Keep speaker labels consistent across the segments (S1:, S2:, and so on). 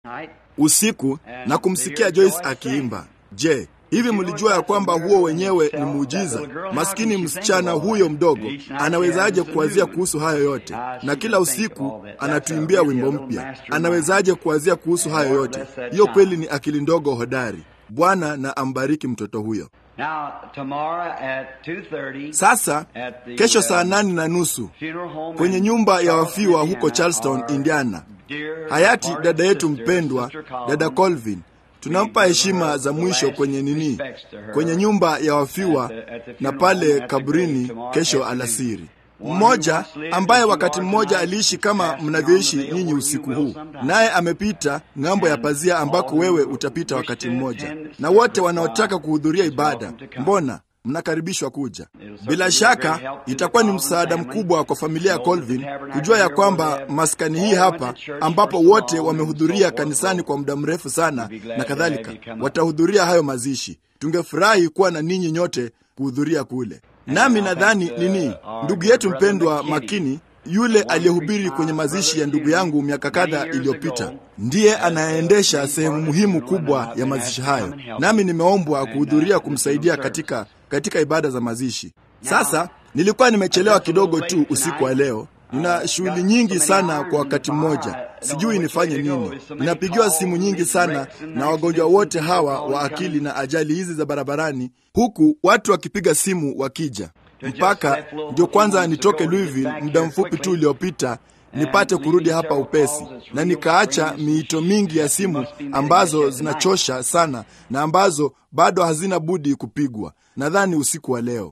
S1: usiku na kumsikia Joyce akiimba. Je, hivi mlijua ya kwamba huo wenyewe ni muujiza? Maskini msichana huyo mdogo anawezaje kuwazia kuhusu hayo yote? Na kila usiku anatuimbia wimbo mpya. Anawezaje kuwazia kuhusu hayo yote? Hiyo kweli ni akili ndogo hodari. Bwana na ambariki mtoto huyo. Sasa kesho saa nane na nusu kwenye nyumba ya wafiwa huko Charleston, Indiana, hayati dada yetu mpendwa, dada Colvin tunampa heshima za mwisho kwenye nini, kwenye nyumba ya wafiwa na pale kaburini kesho alasiri. Mmoja ambaye wakati mmoja aliishi kama mnavyoishi nyinyi usiku huu, naye amepita ng'ambo ya pazia ambako wewe utapita wakati mmoja, na wote wanaotaka kuhudhuria ibada, mbona mnakaribishwa kuja. Bila shaka itakuwa ni msaada mkubwa kwa familia ya Colvin kujua ya kwamba maskani hii hapa, ambapo wote wamehudhuria kanisani kwa muda mrefu sana na kadhalika, watahudhuria hayo mazishi. Tungefurahi kuwa na ninyi nyote kuhudhuria kule. Nami nadhani nini, ndugu yetu mpendwa Makini yule aliyehubiri kwenye mazishi ya ndugu yangu miaka kadha iliyopita ndiye anayeendesha sehemu muhimu kubwa ya mazishi hayo, nami nimeombwa kuhudhuria kumsaidia katika katika ibada za mazishi. Sasa nilikuwa nimechelewa kidogo tu usiku wa leo. Nina shughuli nyingi sana kwa wakati mmoja, sijui nifanye nini. Ninapigiwa simu nyingi sana na wagonjwa wote hawa wa akili na ajali hizi za barabarani, huku watu wakipiga simu wakija mpaka ndio kwanza nitoke Louisville muda mfupi tu uliopita nipate kurudi hapa upesi, na nikaacha miito mingi ya simu ambazo zinachosha sana na ambazo bado hazina budi kupigwa, nadhani usiku wa leo.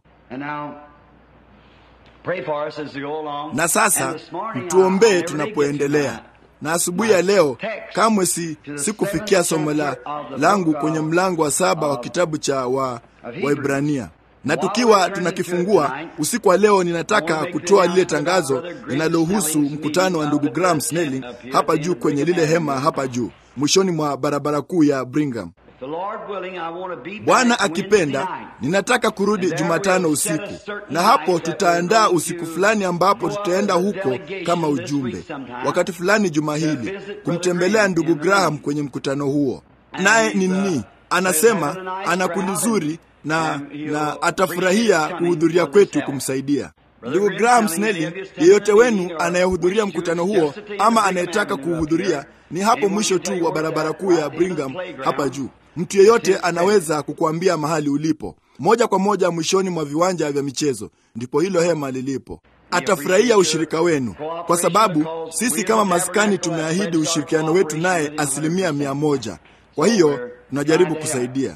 S1: Na sasa mtuombee tunapoendelea. Na asubuhi ya leo kamwe si sikufikia somo la langu kwenye mlango wa saba wa kitabu cha wa Waibrania na tukiwa tunakifungua usiku wa leo, ninataka kutoa lile tangazo linalohusu mkutano wa ndugu Graham Snelling hapa juu kwenye lile hema hapa juu mwishoni mwa barabara kuu ya Brigham. Bwana akipenda, ninataka kurudi Jumatano usiku, na hapo tutaandaa usiku fulani ambapo tutaenda huko kama ujumbe, wakati fulani juma hili, kumtembelea ndugu Graham kwenye mkutano huo. Naye ni nini anasema, ana kundi zuri na, na atafurahia kuhudhuria kwetu kumsaidia ndugu Graham Snelling. Yeyote wenu anayehudhuria mkutano huo ama anayetaka kuhudhuria, ni hapo mwisho tu wa barabara kuu ya Brigham hapa juu. Mtu yeyote anaweza kukuambia mahali ulipo, moja kwa moja mwishoni mwa viwanja vya michezo, ndipo hilo hema lilipo. Atafurahia ushirika wenu, kwa sababu sisi kama maskani tumeahidi ushirikiano wetu naye asilimia mia moja. Kwa hiyo tunajaribu kusaidia.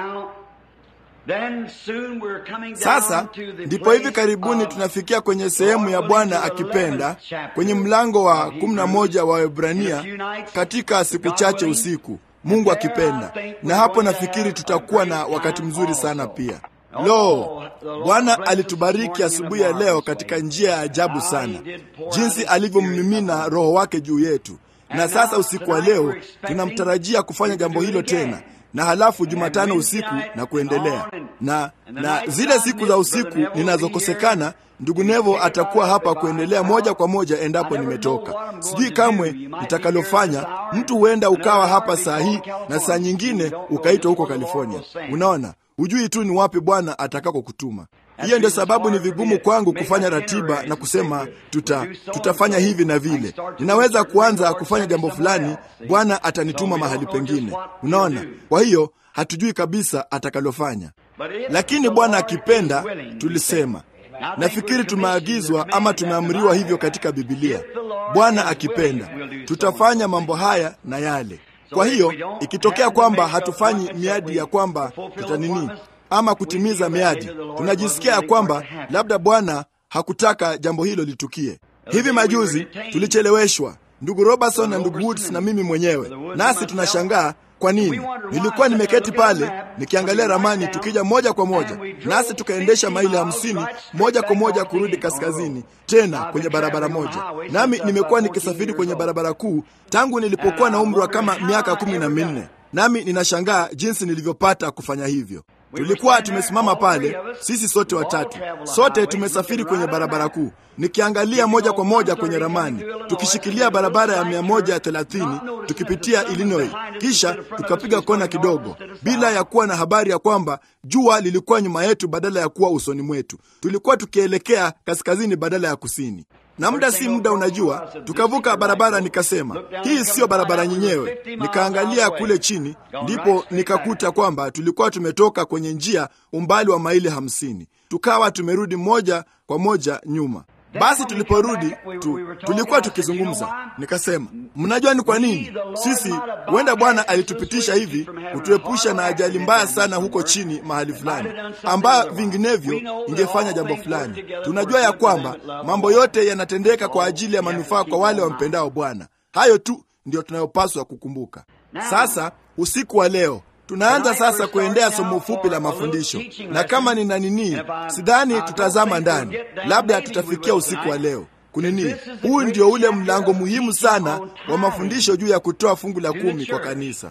S1: Sasa ndipo hivi karibuni tunafikia kwenye sehemu ya Bwana akipenda kwenye mlango wa kumi na moja wa Waebrania katika siku chache usiku, Mungu akipenda, na hapo nafikiri tutakuwa na wakati mzuri sana pia. Lo, Bwana alitubariki asubuhi ya leo katika njia ya ajabu sana, jinsi alivyommimina Roho wake juu yetu, na sasa usiku wa leo tunamtarajia kufanya jambo hilo tena na halafu Jumatano usiku na kuendelea na na zile siku za usiku ninazokosekana, ndugu Nevo atakuwa hapa kuendelea moja kwa moja endapo nimetoka. Sijui kamwe nitakalofanya. Mtu huenda ukawa hapa saa hii na saa nyingine ukaitwa huko California. Unaona, hujui tu ni wapi Bwana atakako kutuma. Hiyo ndio sababu ni vigumu kwangu kufanya ratiba na kusema tuta tutafanya hivi na vile. Ninaweza kuanza kufanya jambo fulani, Bwana atanituma mahali pengine. Unaona, kwa hiyo hatujui kabisa atakalofanya, lakini Bwana akipenda, tulisema nafikiri tumeagizwa ama tumeamriwa hivyo katika Bibilia. Bwana akipenda, tutafanya mambo haya na yale. Kwa hiyo ikitokea kwamba hatufanyi miadi ya kwamba tutanini ama kutimiza miadi, tunajisikia ya kwamba labda Bwana hakutaka jambo hilo litukie. Hivi majuzi tulicheleweshwa, ndugu Robertson na ndugu Woods na mimi mwenyewe, nasi tunashangaa kwa nini. Nilikuwa nimeketi pale nikiangalia ramani, tukija moja kwa moja, nasi tukaendesha maili hamsini moja kwa moja kurudi kaskazini, tena kwenye barabara moja. Nami nimekuwa nikisafiri kwenye barabara kuu tangu nilipokuwa na umri wa kama miaka kumi na minne nami ninashangaa jinsi nilivyopata kufanya hivyo. Tulikuwa tumesimama pale, sisi sote watatu, sote tumesafiri kwenye barabara kuu, nikiangalia moja kwa moja kwenye ramani, tukishikilia barabara ya 130 tukipitia Illinois, kisha tukapiga kona kidogo, bila ya kuwa na habari ya kwamba jua lilikuwa nyuma yetu badala ya kuwa usoni mwetu. Tulikuwa tukielekea kaskazini badala ya kusini na muda si muda, unajua, tukavuka barabara. Nikasema hii siyo barabara yenyewe. Nikaangalia kule chini, ndipo nikakuta kwamba tulikuwa tumetoka kwenye njia umbali wa maili hamsini, tukawa tumerudi moja kwa moja nyuma. Basi tuliporudi tu, tulikuwa tukizungumza, nikasema mnajua ni kwa nini sisi, huenda Bwana alitupitisha hivi kutuepusha na ajali mbaya sana huko chini mahali fulani, ambayo vinginevyo ingefanya jambo fulani. Tunajua ya kwamba mambo yote yanatendeka kwa ajili ya manufaa kwa wale wampendao Bwana. Hayo tu ndiyo tunayopaswa kukumbuka. Sasa usiku wa leo tunaanza sasa kuendea somo fupi la mafundisho, na kama nina nini, sidhani tutazama ndani, labda tutafikia usiku wa leo kunini. Huu ndio ule mlango muhimu sana wa mafundisho juu ya kutoa fungu la kumi kwa kanisa,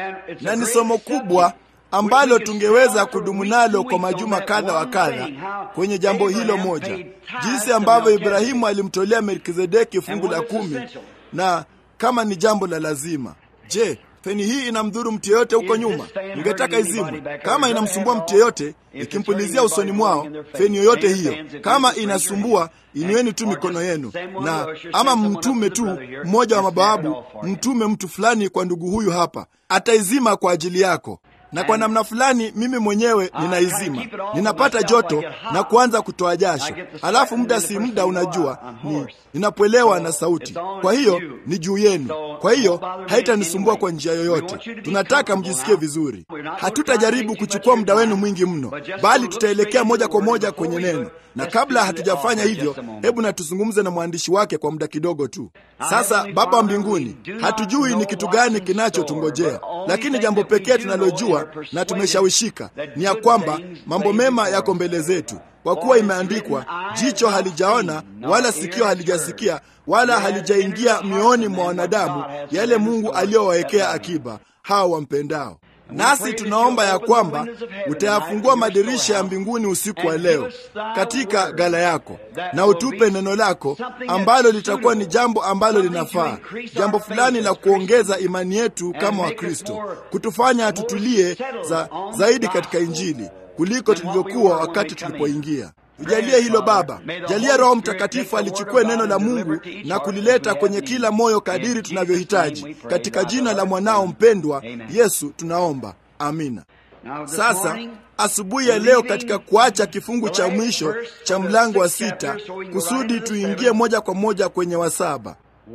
S1: na ni somo kubwa ambalo tungeweza kudumu nalo kwa majuma kadha wa kadha kwenye jambo hilo moja, jinsi ambavyo Ibrahimu alimtolea Melkizedeki fungu la kumi, na kama ni jambo la lazima. Je, feni hii inamdhuru mtu yeyote huko nyuma? Ningetaka izimwe. Kama inamsumbua mtu yeyote, ikimpulizia usoni mwao feni yoyote hiyo, kama inasumbua, inueni tu mikono yenu, na ama mtume tu mmoja wa mabawabu, mtume mtu fulani kwa ndugu huyu hapa, ataizima kwa ajili yako na kwa namna fulani mimi mwenyewe ninaizima, ninapata joto na kuanza kutoa jasho, alafu muda si muda, unajua ni ninapwelewa na sauti. Kwa hiyo ni juu yenu, kwa hiyo haitanisumbua kwa njia yoyote. Tunataka mjisikie vizuri. Hatutajaribu kuchukua muda wenu mwingi mno, bali tutaelekea moja kwa moja kwenye neno, na kabla hatujafanya hivyo, hebu na tuzungumze na mwandishi wake kwa muda kidogo tu. Sasa Baba wa mbinguni, hatujui ni kitu gani kinachotungojea, lakini jambo pekee tunalojua na tumeshawishika ni ya kwamba mambo mema yako mbele zetu, kwa kuwa imeandikwa, jicho halijaona wala sikio halijasikia wala halijaingia mioyoni mwa wanadamu yale Mungu aliyowawekea akiba hao wampendao. Nasi tunaomba ya kwamba utayafungua madirisha ya mbinguni usiku wa leo katika gala yako, na utupe neno lako ambalo litakuwa ni jambo ambalo linafaa, jambo fulani la kuongeza imani yetu kama Wakristo, kutufanya tutulie za, zaidi katika Injili kuliko tulivyokuwa wakati tulipoingia. Tujalie hilo Baba, jalia Roho Mtakatifu alichukue neno la Mungu na kulileta kwenye kila moyo kadiri tunavyohitaji, katika jina la mwanao mpendwa Yesu tunaomba, amina. Sasa asubuhi ya leo, katika kuacha kifungu cha mwisho cha mlango wa sita, kusudi tuingie moja kwa moja kwenye wa saba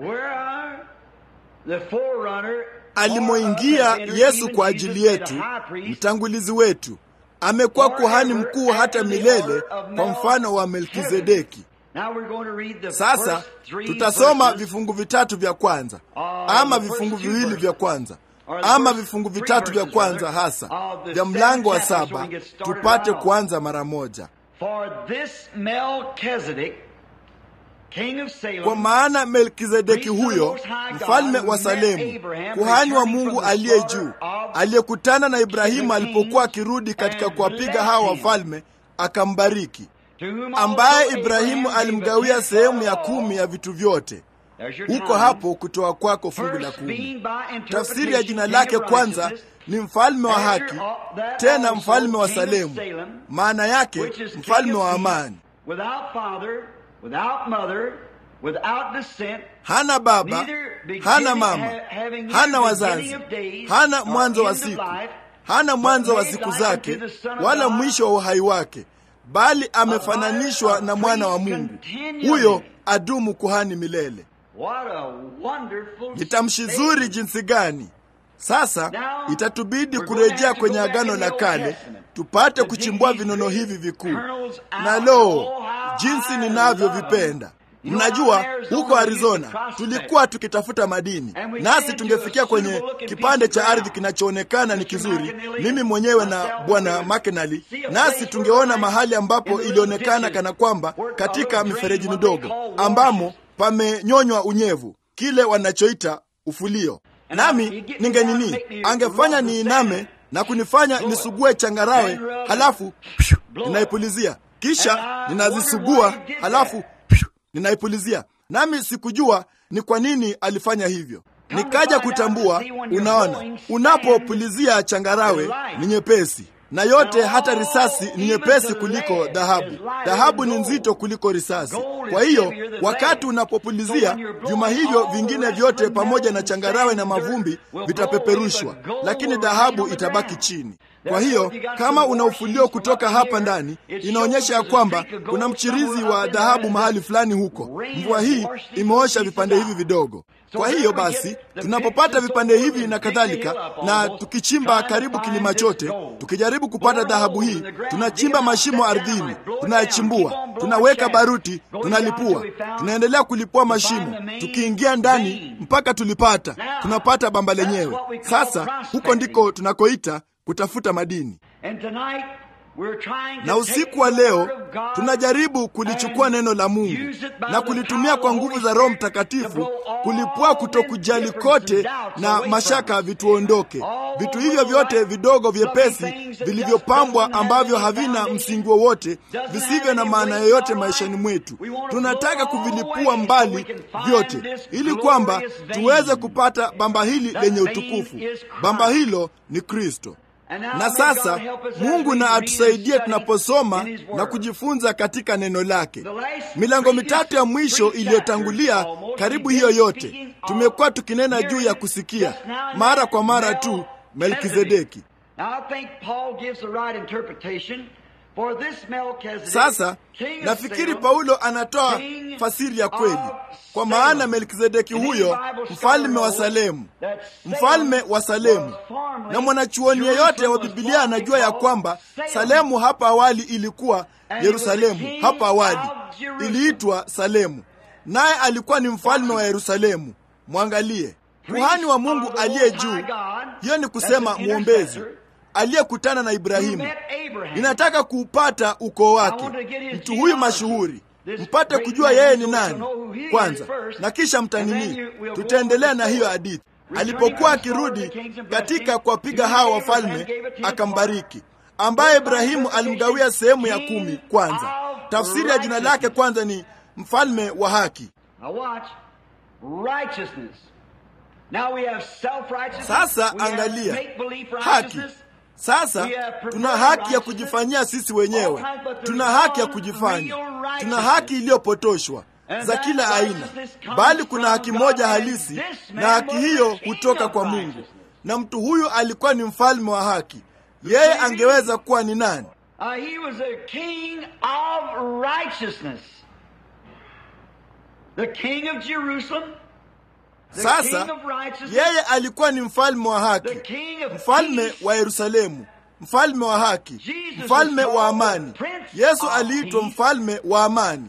S1: alimoingia Yesu kwa ajili yetu, mtangulizi wetu amekuwa kuhani mkuu hata milele kwa mfano wa Melkizedeki. Sasa tutasoma vifungu vitatu vya kwanza, ama vifungu viwili vya kwanza, ama vifungu vitatu vya kwanza hasa vya mlango wa saba, tupate kuanza mara moja. Kwa maana Melkizedeki huyo mfalme wa Salemu, kuhani wa Mungu aliye juu, aliyekutana na Ibrahimu alipokuwa akirudi katika kuwapiga hawa wafalme, akambariki, ambaye Ibrahimu alimgawia sehemu ya kumi ya vitu vyote. Huko hapo kutoa kwako fungu la kumi. Tafsiri ya jina lake kwanza ni mfalme wa haki, tena mfalme wa Salemu, maana yake mfalme wa amani.
S2: Without mother, without descent,
S1: hana baba, hana mama, hana wazazi, hana mwanzo wa siku, hana mwanzo wa siku zake, wala mwisho wa uhai wake, bali amefananishwa na mwana wa Mungu. Huyo adumu kuhani milele. Ni tamshi zuri jinsi gani! Sasa itatubidi kurejea kwenye Agano la Kale tupate kuchimbua vinono hivi vikuu, na lo, jinsi ninavyovipenda! Mnajua, huko Arizona tulikuwa tukitafuta madini, nasi tungefikia kwenye kipande cha ardhi kinachoonekana ni kizuri, mimi mwenyewe na bwana Makenali, nasi tungeona mahali ambapo ilionekana kana kwamba katika mifereji midogo ambamo pamenyonywa unyevu, kile wanachoita ufulio nami ningenini, angefanya niiname na kunifanya nisugue changarawe, halafu ninaipulizia, kisha ninazisugua, halafu ninaipulizia. Nami sikujua ni kwa nini alifanya hivyo. Nikaja kutambua, unaona, unapopulizia changarawe ni nyepesi na yote, hata risasi ni nyepesi kuliko dhahabu. Dhahabu ni nzito kuliko risasi. Kwa hiyo wakati unapopulizia, vyuma hivyo vingine vyote pamoja na changarawe na mavumbi vitapeperushwa, lakini dhahabu itabaki chini. Kwa hiyo kama una ufulio kutoka hapa ndani, inaonyesha ya kwamba kuna mchirizi wa dhahabu mahali fulani huko. Mvua hii imeosha vipande hivi vidogo. Kwa hiyo basi, tunapopata vipande hivi na kadhalika, na tukichimba karibu kilima chote, tukijaribu kupata dhahabu hii, tunachimba mashimo ardhini, tunayachimbua, tunaweka baruti, tunalipua, tunaendelea kulipua mashimo, tukiingia ndani mpaka tulipata, tunapata bamba lenyewe. Sasa huko ndiko tunakoita kutafuta madini. Na usiku wa leo tunajaribu kulichukua neno la Mungu na kulitumia kwa nguvu za Roho Mtakatifu kulipua kutokujali kote na mashaka vituondoke. Vitu hivyo vyote vidogo vyepesi vilivyopambwa ambavyo havina msingi wowote, visivyo na maana yoyote maishani mwetu, tunataka kuvilipua mbali vyote, ili kwamba tuweze kupata bamba hili lenye utukufu. Bamba hilo ni Kristo. Na sasa Mungu na atusaidie tunaposoma na kujifunza katika neno lake. Milango mitatu ya mwisho iliyotangulia, karibu hiyo yote, tumekuwa tukinena juu ya kusikia mara kwa mara tu Melkizedeki. Sasa nafikiri Paulo anatoa fasiri ya kweli, kwa maana Melkizedeki huyo mfalme wa Salemu, mfalme wa Salemu. Na mwanachuoni yeyote wa Biblia anajua ya kwamba Salemu hapa awali ilikuwa Yerusalemu, hapa awali iliitwa Salemu, naye alikuwa ni mfalme wa Yerusalemu. Mwangalie kuhani wa Mungu aliye juu, hiyo ni kusema mwombezi aliyekutana na Ibrahimu. Ninataka kuupata ukoo wake, mtu huyu mashuhuri, mpate kujua yeye ni nani kwanza, na kisha mtanini. Tutaendelea na hiyo hadithi. Alipokuwa akirudi katika kuwapiga hao wafalme, akambariki, ambaye Ibrahimu alimgawia sehemu ya kumi. Kwanza, tafsiri ya jina lake kwanza ni mfalme wa haki. Sasa angalia haki. Sasa tuna haki ya kujifanyia sisi wenyewe, tuna haki ya kujifanya, tuna haki iliyopotoshwa za kila aina, bali kuna haki moja halisi, na haki hiyo hutoka kwa Mungu. Na mtu huyu alikuwa ni mfalme wa haki. Yeye angeweza kuwa ni nani? Sasa yeye alikuwa ni mfalme wa haki, mfalme wa Yerusalemu, mfalme wa haki, mfalme wa amani. Yesu aliitwa mfalme wa amani,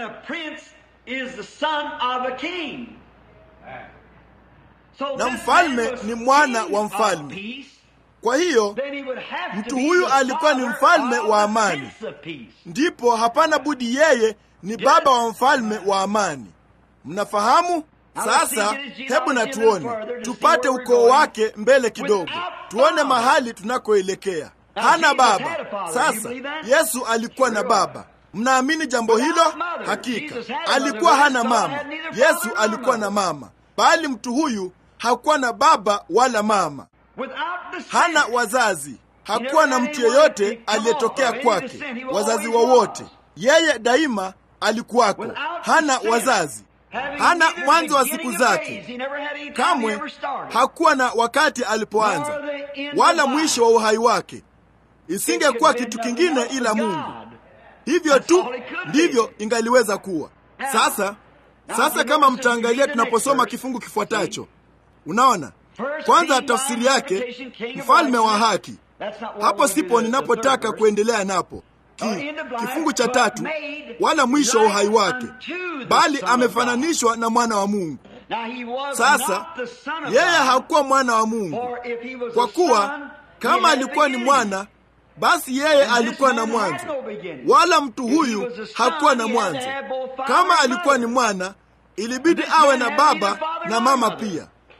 S1: na mfalme ni mwana wa mfalme. Kwa hiyo mtu huyu alikuwa ni mfalme wa amani, ndipo hapana budi yeye ni baba wa mfalme wa amani. Mnafahamu? Sasa hebu na tuone, tupate ukoo wake mbele kidogo, tuone mahali tunakoelekea. Hana baba. Sasa Yesu alikuwa na baba. Mnaamini jambo hilo? Hakika alikuwa hana mama. Yesu alikuwa na mama, bali mtu huyu hakuwa na baba wala mama, hana wazazi. Hakuwa na mtu yeyote aliyetokea kwake, wazazi wowote. Yeye daima alikuwako, hana wazazi hana mwanzo wa siku zake, kamwe hakuwa na wakati alipoanza, wala mwisho wa uhai wake. Isingekuwa kitu kingine ila Mungu. Hivyo tu ndivyo ingaliweza kuwa. Sasa sasa, kama mtaangalia tunaposoma kifungu kifuatacho, unaona kwanza tafsiri yake, mfalme wa haki. Hapo sipo ninapotaka kuendelea napo Ki, kifungu cha tatu, wala mwisho wa uhai wake, bali amefananishwa na mwana wa Mungu. Sasa yeye hakuwa mwana wa Mungu, kwa kuwa kama alikuwa ni mwana, basi yeye alikuwa na mwanzo, wala mtu huyu hakuwa na mwanzo. Kama alikuwa ni mwana, ilibidi awe na baba na mama pia.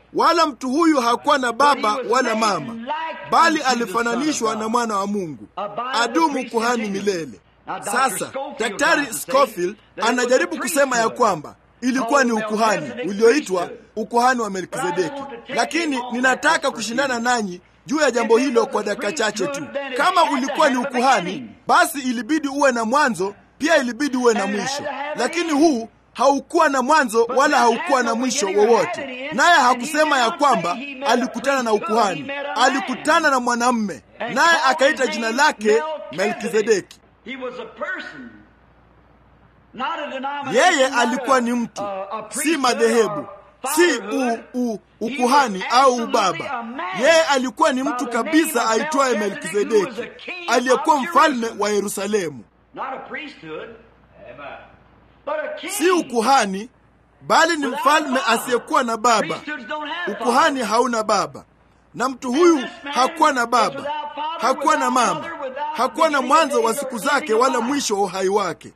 S1: wala mtu huyu hakuwa na baba wala mama, bali alifananishwa na mwana wa Mungu, adumu kuhani milele. Sasa Daktari Scofield anajaribu kusema ya kwamba ilikuwa ni ukuhani ulioitwa ukuhani wa Melkizedeki, lakini ninataka kushindana nanyi juu ya jambo hilo kwa dakika chache tu. Kama ulikuwa ni ukuhani, basi ilibidi uwe na mwanzo, pia ilibidi uwe na mwisho, lakini huu haukuwa na mwanzo wala haukuwa na mwisho wowote. Naye hakusema ya kwamba alikutana na ukuhani, alikutana na mwanamme, naye akaita jina lake Melkizedeki. Yeye alikuwa ni mtu, si madhehebu, si u, u, ukuhani au ubaba. Yeye alikuwa ni mtu kabisa aitwaye Melkizedeki, aliyekuwa mfalme wa Yerusalemu, si ukuhani, bali ni mfalme asiyekuwa na baba. Ukuhani hauna baba, na mtu huyu hakuwa na baba, hakuwa na mama, hakuwa na mwanzo wa siku zake wala mwisho wa uhai wake.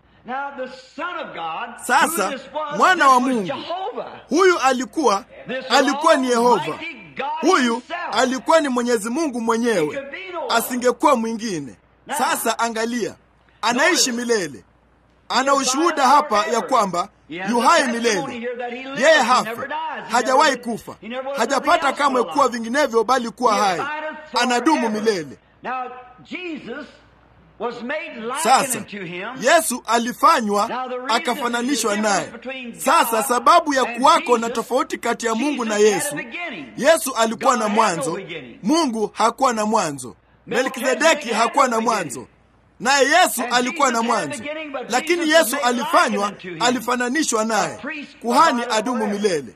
S1: Sasa mwana wa Mungu huyu alikuwa alikuwa ni Yehova, huyu alikuwa ni Mwenyezi Mungu mwenyewe, asingekuwa mwingine. Sasa angalia, anaishi milele, ana ushuhuda hapa ya kwamba yu hai milele. Yeye hafa, hajawahi kufa, hajapata kamwe kuwa vinginevyo, bali kuwa hai, anadumu milele. Sasa Yesu alifanywa akafananishwa naye. Sasa sababu ya kuwako na tofauti kati ya Mungu na Yesu, Yesu alikuwa na mwanzo, Mungu hakuwa na mwanzo. Melkizedeki hakuwa na mwanzo, naye Yesu alikuwa na mwanzo, lakini Yesu alifanywa, alifananishwa naye, kuhani adumu milele.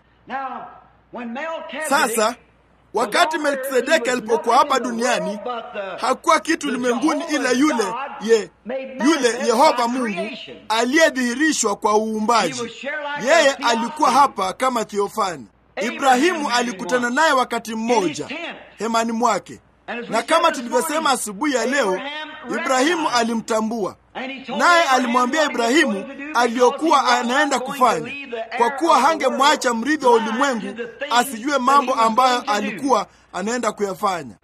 S1: Sasa wakati Melkizedeki alipokuwa hapa duniani hakuwa kitu ulimwenguni ila yule ye, yule Yehova Mungu aliyedhihirishwa kwa uumbaji. Yeye alikuwa hapa kama Theofani. Ibrahimu alikutana naye wakati mmoja hemani mwake, na kama tulivyosema asubuhi ya leo, Ibrahimu alimtambua naye alimwambia Ibrahimu aliyokuwa anaenda kufanya, kwa kuwa hangemwacha mrithi wa ulimwengu asijue mambo ambayo alikuwa anaenda kuyafanya.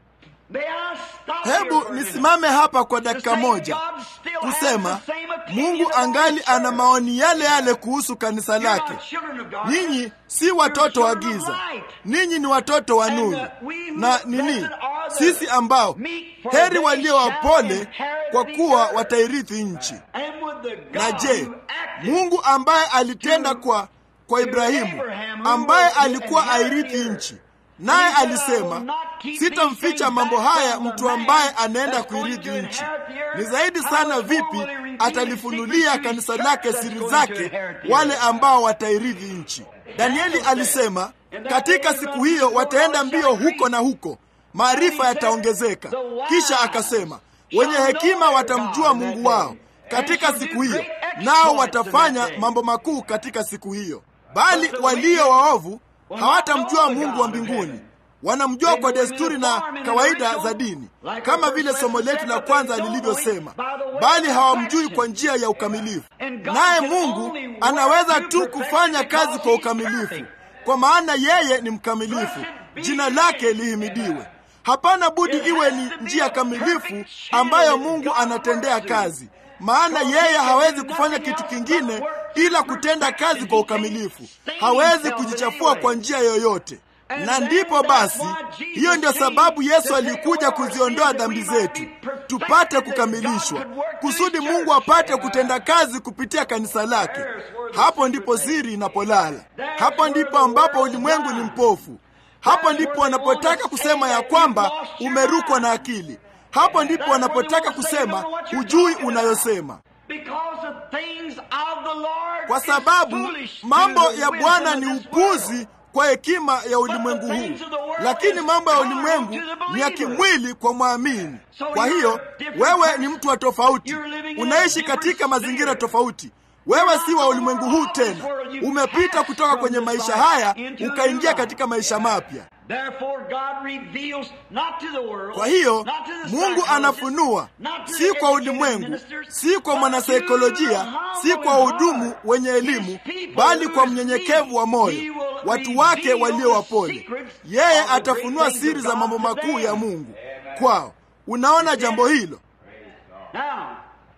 S1: Hebu nisimame hapa kwa dakika moja kusema Mungu angali ana maoni yale yale kuhusu kanisa lake. Ninyi si watoto wa giza, ninyi ni watoto wa nuru. Na nini sisi ambao heri walio wapole, kwa kuwa watairithi nchi. Na je, Mungu ambaye alitenda kwa kwa Ibrahimu, ambaye alikuwa airithi nchi naye alisema sitamficha mambo haya mtu ambaye anaenda kuirithi nchi. Ni zaidi sana vipi atalifunulia kanisa lake siri zake wale ambao watairithi nchi. Danieli alisema katika siku hiyo wataenda mbio huko na huko, maarifa yataongezeka. Kisha akasema wenye hekima watamjua Mungu wao katika siku hiyo, nao watafanya mambo makuu katika siku hiyo, bali walio waovu hawatamjua Mungu wa mbinguni. Wanamjua kwa desturi na kawaida za dini, kama vile somo letu la kwanza lilivyosema, bali hawamjui kwa njia ya ukamilifu. Naye Mungu anaweza tu kufanya kazi kwa ukamilifu, kwa maana yeye ni mkamilifu. Jina lake lihimidiwe. Hapana budi iwe ni njia kamilifu ambayo Mungu anatendea kazi, maana yeye hawezi kufanya kitu kingine ila kutenda kazi kwa ukamilifu. Hawezi kujichafua kwa njia yoyote. Na ndipo basi, hiyo ndio sababu Yesu alikuja kuziondoa dhambi zetu, tupate kukamilishwa, kusudi Mungu apate kutenda kazi kupitia kanisa lake. Hapo ndipo siri inapolala. Hapo ndipo ambapo ulimwengu ni mpofu. Hapo ndipo wanapotaka kusema ya kwamba umerukwa na akili. Hapo ndipo wanapotaka kusema hujui unayosema, kwa sababu mambo ya Bwana ni upuzi kwa hekima ya ulimwengu huu, lakini mambo ya ulimwengu ni ya kimwili kwa mwamini. Kwa hiyo wewe ni mtu wa tofauti, unaishi katika mazingira tofauti. Wewe si wa ulimwengu huu tena, umepita kutoka kwenye maisha haya ukaingia katika maisha mapya.
S2: Therefore God reveals not to the world,
S1: Kwa hiyo
S2: not to the
S1: Mungu
S2: psychologist,
S1: anafunua
S2: not to
S1: si
S2: the
S1: kwa
S2: educated
S1: ulimwengu,
S2: ministers,
S1: si kwa
S2: but to
S1: mwanasaikolojia,
S2: the
S1: si kwa
S2: humble
S1: wahudumu
S2: heart.
S1: wenye elimu,
S2: His people
S1: bali
S2: who
S1: kwa
S2: is
S1: mnyenyekevu wa
S2: He
S1: moyo,
S2: will
S1: watu wake
S2: reveal
S1: walio
S2: the
S1: wapole.
S2: secrets
S1: Yeye
S2: of the
S1: atafunua
S2: great things
S1: siri
S2: of
S1: za
S2: God
S1: mambo
S2: to
S1: makuu
S2: them.
S1: ya Mungu kwao. Unaona jambo hilo?
S2: Now,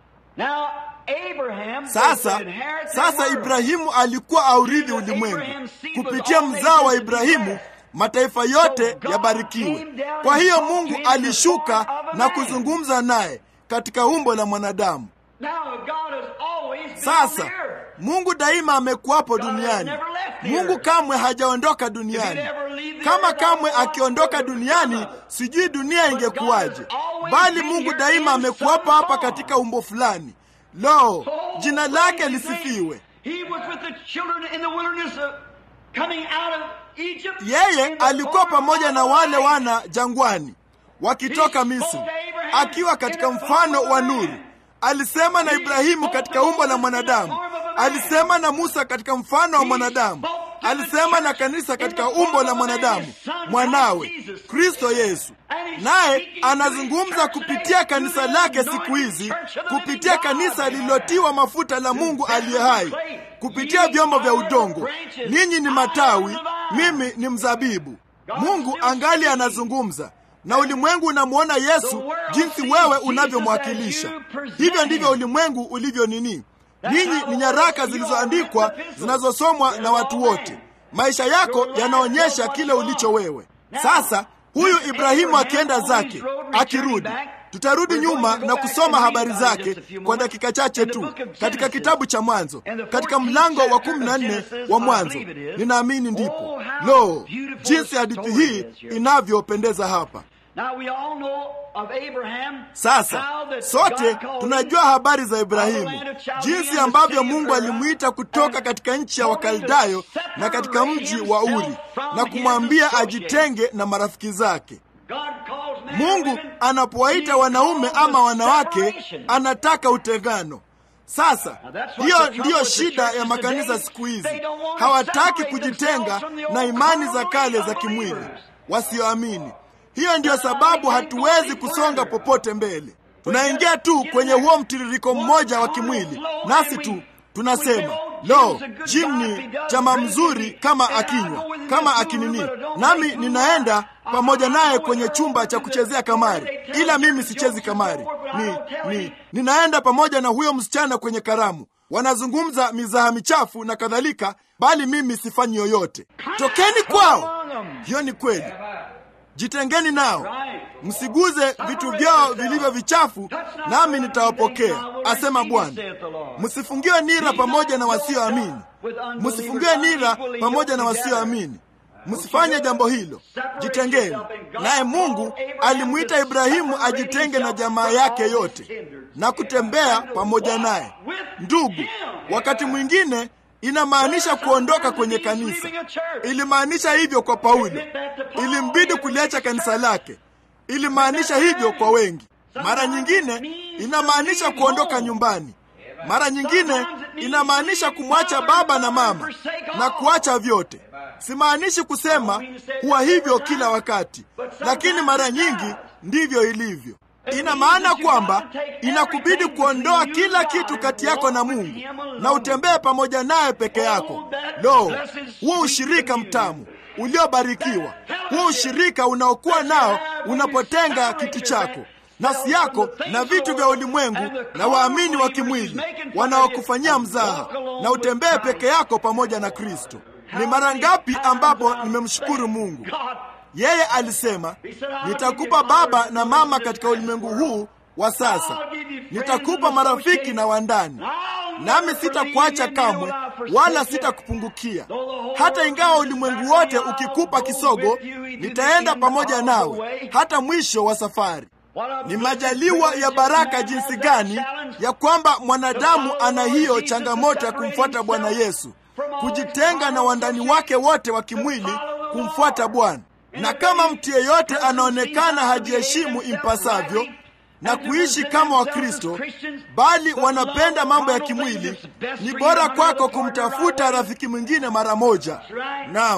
S2: now Abraham
S1: Sasa
S2: was to inherit the
S1: sasa
S2: world.
S1: Ibrahimu alikuwa aurithi ulimwengu. Kupitia mzao wa Ibrahimu mataifa yote yabarikiwe. Kwa hiyo Mungu alishuka na kuzungumza naye katika umbo la mwanadamu.
S2: Now God has always been on
S1: Sasa
S2: the earth.
S1: Mungu daima amekuwapo duniani. Mungu kamwe hajaondoka duniani. Kama kamwe akiondoka duniani, sijui dunia ingekuwaje, bali Mungu daima amekuwapo hapa katika umbo fulani. Lo, jina lake lisifiwe.
S2: He was with the children in the wilderness of coming out of Egypt.
S1: Yeye
S2: in the
S1: alikuwa
S2: form
S1: pamoja
S2: of
S1: na
S2: a
S1: wale
S2: light.
S1: wana jangwani wakitoka Misri, akiwa katika mfano wa nuru. Alisema na Ibrahimu katika umbo la mwanadamu, alisema na Musa katika mfano wa mwanadamu, alisema na kanisa katika umbo la mwanadamu, mwanawe Kristo Yesu. Naye anazungumza kupitia kanisa lake siku hizi, kupitia kanisa lililotiwa mafuta la Mungu aliye hai, kupitia vyombo vya udongo. Ninyi ni matawi, mimi ni mzabibu. Mungu angali anazungumza na ulimwengu unamwona Yesu jinsi wewe unavyomwakilisha. Hivyo ndivyo ulimwengu ulivyo nini. Ninyi ni nyaraka zilizoandikwa zinazosomwa na watu wote. Maisha yako yanaonyesha kile ulicho wewe. Sasa huyu Ibrahimu akienda zake, akirudi, tutarudi nyuma na kusoma habari zake kwa dakika chache tu katika kitabu cha Mwanzo, katika mlango wa kumi na nne wa Mwanzo. Ninaamini ndipo. Lo, jinsi hadithi hii inavyopendeza hapa.
S2: Now we all know of Abraham,
S1: Sasa
S2: how that
S1: sote
S2: God called
S1: tunajua
S2: him
S1: habari za Ibrahimu, jinsi ambavyo Mungu alimwita kutoka katika nchi ya Wakaldayo na katika mji wa Uri na kumwambia ajitenge na marafiki zake.
S2: God calls men
S1: Mungu
S2: and women,
S1: anapowaita
S2: he
S1: wanaume
S2: calls
S1: ama
S2: a
S1: wanawake,
S2: separation.
S1: anataka utengano. Sasa hiyo ndiyo shida ya makanisa siku hizi, hawataki kujitenga na imani za kale za kimwili wasioamini. Hiyo ndiyo sababu hatuwezi kusonga popote mbele. Tunaingia tu kwenye huo mtiririko mmoja wa kimwili, nasi tu tunasema lo, Jim ni chama mzuri kama akinywa kama akinini, nami ninaenda pamoja naye kwenye chumba cha kuchezea kamari, ila mimi sichezi kamari. Ni, ni, ninaenda pamoja na huyo msichana kwenye karamu, wanazungumza mizaha michafu na kadhalika, bali mimi sifanyi yoyote. Tokeni kwao. Hiyo ni kweli. Jitengeni nao, msiguze vitu vyao vilivyo vichafu, nami nitawapokea, asema Bwana. Msifungiwe nira pamoja na wasioamini, msifungiwe nira pamoja na wasioamini. Msifanye jambo hilo, jitengeni. Naye Mungu alimwita Ibrahimu ajitenge na jamaa yake yote na kutembea pamoja naye. Ndugu, wakati mwingine inamaanisha kuondoka kwenye kanisa. Ilimaanisha hivyo kwa Paulo, ilimbidi kuliacha kanisa lake. Ilimaanisha hivyo kwa wengi. Mara nyingine inamaanisha kuondoka nyumbani. Mara nyingine inamaanisha kumwacha baba na mama na kuacha vyote. Simaanishi kusema huwa hivyo kila wakati, lakini mara nyingi ndivyo ilivyo. Ina maana kwamba inakubidi kuondoa kila kitu kati yako na Mungu na utembee pamoja naye peke yako. Lo, huo ushirika mtamu uliobarikiwa, huo ushirika unaokuwa nao unapotenga kitu chako nafsi yako na vitu vya ulimwengu na waamini wa kimwili wanaokufanyia mzaha, na utembee peke yako pamoja na Kristo. Ni mara ngapi ambapo nimemshukuru Mungu. Yeye alisema, nitakupa baba na mama katika ulimwengu huu wa sasa, nitakupa marafiki na wandani, nami sitakuacha kamwe, wala sitakupungukia. Hata ingawa ulimwengu wote ukikupa kisogo, nitaenda pamoja nawe hata mwisho wa safari. Ni majaliwa ya baraka jinsi gani ya kwamba mwanadamu ana hiyo changamoto ya kumfuata Bwana Yesu, kujitenga na wandani wake wote wa kimwili, kumfuata Bwana. Na kama mtu yeyote anaonekana hajiheshimu impasavyo na kuishi kama Wakristo, bali wanapenda mambo ya kimwili, ni bora kwako kumtafuta rafiki mwingine mara moja. Naam,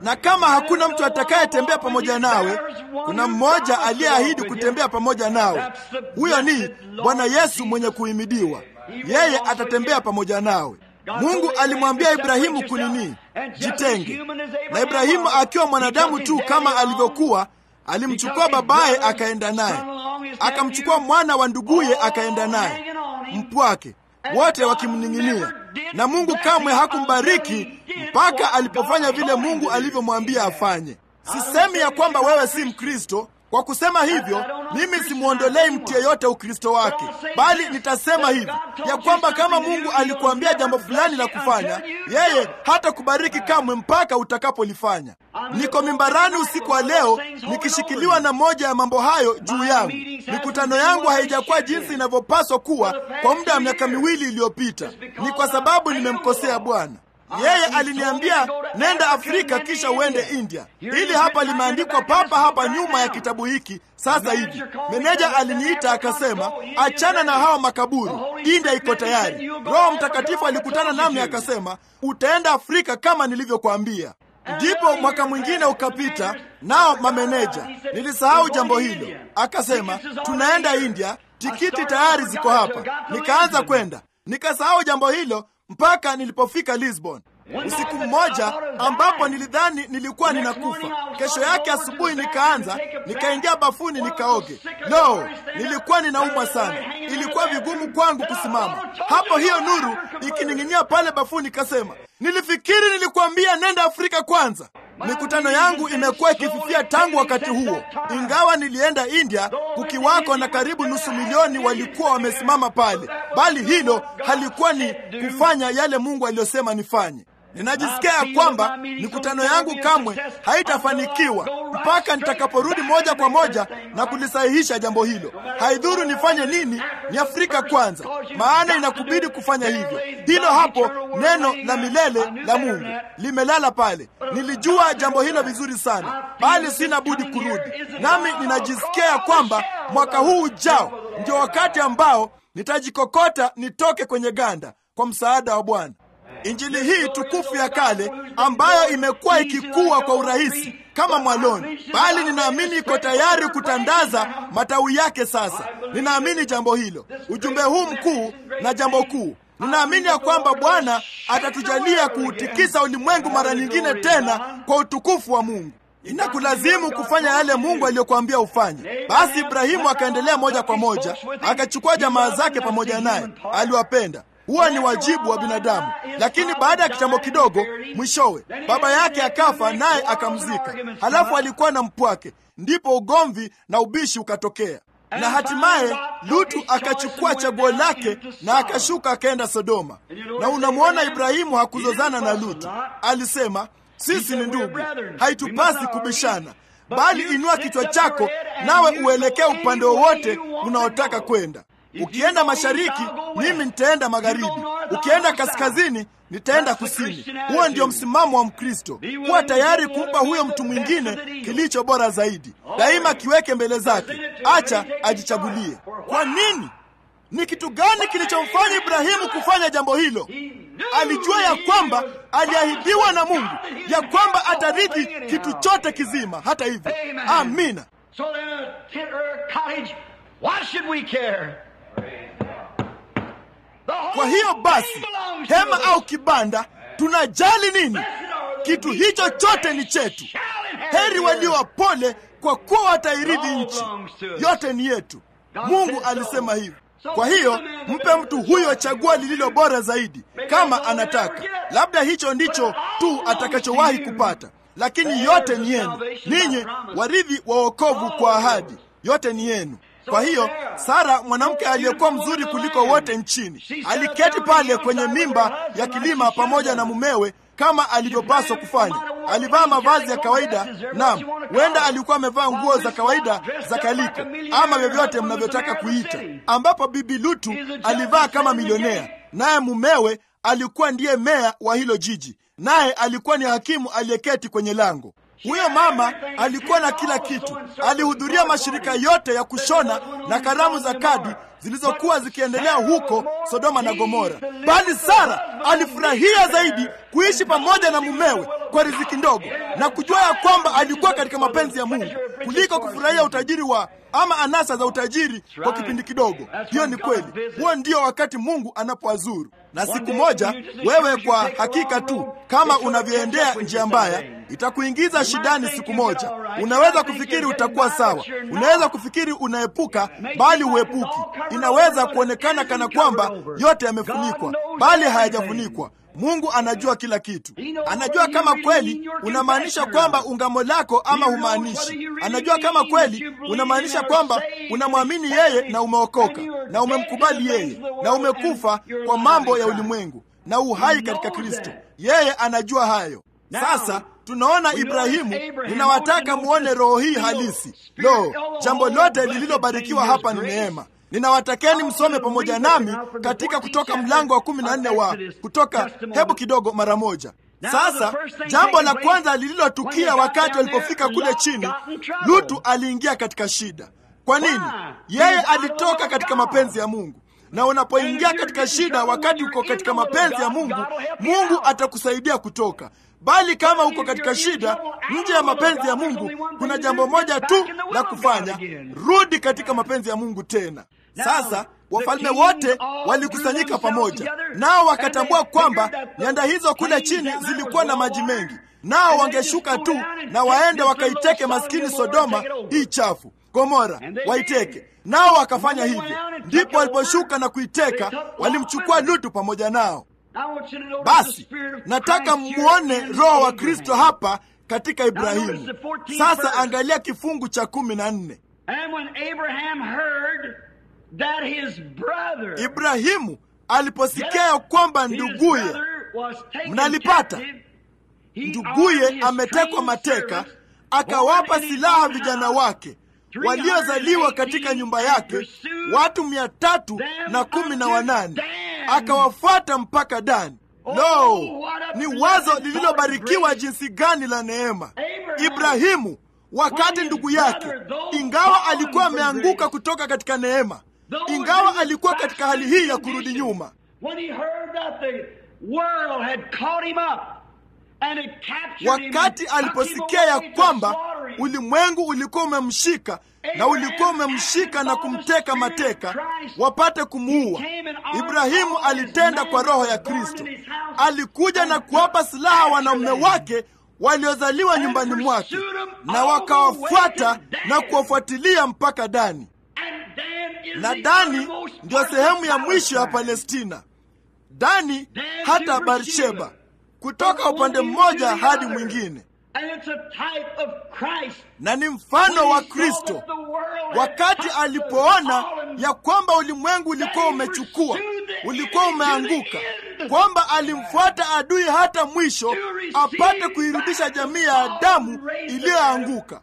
S1: na kama hakuna mtu atakayetembea pamoja nawe, kuna mmoja aliyeahidi kutembea pamoja nawe. Huyo ni Bwana Yesu mwenye kuhimidiwa. Yeye atatembea pamoja nawe. Mungu alimwambia Ibrahimu kunini, jitenge. Na Ibrahimu akiwa mwanadamu tu kama alivyokuwa, alimchukua babaye akaenda naye, akamchukua mwana wa nduguye akaenda naye, mpwake wote wakimning'inia, na Mungu kamwe hakumbariki mpaka alipofanya vile Mungu alivyomwambia afanye. Sisemi ya kwamba wewe si Mkristo. Kwa kusema hivyo, mimi simwondolei mtu yeyote Ukristo wake, bali nitasema hivi ya kwamba kama Mungu alikuambia jambo fulani la kufanya, yeye hata kubariki kamwe mpaka utakapolifanya. Niko mimbarani usiku wa leo nikishikiliwa na moja ya mambo hayo juu yangu. Mikutano yangu haijakuwa jinsi inavyopaswa kuwa kwa muda wa miaka miwili iliyopita. Ni kwa sababu nimemkosea Bwana. Yeye aliniambia nenda Afrika kisha uende India. Hili hapa limeandikwa papa hapa nyuma ya kitabu hiki. Sasa hivi meneja aliniita akasema, achana na hawa makaburi, India iko tayari. Roho Mtakatifu alikutana nami akasema, utaenda Afrika kama nilivyokuambia. Ndipo mwaka mwingine ukapita, nao mameneja, nilisahau jambo hilo. Akasema tunaenda India, tikiti tayari ziko hapa. Nikaanza kwenda, nikasahau jambo hilo mpaka nilipofika Lisbon usiku mmoja, ambapo nilidhani nilikuwa ninakufa. Kesho yake asubuhi nikaanza, nikaingia bafuni nikaoge. Lo, nilikuwa ninaumwa sana, ilikuwa vigumu kwangu kusimama hapo, hiyo nuru ikining'inia pale bafuni. Kasema, nilifikiri nilikuambia nenda Afrika kwanza. Mikutano yangu imekuwa ikififia tangu wakati huo, ingawa nilienda India kukiwako na karibu nusu milioni walikuwa wamesimama pale, bali hilo halikuwa ni kufanya yale Mungu aliyosema nifanye. Ninajisikia ya kwamba mikutano yangu kamwe haitafanikiwa mpaka nitakaporudi moja kwa moja na kulisahihisha jambo hilo. Haidhuru nifanye nini, ni Afrika kwanza, maana inakubidi kufanya hivyo. Hilo hapo neno la milele la Mungu limelala pale. Nilijua jambo hilo vizuri sana, bali sina budi kurudi. Nami ninajisikia ya kwamba mwaka huu ujao ndio wakati ambao nitajikokota nitoke kwenye ganda kwa msaada wa Bwana. Injili hii tukufu ya kale ambayo imekuwa ikikua kwa urahisi kama mwaloni, bali ninaamini iko tayari kutandaza matawi yake sasa. Ninaamini jambo hilo, ujumbe huu mkuu na jambo kuu. Ninaamini ya kwamba Bwana atatujalia kuutikisa ulimwengu mara nyingine tena kwa utukufu wa Mungu. Inakulazimu kufanya yale Mungu aliyokuambia ufanye. Basi Ibrahimu akaendelea moja kwa moja, akachukua jamaa zake pamoja naye, aliwapenda huwa ni wajibu wa binadamu. Lakini baada ya kitambo kidogo, mwishowe baba yake akafa, naye akamzika. Halafu alikuwa na mpwake, ndipo ugomvi na ubishi ukatokea, na hatimaye Lutu akachukua chaguo lake na akashuka akaenda Sodoma. Na unamwona Ibrahimu hakuzozana na Lutu, alisema sisi ni ndugu, haitupasi kubishana, bali inua kichwa chako nawe uelekee upande wowote unaotaka kwenda. Ukienda mashariki, mimi nitaenda magharibi. Ukienda kaskazini, nitaenda kusini. Huo ndio msimamo wa Mkristo, kuwa tayari kumpa huyo mtu mwingine kilicho bora zaidi. Daima kiweke mbele zake, acha ajichagulie. Kwa nini? Ni kitu gani kilichomfanya Ibrahimu kufanya jambo hilo? Alijua ya kwamba aliahidiwa na Mungu ya kwamba atarithi kitu chote kizima. Hata hivyo, amina. Kwa hiyo basi, hema au kibanda, tunajali nini? Kitu hicho chote ni chetu. Heri walio wapole, kwa kuwa watairithi nchi. Yote ni yetu. Mungu alisema hivyo. Kwa hiyo mpe mtu huyo chaguo lililo bora zaidi, kama anataka. Labda hicho ndicho tu atakachowahi kupata, lakini yote ni yenu ninyi, warithi wa wokovu kwa ahadi. Yote ni yenu. Kwa hiyo Sara, mwanamke aliyekuwa mzuri kuliko wote nchini, aliketi pale kwenye mimba ya kilima pamoja na mumewe kama alivyopaswa kufanya. Alivaa mavazi ya kawaida. Naam, huenda alikuwa amevaa nguo za kawaida za kaliko ama vyovyote mnavyotaka kuita, ambapo bibi Lutu alivaa kama milionea, naye mumewe alikuwa ndiye meya wa hilo jiji, naye alikuwa ni hakimu aliyeketi kwenye lango. Huyo mama alikuwa na kila kitu. Alihudhuria mashirika yote ya kushona na karamu za kadi zilizokuwa zikiendelea huko Sodoma na Gomora, bali Sara alifurahia zaidi kuishi pamoja na mumewe kwa riziki ndogo na kujua ya kwamba alikuwa katika mapenzi ya Mungu kuliko kufurahia utajiri wa ama anasa za utajiri kwa kipindi kidogo. Hiyo ni kweli, huo ndio wakati Mungu anapoazuru. Na siku moja wewe, kwa hakika tu, kama unavyoendea njia mbaya, itakuingiza shidani. Siku moja unaweza kufikiri utakuwa sawa, unaweza kufikiri unaepuka, bali huepuki. Inaweza kuonekana kana kwamba yote yamefunikwa, bali hayajafunikwa. Mungu anajua kila kitu. Anajua kama kweli unamaanisha kwamba ungamo lako ama humaanishi. Anajua kama kweli unamaanisha kwamba unamwamini yeye na umeokoka na umemkubali yeye na umekufa kwa mambo ya ulimwengu na uhai katika Kristo. Yeye anajua hayo. Sasa tunaona Ibrahimu. Ninawataka muone roho hii halisi. Lo, jambo lote lililobarikiwa hapa ni neema. Ninawatakeni msome pamoja nami katika Kutoka mlango wa kumi na nne wa Kutoka. Hebu kidogo, mara moja. Sasa jambo la kwanza lililotukia wakati walipofika kule chini, Lutu aliingia katika shida. Kwa nini? Yeye alitoka katika mapenzi ya Mungu, na unapoingia katika shida wakati uko katika mapenzi ya Mungu, Mungu atakusaidia kutoka bali kama uko katika shida nje ya mapenzi ya Mungu, kuna jambo moja tu la kufanya: rudi katika mapenzi ya Mungu tena. Sasa wafalme wote walikusanyika pamoja, nao wakatambua kwamba nyanda hizo kule chini zilikuwa na maji mengi, nao wangeshuka tu na waende wakaiteke maskini Sodoma hii chafu, Gomora waiteke. Nao wakafanya hivyo. Ndipo waliposhuka na kuiteka, walimchukua Lutu pamoja nao. Basi nataka mwone Roho wa Kristo hapa katika Ibrahimu. Sasa angalia kifungu cha kumi na nne. Ibrahimu aliposikia ya kwamba nduguye, mnalipata, nduguye ametekwa mateka, akawapa silaha vijana wake waliozaliwa katika nyumba yake, watu mia tatu na kumi na wanane akawafuata mpaka Dani. Lo, ni wazo lililobarikiwa jinsi gani la neema! Ibrahimu wakati ndugu yake, ingawa alikuwa ameanguka kutoka katika neema, ingawa alikuwa katika hali hii ya kurudi nyuma, wakati aliposikia ya kwamba ulimwengu ulikuwa umemshika na ulikuwa umemshika na kumteka mateka wapate kumuua, Ibrahimu alitenda kwa roho ya Kristo. Alikuja na kuwapa silaha wanaume wake waliozaliwa nyumbani mwake, na wakawafuata na kuwafuatilia mpaka Dani. Na Dani ndiyo sehemu ya mwisho ya Palestina, Dani hata Barsheba, kutoka upande mmoja hadi mwingine na ni mfano wa Kristo wakati alipoona ya kwamba ulimwengu ulikuwa umechukua, ulikuwa umeanguka, kwamba alimfuata adui hata mwisho apate kuirudisha jamii ya Adamu iliyoanguka.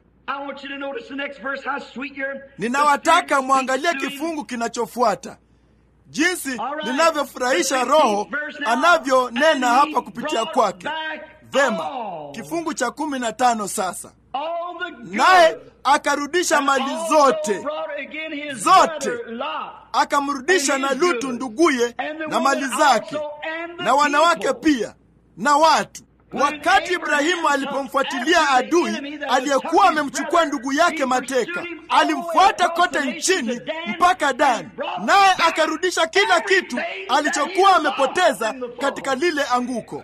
S1: Ninawataka mwangalie kifungu kinachofuata jinsi linavyofurahisha Roho anavyonena hapa kupitia kwake. Vema, kifungu cha kumi na tano sasa. Naye akarudisha mali zote zote, akamrudisha na Lutu nduguye na mali zake na wanawake pia na watu. Wakati Ibrahimu alipomfuatilia adui aliyekuwa amemchukua ndugu yake mateka, alimfuata kote nchini mpaka Dani, naye akarudisha kila kitu alichokuwa amepoteza katika lile anguko.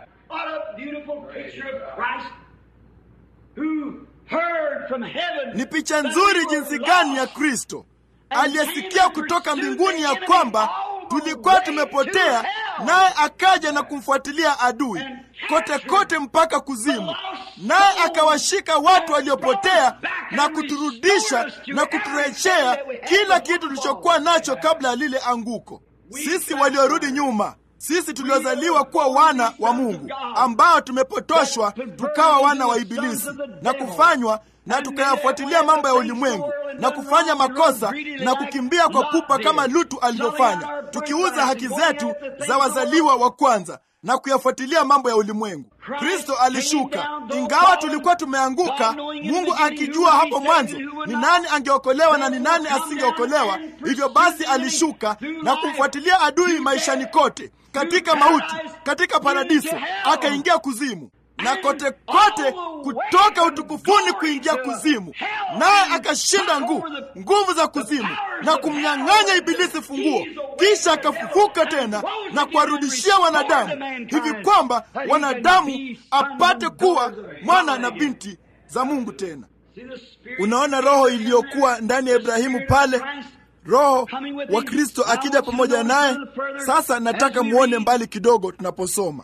S1: Ni picha nzuri jinsi gani ya Kristo aliyesikia kutoka mbinguni ya kwamba tulikuwa tumepotea, naye akaja na kumfuatilia adui kote kote mpaka kuzimu, naye akawashika watu waliopotea na kuturudisha na kuturejea kila kitu tulichokuwa nacho kabla ya lile anguko. Sisi waliorudi nyuma sisi tuliozaliwa kuwa wana wa Mungu ambao tumepotoshwa tukawa wana wa Ibilisi na kufanywa na tukayafuatilia mambo ya ulimwengu na kufanya makosa na kukimbia kwa pupa kama Lutu alivyofanya, tukiuza haki zetu za wazaliwa wa kwanza na kuyafuatilia mambo ya ulimwengu. Kristo alishuka, ingawa tulikuwa tumeanguka, Mungu akijua hapo mwanzo ni nani angeokolewa na ni nani asingeokolewa. Hivyo basi alishuka na kumfuatilia adui maishani kote, katika mauti, katika paradiso, akaingia kuzimu na kote kote, kutoka utukufuni kuingia kuzimu, naye akashinda nguvu nguvu za kuzimu na kumnyang'anya Ibilisi funguo, kisha akafufuka tena na kuwarudishia wanadamu, hivi kwamba wanadamu apate kuwa mwana na binti za Mungu tena. Unaona roho iliyokuwa ndani ya Ibrahimu pale, roho wa Kristo akija pamoja naye. Sasa nataka muone mbali kidogo tunaposoma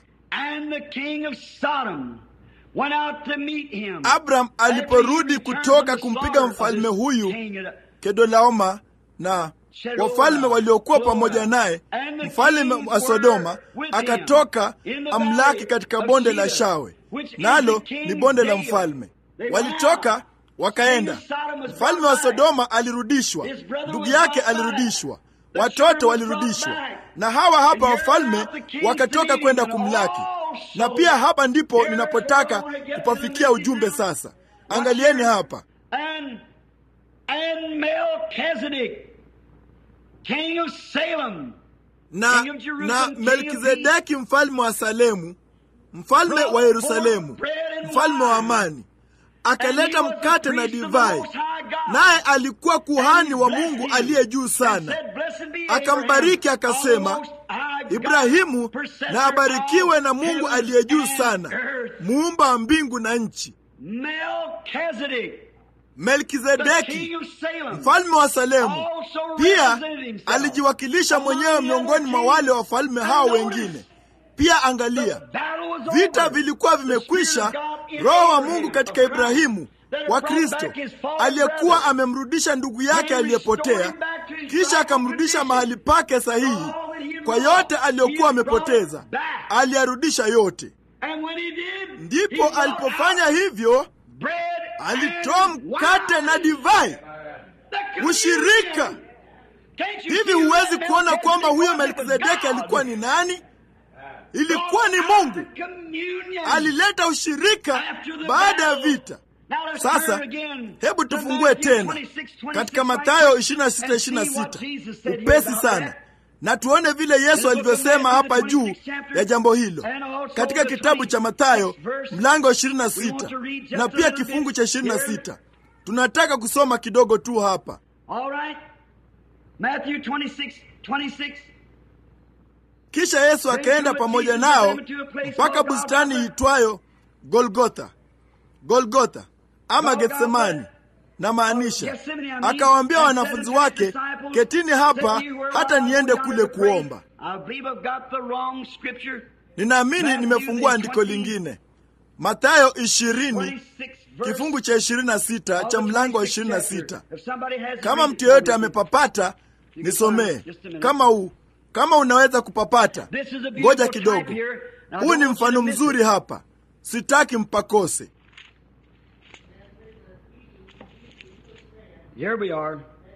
S1: Abraham aliporudi kutoka kumpiga mfalme huyu Kedolaoma na wafalme waliokuwa pamoja naye, mfalme wa Sodoma akatoka amlaki katika bonde la Shawe, nalo ni bonde la mfalme. Walitoka wakaenda. Mfalme wa Sodoma alirudishwa, ndugu yake alirudishwa, watoto walirudishwa, na hawa hapa wafalme wakatoka kwenda kumlaki. Na pia hapa ndipo ninapotaka kupafikia ujumbe sasa. Angalieni hapa
S2: And, and Melchizedek, king of Salem,
S1: na,
S2: King of Jerusalem,
S1: na
S2: king of
S1: Melkizedeki mfalme wa Salemu, mfalme wa Yerusalemu, mfalme wa amani, akaleta mkate na divai, naye alikuwa kuhani wa Mungu aliye juu sana. Akambariki akasema, Ibrahimu na abarikiwe na Mungu aliye juu sana, muumba wa mbingu na nchi.
S2: Melchizedek, the
S1: Melkizedeki
S2: king of Salem,
S1: mfalme wa Salemu
S2: also
S1: pia
S2: represented himself.
S1: alijiwakilisha mwenyewe miongoni mwa wale wafalme hao wengine. Pia angalia,
S2: Battle was
S1: vita
S2: over.
S1: vilikuwa vimekwisha. Roho wa Mungu katika Ibrahimu wa Kristo aliyekuwa amemrudisha ndugu yake aliyepotea, kisha akamrudisha mahali pake sahihi. Kwa yote aliyokuwa amepoteza, aliyarudisha yote.
S2: And when he did,
S1: Ndipo
S2: he brought
S1: alipofanya hivyo,
S2: bread
S1: alitoa
S2: and
S1: mkate
S2: wine.
S1: na divai,
S2: The communion.
S1: ushirika.
S2: Can't you
S1: Hivi
S2: see
S1: huwezi
S2: that
S1: kuona kwamba huyo
S2: Melchizedek was
S1: Melkizedeki
S2: God?
S1: alikuwa ni nani? Ilikuwa ni Mungu.
S2: Communion.
S1: Alileta ushirika
S2: After the
S1: baada ya
S2: battle.
S1: vita.
S2: Now let's
S1: Sasa
S2: turn again
S1: hebu
S2: to
S1: tufungue
S2: Matthew
S1: tena
S2: 26, 26,
S1: katika Mathayo
S2: and
S1: 26
S2: see what
S1: 26
S2: Jesus said here
S1: upesi
S2: about
S1: sana,
S2: that.
S1: na tuone vile Yesu alivyosema hapa juu ya jambo hilo katika kitabu cha Mathayo mlango wa 26 na pia kifungu cha 26. Tunataka kusoma kidogo tu hapa.
S2: All right. Matthew 26, 26.
S1: Kisha Yesu akaenda pamoja nao mpaka bustani iitwayo Golgotha, Golgotha ama Getsemani na maanisha, akawaambia wanafunzi wake, ketini hapa hata niende kule kuomba.
S2: I believe I've got the wrong scripture.
S1: Ninaamini nimefungua andiko lingine, Mathayo 20
S2: 26 verse.
S1: kifungu cha 26 cha mlango wa 26.
S2: If somebody has it,
S1: Kama
S2: read
S1: mtu
S2: it
S1: yeyote
S2: for me.
S1: amepapata, nisomee kama huu, kama unaweza kupapata.
S2: This is a beautiful
S1: Ngoja
S2: type
S1: kidogo,
S2: here. Now,
S1: huu
S2: don't
S1: ni
S2: want you
S1: mfano
S2: to miss
S1: mzuri
S2: it.
S1: hapa, sitaki mpakose.
S2: Here we are.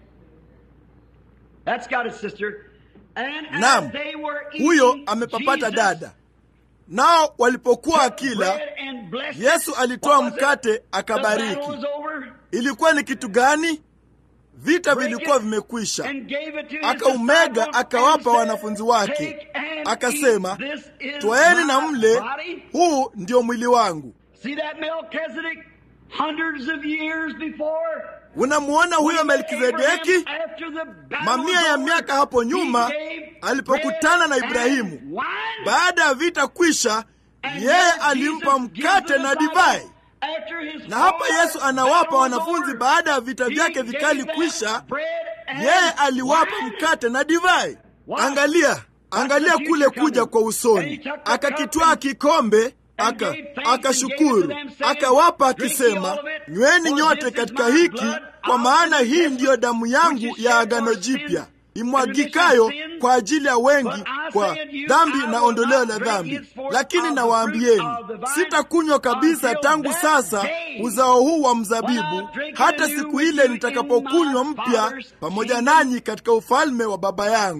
S2: That's got it, sister. And as
S1: Naam,
S2: they were
S1: huyo
S2: eating,
S1: amepapata
S2: Jesus
S1: dada. Nao walipokuwa
S2: took
S1: akila,
S2: bread and blessed it.
S1: Yesu alitoa
S2: What was it?
S1: mkate
S2: The
S1: akabariki.
S2: battle was over.
S1: Ilikuwa ni kitu gani? Vita vilikuwa vimekwisha.
S2: And gave it to his
S1: Akaumega
S2: disciples
S1: akawapa
S2: and said,
S1: wanafunzi wake,
S2: "Take and
S1: akasema,
S2: eat. This is
S1: twaeni na
S2: my
S1: mle,
S2: body."
S1: huu ndio mwili wangu.
S2: See that Melchizedek hundreds of years before?
S1: Unamuona huyo Melkizedeki?
S2: After the battle
S1: Mamia
S2: was
S1: ya
S2: over,
S1: miaka hapo
S2: he
S1: nyuma
S2: gave
S1: alipokutana na
S2: bread
S1: Ibrahimu.
S2: and wine.
S1: Baada ya vita kwisha,
S2: And
S1: yeye
S2: then
S1: alimpa
S2: Jesus gives
S1: mkate
S2: the
S1: na
S2: disciples,
S1: divai.
S2: after his
S1: Na hapa
S2: former
S1: Yesu anawapa
S2: battle was
S1: wanafunzi
S2: over,
S1: baada ya vita
S2: he
S1: vyake
S2: gave
S1: vikali
S2: them
S1: kwisha,
S2: bread and
S1: yeye aliwapa
S2: wine.
S1: mkate na divai.
S2: Wow.
S1: Angalia, angalia
S2: That's the
S1: kule
S2: future
S1: kuja
S2: coming.
S1: kwa
S2: And
S1: usoni.
S2: he took the
S1: Akakitwaa
S2: cup
S1: kikombe
S2: and
S1: aka
S2: gave thanks and
S1: akashukuru,
S2: gave it to them, saying,
S1: akawapa
S2: "Drink ye
S1: akisema,
S2: all of it,
S1: nyweni
S2: for
S1: nyote
S2: this is
S1: katika
S2: my
S1: hiki,
S2: blood
S1: kwa
S2: of
S1: maana
S2: the
S1: hii
S2: testament,
S1: ndiyo damu yangu
S2: which is
S1: ya
S2: shed
S1: agano
S2: for sin,
S1: jipya
S2: and
S1: imwagikayo
S2: remission of sin.
S1: kwa ajili ya wengi
S2: But I
S1: kwa
S2: say unto you,
S1: dhambi
S2: I
S1: na
S2: will
S1: ondoleo
S2: not
S1: la
S2: drink
S1: dhambi.
S2: henceforth
S1: Lakini
S2: of the
S1: nawaambieni,
S2: fruit of the vine
S1: sitakunywa kabisa
S2: until
S1: tangu
S2: that
S1: sasa
S2: day
S1: uzao huu wa
S2: when
S1: mzabibu
S2: I drink
S1: hata
S2: anew
S1: siku
S2: with
S1: ile
S2: you in
S1: nitakapokunywa
S2: my
S1: mpya
S2: Father's
S1: pamoja
S2: kingdom.
S1: nanyi katika ufalme wa Baba yangu.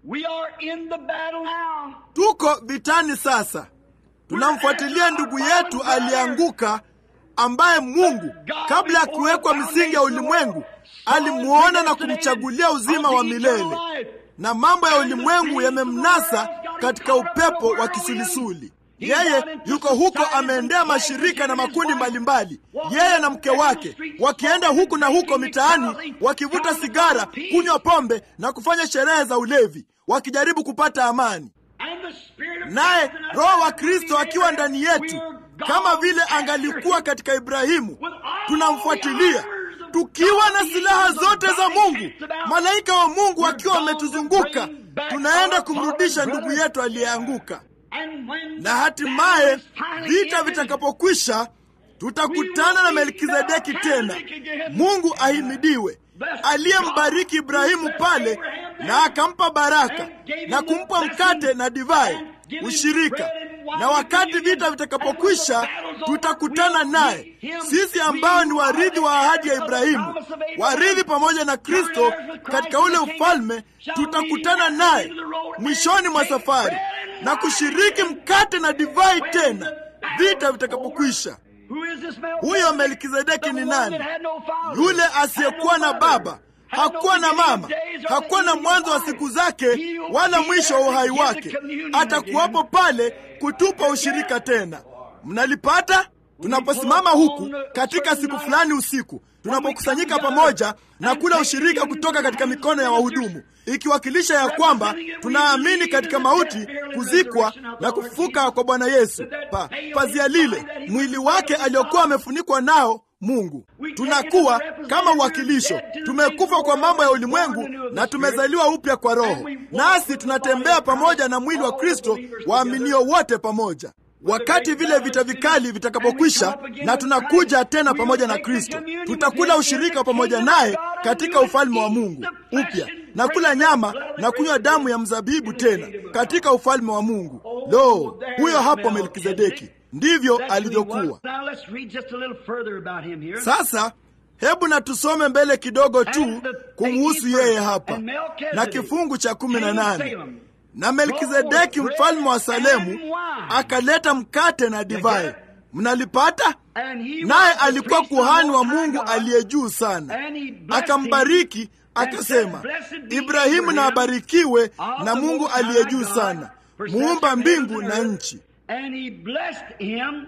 S2: We are in the battle now.
S1: tuko vitani sasa tunamfuatilia ndugu yetu aliyeanguka ambaye mungu kabla ya kuwekwa misingi ya ulimwengu alimuona na kumchagulia uzima wa milele na mambo ya ulimwengu yamemnasa katika upepo wa kisulisuli yeye yuko huko ameendea mashirika na makundi mbalimbali yeye na mke wake wakienda huku na huko mitaani wakivuta sigara kunywa pombe na kufanya sherehe za ulevi wakijaribu kupata amani
S2: And the Spirit of
S1: naye
S2: God in us
S1: roho wa
S2: as
S1: kristo
S2: we
S1: akiwa
S2: are,
S1: ndani
S2: we
S1: yetu
S2: are
S1: kama
S2: God's
S1: vile
S2: answers.
S1: angalikuwa katika ibrahimu
S2: With all
S1: tunamfuatilia
S2: the armors of
S1: tukiwa na
S2: God, the
S1: silaha
S2: angels of
S1: zote za
S2: God
S1: mungu
S2: encamped about.
S1: malaika wa mungu
S2: We're
S1: wakiwa
S2: going to
S1: wametuzunguka
S2: bring back
S1: tunaenda
S2: our
S1: kumrudisha
S2: fallen
S1: ndugu
S2: brother.
S1: yetu aliyeanguka
S2: And when
S1: na
S2: the
S1: hatimaye
S2: battle is finally
S1: vita
S2: ended,
S1: vitakapokwisha tutakutana na melkizedeki tena mungu ahimidiwe aliyembariki ibrahimu pale na akampa baraka na kumpa mkate na divai ushirika na wakati vita vitakapokwisha tutakutana naye sisi ambao ni warithi wa ahadi ya ibrahimu warithi pamoja na kristo katika ule ufalme tutakutana naye mwishoni mwa safari na kushiriki mkate na divai tena vita vitakapokwisha
S2: Who is this Melchizedek?
S1: huyo melkizedeki
S2: The
S1: ni
S2: one
S1: nani
S2: that had no father,
S1: yule
S2: had no
S1: asiyekuwa na
S2: mother,
S1: baba
S2: had no
S1: hakuwa na
S2: beginning
S1: mama
S2: of days or
S1: hakuwa na
S2: ending of
S1: mwanzo wa
S2: life.
S1: siku zake
S2: He will
S1: wala
S2: be
S1: mwisho wa
S2: there to
S1: uhai
S2: give the
S1: wake
S2: communion
S1: atakuwapo
S2: again.
S1: pale kutupa ushirika tena mnalipata tunaposimama huku katika siku fulani usiku tunapokusanyika pamoja na kula ushirika kutoka katika mikono ya wahudumu ikiwakilisha ya kwamba tunaamini katika mauti kuzikwa na kufufuka kwa bwana yesu pa, pazia lile mwili wake aliokuwa amefunikwa nao mungu tunakuwa kama uwakilisho tumekufa kwa mambo ya ulimwengu na tumezaliwa upya kwa roho nasi tunatembea pamoja na mwili wa kristo waaminio wote pamoja wakati vile vita vikali vitakapokwisha na tunakuja tena pamoja na kristo tutakula ushirika pamoja naye katika ufalme wa mungu upya na kula nyama na kunywa damu ya mzabibu tena katika ufalme wa mungu lo huyo hapo melkizedeki ndivyo alivyokuwa
S2: Now let's read just a little further about him here.
S1: sasa hebu na tusome mbele kidogo tu kumhusu yeye hapa na kifungu cha kumi na nane na melkizedeki mfalme wa salemu akaleta mkate na divai mnalipata
S2: And he
S1: naye
S2: was the
S1: alikuwa
S2: priest of the
S1: kuhani wa
S2: Most High
S1: mungu
S2: God.
S1: aliye juu sana
S2: And he blessed
S1: akambariki
S2: him
S1: akasema
S2: and said, "Blessed be
S1: ibrahimu na
S2: Abraham
S1: abarikiwe
S2: of
S1: na
S2: the
S1: mungu
S2: Most
S1: aliye
S2: High
S1: juu
S2: God,
S1: sana
S2: possessor
S1: muumba
S2: of
S1: mbingu
S2: heaven
S1: na
S2: and earth."
S1: nchi
S2: And he blessed him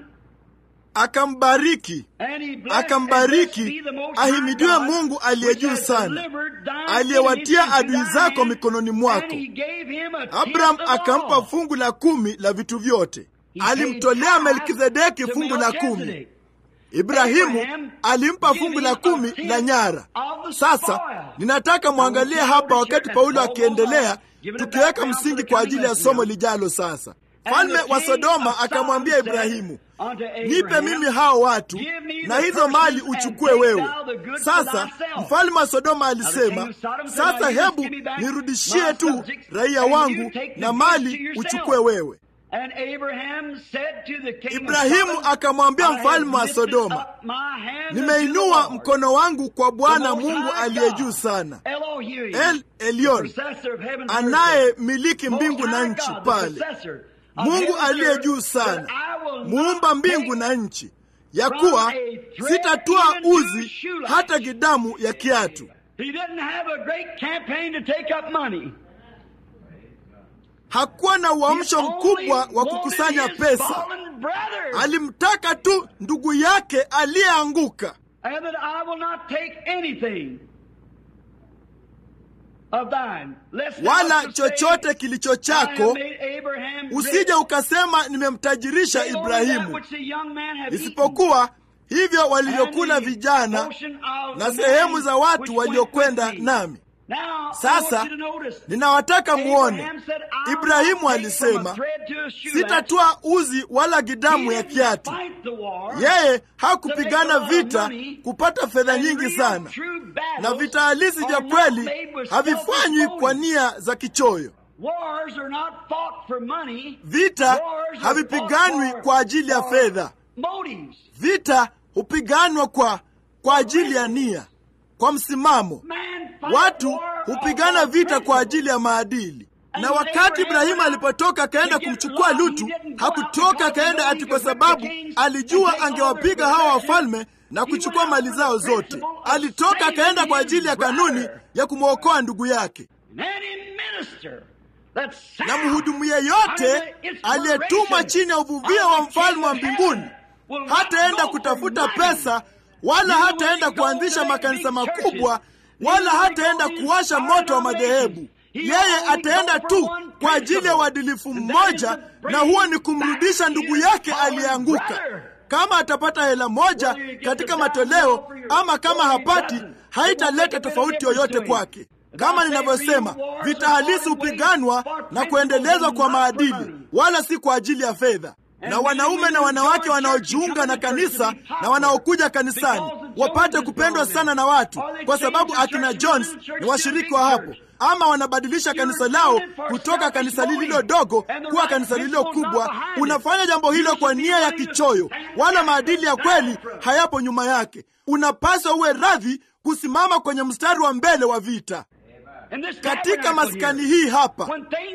S1: akambariki
S2: And he blessed
S1: akambariki
S2: and blessed be the Most High
S1: ahimidiwe
S2: God,
S1: mungu aliye
S2: which
S1: juu
S2: has
S1: sana
S2: delivered thine
S1: aliyewatia
S2: enemies into
S1: adui
S2: thy
S1: zako
S2: hand,
S1: mikononi mwako
S2: and he gave him a
S1: abraham
S2: tenth of
S1: akampa
S2: all.
S1: fungu la kumi la vitu vyote
S2: He
S1: alimtolea
S2: paid
S1: melkizedeki
S2: tithe to
S1: fungu la kumi
S2: Melchizedek.
S1: ibrahimu
S2: Abraham
S1: alimpa
S2: giving
S1: fungu la
S2: a
S1: kumi
S2: tenth
S1: la nyara
S2: of the
S1: sasa
S2: spoil.
S1: ninataka mwangalie hapa wakati paulo akiendelea tukiweka msingi kwa ajili ya somo lijalo sasa mfalme wa sodoma akamwambia ibrahimu nipe mimi hao watu na hizo mali uchukue wewe sasa mfalme wa sodoma alisema sasa hebu nirudishie tu raia wangu na mali uchukue wewe
S2: And Abraham said to the king of
S1: ibrahimu
S2: Sodom,
S1: akamwambia
S2: "I have
S1: mfalme wa
S2: lifted
S1: sodoma
S2: up my hand unto the
S1: nimeinua
S2: Lord,
S1: mkono wangu kwa bwana
S2: the Most
S1: mungu
S2: High
S1: aliye
S2: God,
S1: juu sana
S2: Elohim,
S1: el elion
S2: possessor of heaven and earth,
S1: anayemiliki
S2: Most
S1: mbingu na
S2: High
S1: nchi
S2: God, the
S1: pale
S2: possessor of
S1: mungu
S2: heaven and
S1: aliye
S2: earth,
S1: juu
S2: that
S1: sana
S2: I will not
S1: muumba mbingu
S2: take
S1: na nchi ya kuwa sitatoa uzi hata gidamu ya kiatu
S2: He didn't have a great campaign to take up money.
S1: hakuwa na uamsho
S2: He
S1: mkubwa
S2: only
S1: wa kukusanya
S2: wanted his
S1: pesa
S2: fallen brother.
S1: alimtaka tu ndugu yake aliyeanguka
S2: and that I will not take anything of thine. Lest thou
S1: wala
S2: should say,
S1: chochote kilicho
S2: I have
S1: chako
S2: made Abraham rich.
S1: usije ukasema nimemtajirisha
S2: Take only that
S1: ibrahimu
S2: which the young man had
S1: isipokuwa hivyo
S2: eaten,
S1: walivyokula
S2: and the
S1: vijana
S2: portion of
S1: na
S2: the
S1: sehemu
S2: man
S1: za watu
S2: which went
S1: waliokwenda
S2: with me.
S1: nami
S2: Now, I
S1: sasa
S2: want you to notice,
S1: ninawataka muone
S2: Abraham said, "I will
S1: ibrahimu
S2: not take from a
S1: alisema
S2: thread to a shoelace."
S1: sitatoa uzi wala gidamu
S2: He
S1: ya
S2: didn't
S1: kiatu
S2: fight the war
S1: yeye hakupigana vita kupata fedha
S2: and
S1: nyingi
S2: real
S1: sana
S2: true battles
S1: na vita halisi vya
S2: are not
S1: kweli
S2: made with
S1: havifanywi
S2: selfish
S1: kwa
S2: motives.
S1: nia za kichoyo
S2: Wars are not fought for money.
S1: vita
S2: Wars are
S1: havipiganwi
S2: fought
S1: kwa ajili ya
S2: for
S1: fedha
S2: Motives.
S1: vita hupiganwa kwa kwa ajili ya nia kwa msimamo
S2: Man fight
S1: watu
S2: war
S1: hupigana
S2: of
S1: vita kwa
S2: principle.
S1: ajili ya maadili Na wakati Ibrahimu alipotoka akaenda kumchukua Lutu, hakutoka akaenda ati kwa sababu alijua angewapiga hawa wafalme na kuchukua mali zao zote. Alitoka akaenda kwa ajili ya kanuni ya kumwokoa ndugu yake. Na mhudumu yeyote aliyetumwa chini ya uvuvio wa mfalme wa mbinguni hataenda kutafuta pesa, wala hataenda kuanzisha makanisa makubwa, wala hataenda kuwasha moto wa madhehebu. Yeye ataenda tu kwa ajili ya uadilifu mmoja, na huo ni kumrudisha ndugu yake aliyeanguka. Kama atapata hela moja katika matoleo ama kama hapati, haitaleta tofauti yoyote kwake. Kama ninavyosema, vita halisi hupiganwa na kuendelezwa kwa maadili, wala si kwa ajili ya fedha. Na wanaume na wanawake wanaojiunga na kanisa na wanaokuja kanisani wapate kupendwa sana na watu, kwa sababu akina Jones ni washiriki wa hapo, ama wanabadilisha kanisa lao kutoka kanisa lililo dogo kuwa kanisa lililo kubwa. Unafanya jambo hilo kwa nia ya kichoyo, wala maadili ya kweli hayapo nyuma yake. Unapaswa uwe radhi kusimama kwenye mstari wa mbele wa vita. Katika maskani hii hapa,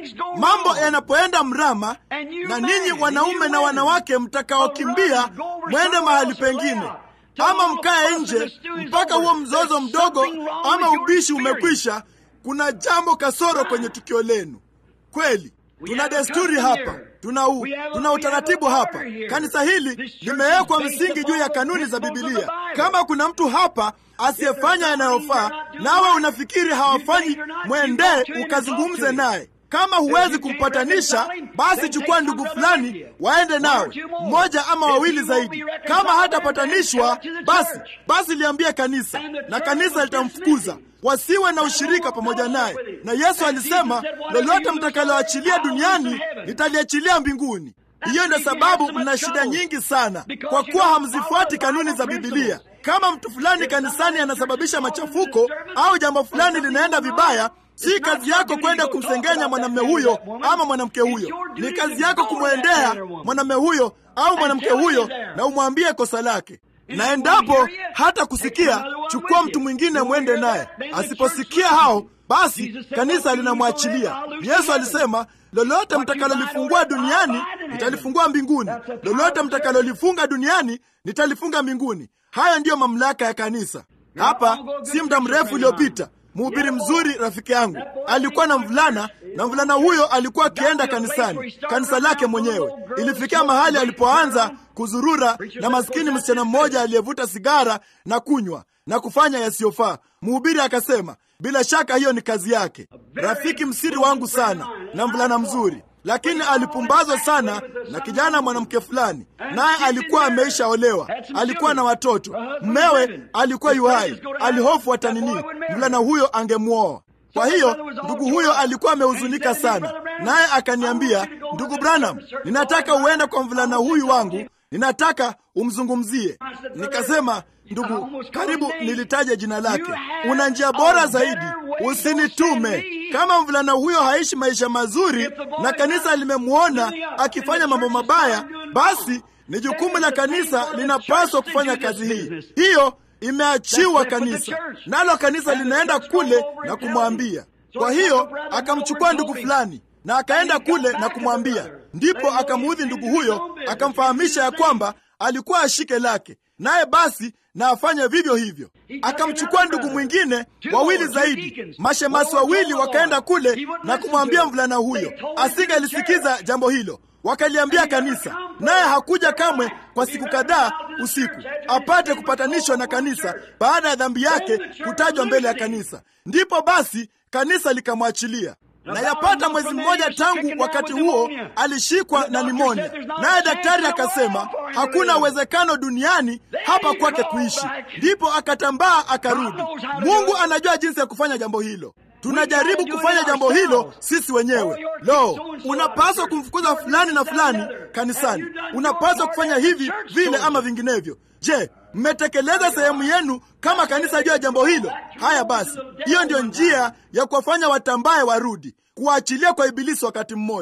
S1: mambo yanapoenda mrama, na ninyi wanaume na wanawake mtakaokimbia mwende mahali pengine, ama mkae nje mpaka huo mzozo mdogo ama ubishi umekwisha, kuna jambo kasoro kwenye tukio lenu. Kweli tuna desturi hapa, tuna, u, tuna utaratibu hapa. Kanisa hili limewekwa msingi juu ya kanuni za Bibilia. Kama kuna mtu hapa asiyefanya yanayofaa, nawe unafikiri hawafanyi, mwendee ukazungumze naye. Kama huwezi kumpatanisha, basi chukua ndugu fulani waende nawe, mmoja ama wawili zaidi. Kama hatapatanishwa, basi basi liambie kanisa, na kanisa litamfukuza wasiwe na ushirika pamoja naye. Na Yesu alisema, lolote mtakaloachilia duniani nitaliachilia mbinguni. Hiyo ndio sababu mna shida nyingi sana, kwa kuwa hamzifuati kanuni za Bibilia. Kama mtu fulani kanisani anasababisha machafuko au jambo fulani linaenda vibaya, si kazi yako kwenda kumsengenya mwanamume huyo ama mwanamke huyo. Ni kazi yako kumwendea mwanamume huyo au mwanamke huyo na umwambie kosa lake na endapo hata kusikia, chukua mtu mwingine mwende naye. Asiposikia hao, basi kanisa linamwachilia. Yesu alisema, lolote mtakalolifungua duniani nitalifungua mbinguni, lolote mtakalolifunga duniani nitalifunga mbinguni. Haya ndiyo mamlaka ya kanisa. Hapa si muda mrefu uliopita Mhubiri mzuri rafiki yangu alikuwa na mvulana, na mvulana huyo alikuwa akienda kanisani, kanisa lake mwenyewe. Ilifikia mahali alipoanza kuzurura na maskini msichana mmoja aliyevuta sigara na kunywa na kufanya yasiyofaa. Mhubiri akasema, bila shaka hiyo ni kazi yake. Rafiki msiri wangu sana na mvulana mzuri, lakini alipumbazwa sana na kijana mwanamke fulani, naye alikuwa ameishaolewa, alikuwa na watoto, mmewe alikuwa yuhai. Alihofu atanini mvulana huyo angemwoa. Kwa hiyo ndugu huyo alikuwa amehuzunika sana, naye akaniambia, ndugu Branham, ninataka uende kwa mvulana huyu wangu, ninataka umzungumzie. Nikasema, ndugu, karibu nilitaja jina lake. Una njia bora zaidi, usinitume. Kama mvulana huyo haishi maisha mazuri na kanisa limemwona akifanya mambo mabaya, basi ni jukumu la kanisa, linapaswa kufanya kazi hii. Hiyo imeachiwa kanisa, nalo kanisa linaenda kule na kumwambia. Kwa hiyo akamchukua ndugu fulani na akaenda kule na kumwambia, ndipo akamuudhi ndugu huyo, akamfahamisha ya kwamba alikuwa ashike lake, naye basi na afanye vivyo hivyo. Akamchukua ndugu mwingine, wawili zaidi, mashemasi wawili, wakaenda kule na kumwambia mvulana huyo. Asingelisikiza jambo hilo, wakaliambia kanisa, naye hakuja kamwe kwa siku kadhaa usiku, apate kupatanishwa na kanisa baada ya dhambi yake kutajwa mbele ya kanisa. Ndipo basi kanisa likamwachilia na yapata mwezi mmoja tangu wakati huo alishikwa na nimonia, naye daktari akasema hakuna uwezekano duniani hapa kwake kuishi. Ndipo akatambaa akarudi. Mungu anajua jinsi ya kufanya jambo hilo. Tunajaribu kufanya jambo hilo sisi wenyewe. Lo, unapaswa kumfukuza fulani na fulani kanisani, unapaswa kufanya hivi vile ama vinginevyo. Je, mmetekeleza sehemu yenu kama kanisa juu ya jambo hilo? Haya basi, hiyo ndiyo njia ya kuwafanya watambaye warudi, kuwaachilia kwa Ibilisi wakati mmoja.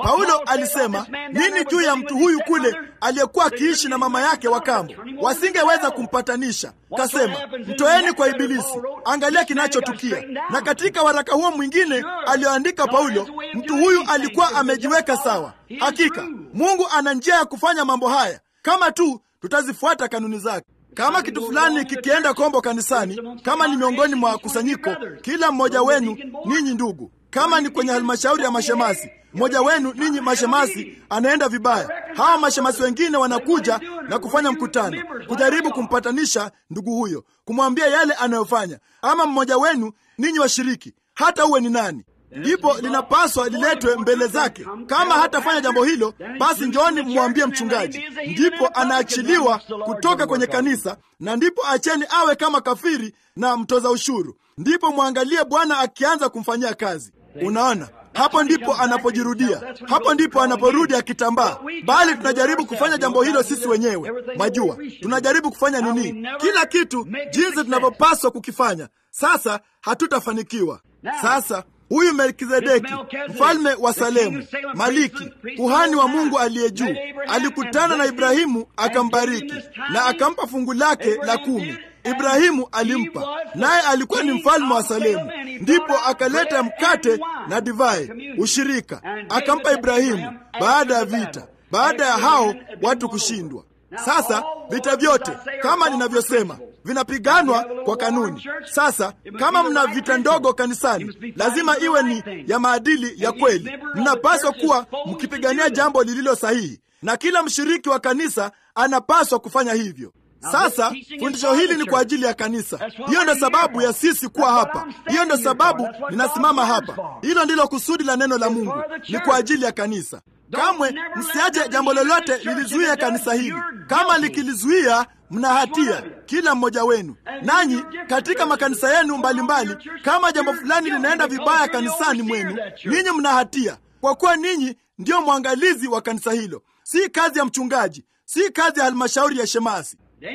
S1: Paulo alisema nini juu ya mtu huyu kule aliyekuwa akiishi na mama yake wa kambo? Wasingeweza kumpatanisha. Kasema mtoeni kwa Ibilisi, angalia kinachotukia. Na katika waraka huo mwingine alioandika Paulo, mtu huyu alikuwa amejiweka sawa. Hakika Mungu ana njia ya kufanya mambo haya kama tu tutazifuata kanuni zake. Kama kitu fulani kikienda kombo kanisani, kama ni miongoni mwa kusanyiko, kila mmoja wenu ninyi ndugu, kama ni kwenye halmashauri ya mashemasi, mmoja wenu ninyi mashemasi anaenda vibaya, hawa mashemasi wengine wanakuja na kufanya mkutano kujaribu kumpatanisha ndugu huyo, kumwambia yale anayofanya, ama mmoja wenu ninyi washiriki, hata uwe ni nani ndipo linapaswa liletwe mbele zake. Kama hatafanya jambo hilo, basi njooni mmwambie mchungaji. Ndipo anaachiliwa kutoka kwenye kanisa, na ndipo acheni awe kama kafiri na mtoza ushuru. Ndipo mwangalie Bwana akianza kumfanyia kazi. Unaona, hapo ndipo anapojirudia, hapo ndipo anaporudi akitambaa. Bali tunajaribu kufanya jambo hilo sisi wenyewe. Majua tunajaribu kufanya nini? Kila kitu jinsi tunavyopaswa kukifanya. Sasa hatutafanikiwa. Sasa huyu Melkizedeki, mfalme wa Salemu, Maliki, kuhani wa Mungu aliye juu, alikutana na Ibrahimu akambariki na akampa fungu lake la kumi. Ibrahimu alimpa, naye alikuwa ni mfalme wa Salemu. Ndipo akaleta mkate na divai, ushirika, akampa Ibrahimu baada ya vita, baada ya hao watu kushindwa. Sasa vita vyote kama ninavyosema vinapiganwa kwa kanuni. Sasa kama mna vita ndogo kanisani, lazima iwe ni ya maadili ya kweli. Mnapaswa kuwa mkipigania jambo lililo sahihi, na kila mshiriki wa kanisa anapaswa kufanya hivyo. Sasa fundisho hili ni kwa ajili ya kanisa. Hiyo ndio sababu ya sisi kuwa hapa, hiyo ndio sababu ninasimama hapa. Hilo ndilo kusudi la neno la Mungu, ni kwa ajili ya kanisa. Kamwe msiache jambo lolote lilizuia kanisa hili. Kama likilizuia, mna hatia kila mmoja wenu. Nanyi katika makanisa yenu mbalimbali, kama jambo fulani linaenda vibaya kanisani mwenu, ninyi mna hatia, kwa kuwa ninyi ndiyo mwangalizi wa kanisa hilo. Si kazi ya mchungaji, si kazi ya halmashauri ya shemasi,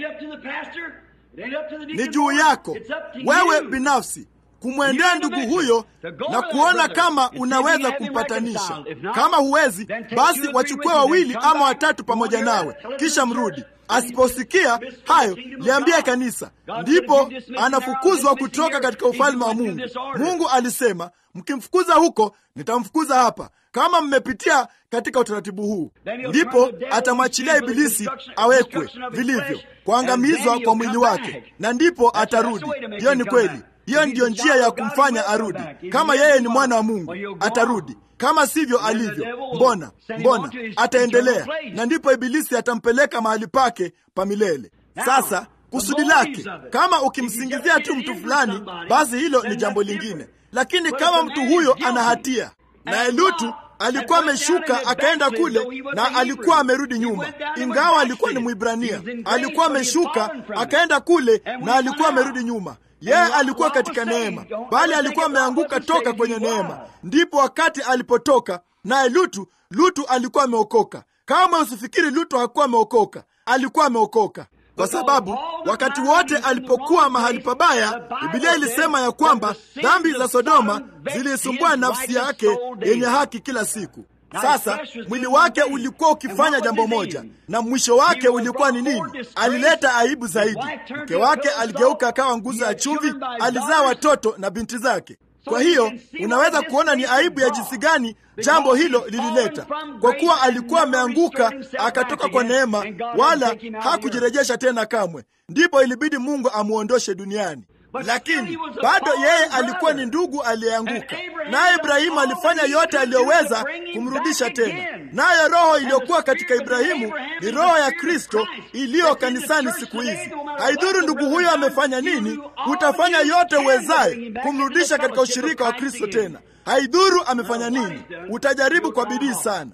S1: ni juu yako wewe binafsi kumwendea ndugu huyo na kuona kama unaweza kumpatanisha. Kama huwezi, basi wachukue wawili ama watatu pamoja nawe, kisha mrudi. Asiposikia hayo, liambie kanisa, ndipo anafukuzwa kutoka katika ufalme wa Mungu. Mungu alisema, mkimfukuza huko, nitamfukuza hapa. Kama mmepitia katika utaratibu huu, ndipo atamwachilia Ibilisi awekwe vilivyo, kuangamizwa kwa mwili wake, na ndipo atarudi. Hiyo ni kweli. Hiyo ndiyo njia ya kumfanya arudi. Kama yeye ni mwana wa Mungu, atarudi. Kama sivyo alivyo, mbona mbona ataendelea, na ndipo Ibilisi atampeleka mahali pake pa milele. Sasa kusudi lake, kama ukimsingizia tu mtu fulani, basi hilo ni jambo lingine, lakini kama mtu huyo ana hatia, naye Lutu alikuwa ameshuka akaenda kule na alikuwa amerudi nyuma, ingawa alikuwa ni Mwibrania. Alikuwa ameshuka akaenda kule na alikuwa amerudi nyuma. Yeye alikuwa katika neema, bali alikuwa ameanguka toka kwenye neema. Ndipo wakati alipotoka naye Lutu, Lutu alikuwa ameokoka. Kama usifikiri Lutu hakuwa ameokoka, alikuwa ameokoka kwa sababu wakati wote alipokuwa mahali pabaya, Biblia ilisema ya kwamba dhambi za Sodoma zilisumbua nafsi yake yenye haki kila siku. Sasa mwili wake ulikuwa ukifanya jambo moja, na mwisho wake ulikuwa ni nini? Alileta aibu zaidi. Mke wake aligeuka akawa nguzo ya chumvi, alizaa watoto na binti zake. Kwa hiyo unaweza kuona ni aibu ya jinsi gani jambo hilo lilileta, kwa kuwa alikuwa ameanguka akatoka kwa neema, wala hakujirejesha tena kamwe. Ndipo ilibidi Mungu amwondoshe duniani lakini bado yeye alikuwa ni ndugu aliyeanguka, naye Ibrahimu alifanya yote aliyoweza kumrudisha tena. Nayo roho iliyokuwa katika Ibrahimu ni roho ya Kristo iliyo kanisani siku hizi. Haidhuru ndugu huyo amefanya nini, utafanya yote uwezaye kumrudisha katika ushirika wa Kristo tena. Haidhuru amefanya nini, utajaribu kwa bidii sana.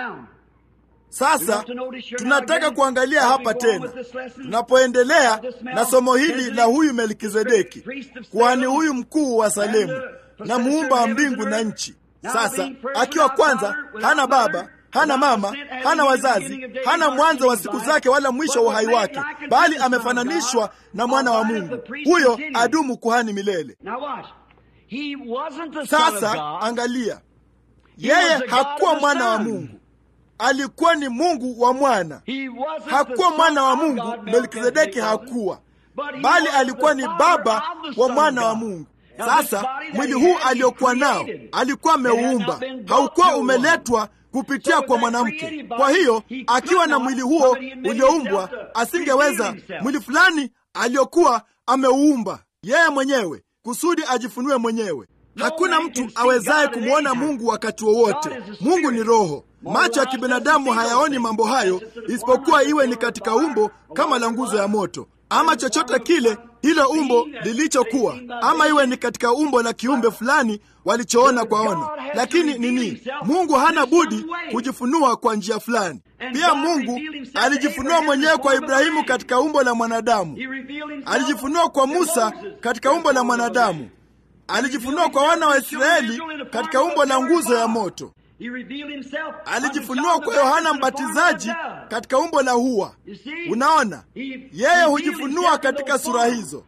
S1: Sasa tunataka kuangalia hapa tena, tunapoendelea na somo hili la huyu Melkizedeki, kuhani huyu mkuu wa Salemu na muumba wa mbingu na nchi. Sasa akiwa kwanza hana baba hana mama, hana wazazi, hana mwanzo wa siku zake wala mwisho wa uhai wake, bali amefananishwa na mwana wa Mungu. Huyo adumu kuhani milele. Sasa angalia, yeye hakuwa mwana wa Mungu, alikuwa ni Mungu wa mwana. Hakuwa mwana wa Mungu, Melkizedeki hakuwa, bali alikuwa ni baba wa mwana wa Mungu. Sasa mwili huu aliokuwa nao alikuwa ameuumba, haukuwa umeletwa kupitia kwa mwanamke. Kwa hiyo akiwa na mwili huo ulioumbwa, asingeweza mwili fulani aliokuwa ameuumba yeye mwenyewe kusudi ajifunue mwenyewe. Hakuna mtu awezaye kumwona Mungu wakati wowote. Mungu ni Roho. Macho ya kibinadamu hayaoni mambo hayo, isipokuwa iwe ni katika umbo kama la nguzo ya moto ama chochote kile hilo umbo lilichokuwa, ama iwe ni katika umbo la kiumbe fulani walichoona kwa ono. Lakini nini? Mungu hana budi kujifunua kwa njia fulani. Pia Mungu alijifunua mwenyewe kwa Ibrahimu katika umbo la mwanadamu, alijifunua kwa Musa katika umbo la mwanadamu, alijifunua kwa wana wa Israeli katika umbo la nguzo ya moto, alijifunua kwa Yohana Mbatizaji katika umbo la hua. Unaona, yeye hujifunua katika sura hizo.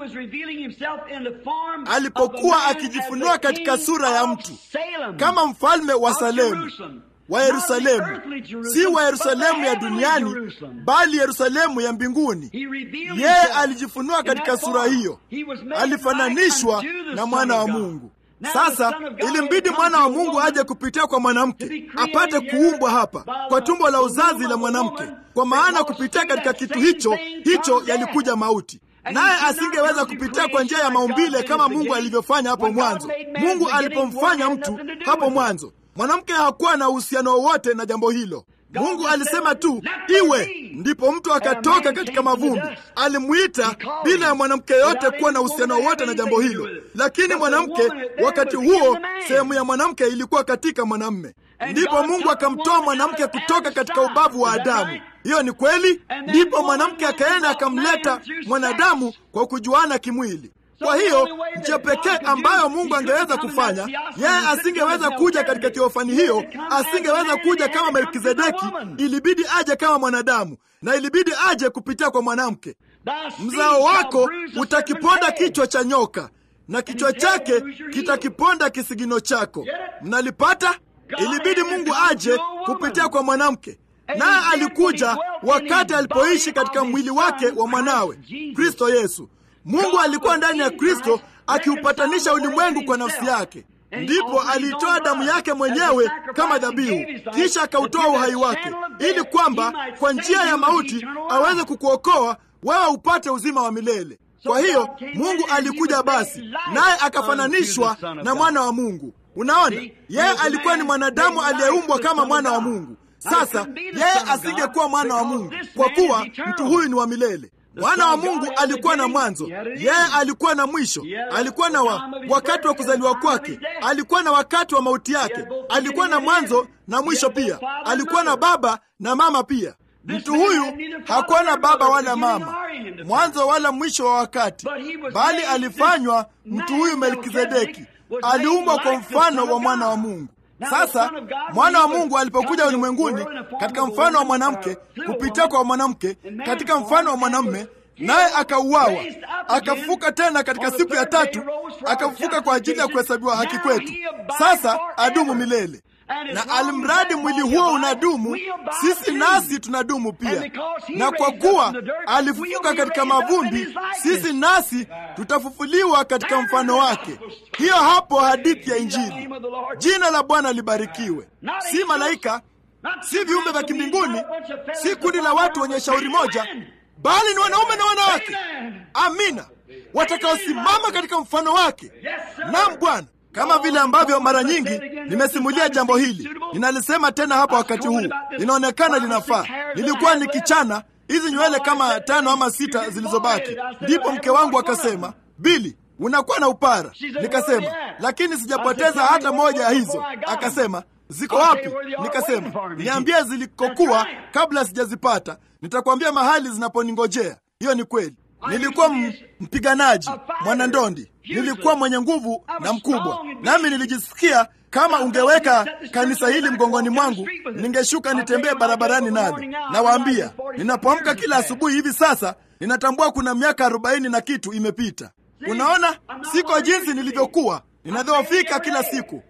S1: Alipokuwa akijifunua katika sura ya mtu kama mfalme wa Salemu wa Yerusalemu, si wa Yerusalemu ya duniani, bali Yerusalemu ya mbinguni. Yeye alijifunua katika sura hiyo, alifananishwa na mwana wa Mungu. Sasa ilimbidi mwana wa Mungu aje kupitia kwa mwanamke apate kuumbwa hapa kwa tumbo la uzazi la mwanamke, kwa maana kupitia katika kitu hicho hicho yalikuja mauti naye asingeweza kupitia kwa njia ya maumbile kama Mungu alivyofanya hapo mwanzo. Mungu alipomfanya mtu hapo mwanzo, mwanamke hakuwa na uhusiano wowote na jambo hilo. Mungu alisema tu iwe, ndipo mtu akatoka katika mavumbi. Alimwita bila ya mwanamke yote kuwa na uhusiano wowote na jambo hilo, lakini mwanamke, wakati huo sehemu ya mwanamke ilikuwa katika mwanamme. Ndipo Mungu akamtoa mwanamke kutoka katika ubavu wa Adamu. Hiyo ni kweli. Ndipo mwanamke akaenda akamleta mwanadamu kwa kujuana kimwili. Kwa hiyo njia pekee ambayo Mungu angeweza kufanya, yeye asingeweza kuja katika teofani hiyo, asingeweza kuja kama Melkizedeki. Ilibidi aje kama mwanadamu, na ilibidi aje kupitia kwa mwanamke. Mzao wako utakiponda kichwa cha nyoka, na kichwa chake kitakiponda kisigino chako. Mnalipata? Ilibidi Mungu aje kupitia kwa mwanamke, naye alikuja wakati alipoishi katika mwili wake wa mwanawe Kristo Yesu. Mungu alikuwa ndani ya Kristo akiupatanisha ulimwengu kwa nafsi yake. Ndipo aliitoa damu yake mwenyewe kama dhabihu, kisha akautoa uhai wake, ili kwamba kwa njia ya mauti aweze kukuokoa wewe upate uzima wa milele. Kwa hiyo Mungu alikuja basi, naye akafananishwa na mwana wa Mungu. Unaona, yeye alikuwa ni mwanadamu aliyeumbwa kama mwana wa Mungu. Sasa yeye asingekuwa mwana wa Mungu kwa kuwa mtu huyu ni wa milele. Mwana wa Mungu alikuwa na mwanzo, yeye alikuwa na mwisho. Alikuwa na wa, wakati wa kuzaliwa kwake, alikuwa na wakati wa mauti yake, alikuwa na mwanzo na mwisho pia, alikuwa na baba na mama pia. Mtu huyu hakuwa na baba wala mama, mwanzo wala mwisho wa wakati, bali alifanywa mtu huyu Melkizedeki, aliumbwa kwa mfano wa mwana wa Mungu. Sasa mwana wa Mungu alipokuja ulimwenguni katika mfano wa mwanamke, kupitia kwa mwanamke katika mfano wa mwanamume, naye akauawa, akafufuka tena katika siku ya tatu, akafufuka kwa ajili ya kuhesabiwa haki kwetu. Sasa adumu milele na alimradi mwili huo unadumu, sisi nasi tunadumu pia. Na kwa kuwa alifufuka katika mavumbi, sisi nasi tutafufuliwa katika mfano wake. Hiyo hapo hadithi ya Injili. Jina la Bwana libarikiwe. Si malaika, si viumbe vya kimbinguni, si kundi la watu wenye shauri moja, bali ni wanaume na wanawake, amina, watakaosimama katika mfano wake. Naam Bwana, kama vile ambavyo mara nyingi nimesimulia jambo hili, ninalisema tena hapa wakati huu, linaonekana linafaa. Nilikuwa nikichana hizi nywele kama tano ama sita zilizobaki, ndipo mke wangu akasema, Bili, unakuwa na upara. Nikasema, lakini sijapoteza hata moja ya hizo. Akasema, ziko wapi? Nikasema, niambie zilikokuwa kabla sijazipata, nitakwambia mahali zinaponingojea. Hiyo ni kweli. Nilikuwa mpiganaji mwanandondi, nilikuwa mwenye nguvu na mkubwa, nami nilijisikia kama ungeweka kanisa hili mgongoni mwangu, ningeshuka nitembee barabarani nalo. Nawaambia, ninapoamka kila asubuhi hivi sasa, ninatambua kuna miaka arobaini na kitu imepita. Unaona, siko jinsi nilivyokuwa, ninadhoofika kila siku.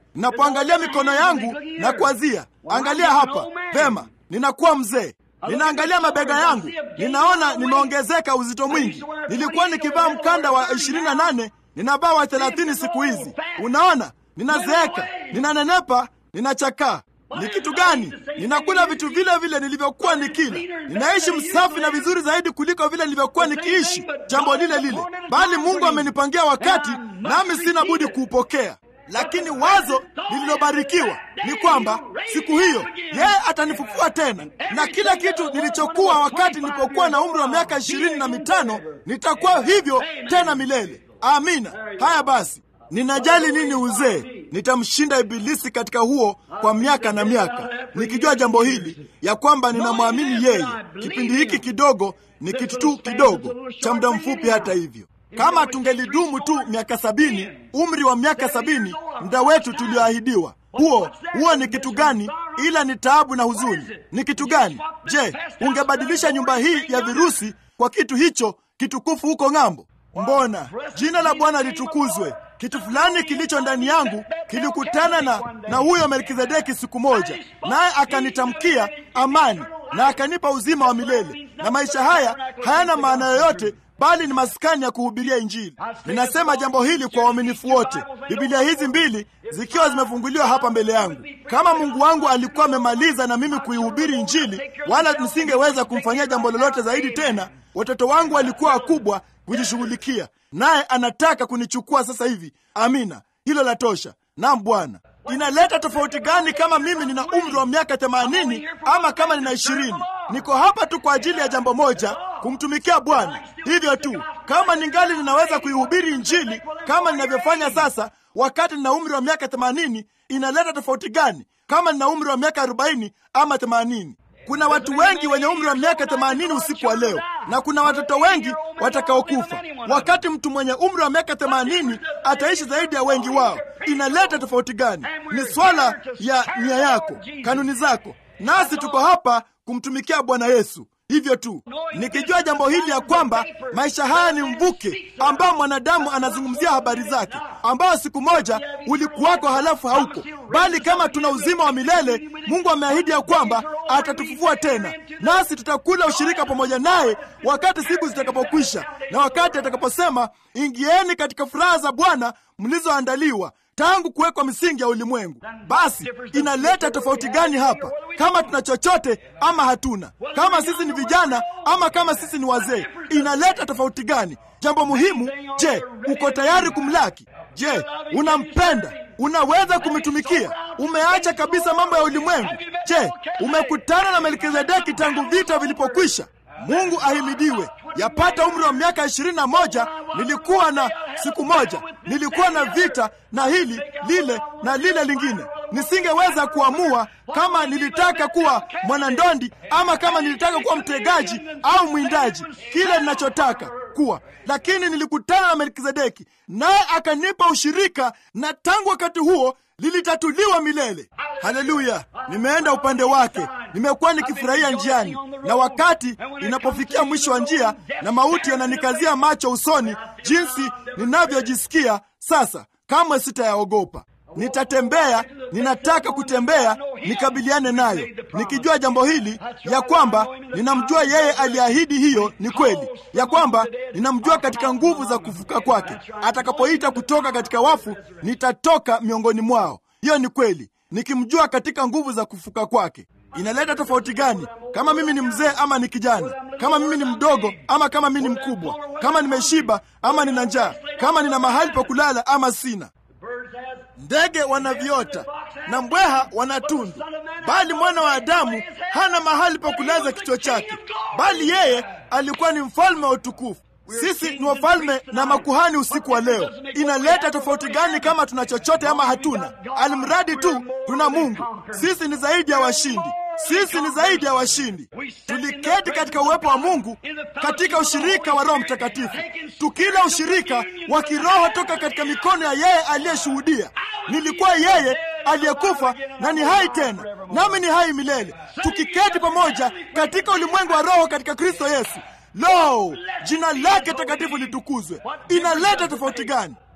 S1: Ninapoangalia mikono yangu na kuazia, angalia hapa vema, ninakuwa mzee. Ninaangalia mabega yangu, ninaona nimeongezeka uzito mwingi. Nilikuwa nikivaa mkanda wa 28 ninavaa wa 30 siku hizi. Unaona, ninazeeka, ninanenepa, ninachakaa. Ni kitu gani? Ninakula vitu vile vile nilivyokuwa nikila. Ninaishi msafi na vizuri zaidi kuliko vile nilivyokuwa nikiishi jambo lile lile, bali Mungu amenipangia wakati, nami sina budi kuupokea. Lakini wazo lililobarikiwa ni kwamba siku hiyo yeye atanifufua tena, na kila kitu nilichokuwa wakati nilipokuwa na umri wa miaka ishirini na mitano nitakuwa hivyo tena milele. Amina. Haya basi, ninajali nini uzee? Nitamshinda Ibilisi katika huo kwa miaka na miaka, nikijua jambo hili ya kwamba ninamwamini yeye. Kipindi hiki kidogo ni kitu tu kidogo cha muda mfupi. Hata hivyo, kama tungelidumu tu miaka sabini, umri wa miaka sabini, muda wetu tulioahidiwa huo huo ni kitu gani? Ila ni taabu na huzuni. Ni kitu gani? Je, ungebadilisha nyumba hii ya virusi kwa kitu hicho kitukufu huko ng'ambo? Mbona jina la Bwana litukuzwe. Kitu fulani kilicho ndani yangu kilikutana na, na huyo Melkizedeki siku moja, naye akanitamkia amani na akanipa uzima wa milele, na maisha haya hayana maana yoyote bali ni maskani ya kuhubiria Injili. Ninasema jambo hili kwa uaminifu wote, Biblia hizi mbili zikiwa zimefunguliwa hapa mbele yangu. Kama Mungu wangu alikuwa amemaliza na mimi kuihubiri Injili, wala nisingeweza kumfanyia jambo lolote zaidi tena. Watoto wangu walikuwa wakubwa kujishughulikia, naye anataka kunichukua sasa hivi. Amina, hilo la tosha. Naam Bwana. Inaleta tofauti gani kama mimi nina umri wa miaka themanini ama kama nina ishirini? Niko hapa tu kwa ajili ya jambo moja, kumtumikia Bwana. Hivyo tu. Kama ningali ninaweza kuihubiri Injili kama ninavyofanya sasa, wakati nina umri wa miaka themanini, inaleta tofauti gani kama nina umri wa miaka arobaini ama themanini? Kuna watu wengi wenye umri wa miaka themanini usiku wa leo, na kuna watoto wengi watakaokufa. Wakati mtu mwenye umri wa miaka themanini ataishi zaidi ya wengi wao, inaleta tofauti gani? Ni swala ya nia yako, kanuni zako, nasi tuko hapa kumtumikia Bwana Yesu. Hivyo tu nikijua jambo hili ya kwamba maisha haya ni mvuke ambao mwanadamu anazungumzia habari zake, ambao siku moja ulikuwako halafu hauko, bali kama tuna uzima wa milele, Mungu ameahidi ya kwamba atatufufua tena, nasi tutakula ushirika pamoja naye wakati siku zitakapokwisha, na wakati atakaposema, ingieni katika furaha za Bwana mlizoandaliwa tangu kuwekwa misingi ya ulimwengu. Basi inaleta tofauti gani hapa, kama tuna chochote ama hatuna? Kama sisi ni vijana ama kama sisi ni wazee, inaleta tofauti gani? Jambo muhimu, je, uko tayari kumlaki? Je, unampenda? Unaweza kumtumikia? Umeacha kabisa mambo ya ulimwengu? Je, umekutana na Melkizedeki tangu vita vilipokwisha? Mungu ahimidiwe. Yapata umri wa miaka ishirini na moja nilikuwa na siku moja nilikuwa na vita na hili lile na lile lingine. Nisingeweza kuamua kama nilitaka kuwa mwanandondi ama kama nilitaka kuwa mtegaji au mwindaji, kile ninachotaka kuwa, lakini nilikutana na Melkizedeki naye akanipa ushirika, na tangu wakati huo lilitatuliwa milele. Haleluya! Nimeenda upande wake, nimekuwa nikifurahia njiani, na wakati inapofikia mwisho wa njia na mauti yananikazia macho usoni, jinsi ninavyojisikia sasa, kamwe sitayaogopa. Nitatembea, ninataka kutembea nikabiliane nayo, nikijua jambo hili ya kwamba ninamjua yeye aliahidi. Hiyo ni kweli ya kwamba ninamjua katika nguvu za kufuka kwake. Atakapoita kutoka katika wafu, nitatoka miongoni mwao. Hiyo ni kweli, nikimjua katika nguvu za kufuka kwake. Inaleta tofauti gani kama mimi ni mzee ama ni kijana, kama mimi ni mdogo ama kama mimi ni mkubwa, kama nimeshiba ama nina njaa, kama nina mahali pa kulala ama sina? Ndege wana viota na mbweha wana tundu, bali mwana wa Adamu hana mahali pa kulaza kichwa chake. Bali yeye alikuwa ni mfalme wa utukufu. Sisi ni wafalme na makuhani usiku wa leo. Inaleta tofauti gani kama tuna chochote ama hatuna? Alimradi tu tuna Mungu. Sisi ni zaidi ya washindi. Sisi ni zaidi ya washindi. Tuliketi katika uwepo wa Mungu katika ushirika wa Roho Mtakatifu, tukila ushirika wa kiroho toka katika mikono ya yeye aliyeshuhudia. Nilikuwa yeye aliyekufa na ni hai tena, nami ni hai milele, tukiketi pamoja katika ulimwengu wa roho katika Kristo Yesu. Lo, jina lake takatifu litukuzwe. Inaleta tofauti gani?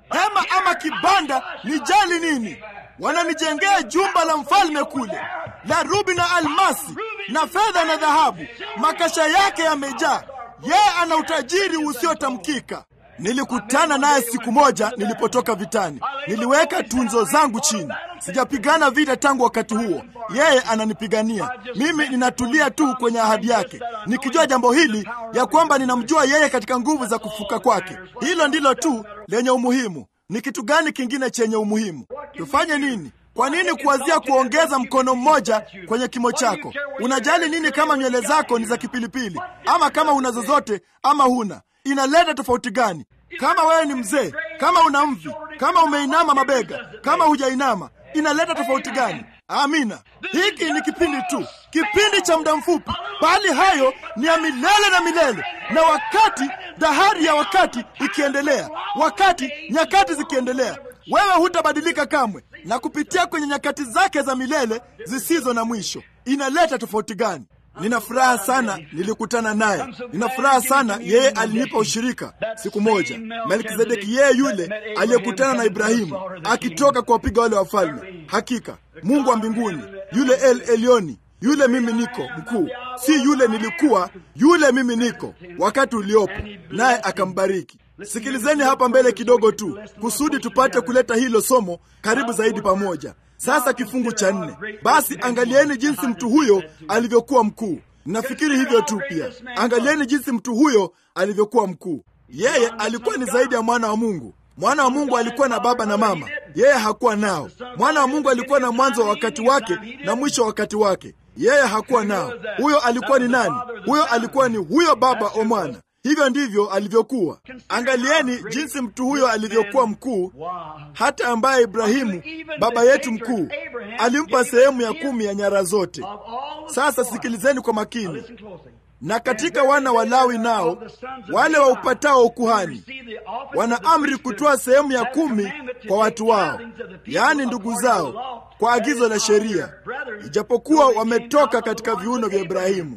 S1: hema ama kibanda, nijali nini? Wananijengea jumba la mfalme kule la rubi na almasi na fedha na dhahabu, makasha yake yamejaa. Yeye ana utajiri usiotamkika. Nilikutana naye siku moja nilipotoka vitani. Niliweka tunzo zangu chini. Sijapigana vita tangu wakati huo. Yeye ananipigania mimi, ninatulia tu kwenye ahadi yake, nikijua jambo hili ya kwamba ninamjua yeye katika nguvu za kufuka kwake. Hilo ndilo tu lenye umuhimu. Ni kitu gani kingine chenye umuhimu? Tufanye nini? Kwa nini kuwazia kuongeza mkono mmoja kwenye kimo chako? Unajali nini kama nywele zako ni za kipilipili, ama kama una zozote ama huna? Inaleta tofauti gani? Kama wewe ni mzee, kama una mvi, kama umeinama mabega, kama hujainama, inaleta tofauti gani? Amina. Hiki ni kipindi tu, kipindi cha muda mfupi, bali hayo ni ya milele na milele. Na wakati dahari ya wakati ikiendelea, wakati nyakati zikiendelea, wewe hutabadilika kamwe, na kupitia kwenye nyakati zake za milele zisizo na mwisho. Inaleta tofauti gani? Nina furaha sana nilikutana naye. Nina furaha sana yeye alinipa ushirika siku moja. Melkizedeki, yeye yule aliyekutana na Ibrahimu akitoka kuwapiga wale wafalme. Hakika Mungu wa mbinguni, yule El Elioni, yule mimi niko mkuu, si yule nilikuwa, yule mimi niko wakati uliopo, naye akambariki. Sikilizeni hapa mbele kidogo tu, kusudi tupate kuleta hilo somo karibu zaidi pamoja. Sasa kifungu cha nne. Basi angalieni jinsi mtu huyo alivyokuwa mkuu. Nafikiri hivyo tu pia. Angalieni jinsi mtu huyo alivyokuwa mkuu. Yeye alikuwa ni zaidi ya mwana wa Mungu. Mwana wa Mungu alikuwa na baba na mama, yeye hakuwa nao. Mwana wa Mungu alikuwa na mwanzo wa wakati wake na mwisho wa wakati wake, yeye hakuwa nao. Huyo alikuwa ni nani? Huyo alikuwa ni huyo baba wa mwana. Hivyo ndivyo alivyokuwa. Angalieni jinsi mtu huyo alivyokuwa mkuu, hata ambaye Ibrahimu baba yetu mkuu alimpa sehemu ya kumi ya nyara zote. Sasa sikilizeni kwa makini. Na katika wana wa Lawi nao wale waupatao ukuhani wana amri kutoa sehemu ya kumi kwa watu wao, yaani ndugu zao, kwa agizo la sheria, ijapokuwa wametoka katika viuno vya Ibrahimu.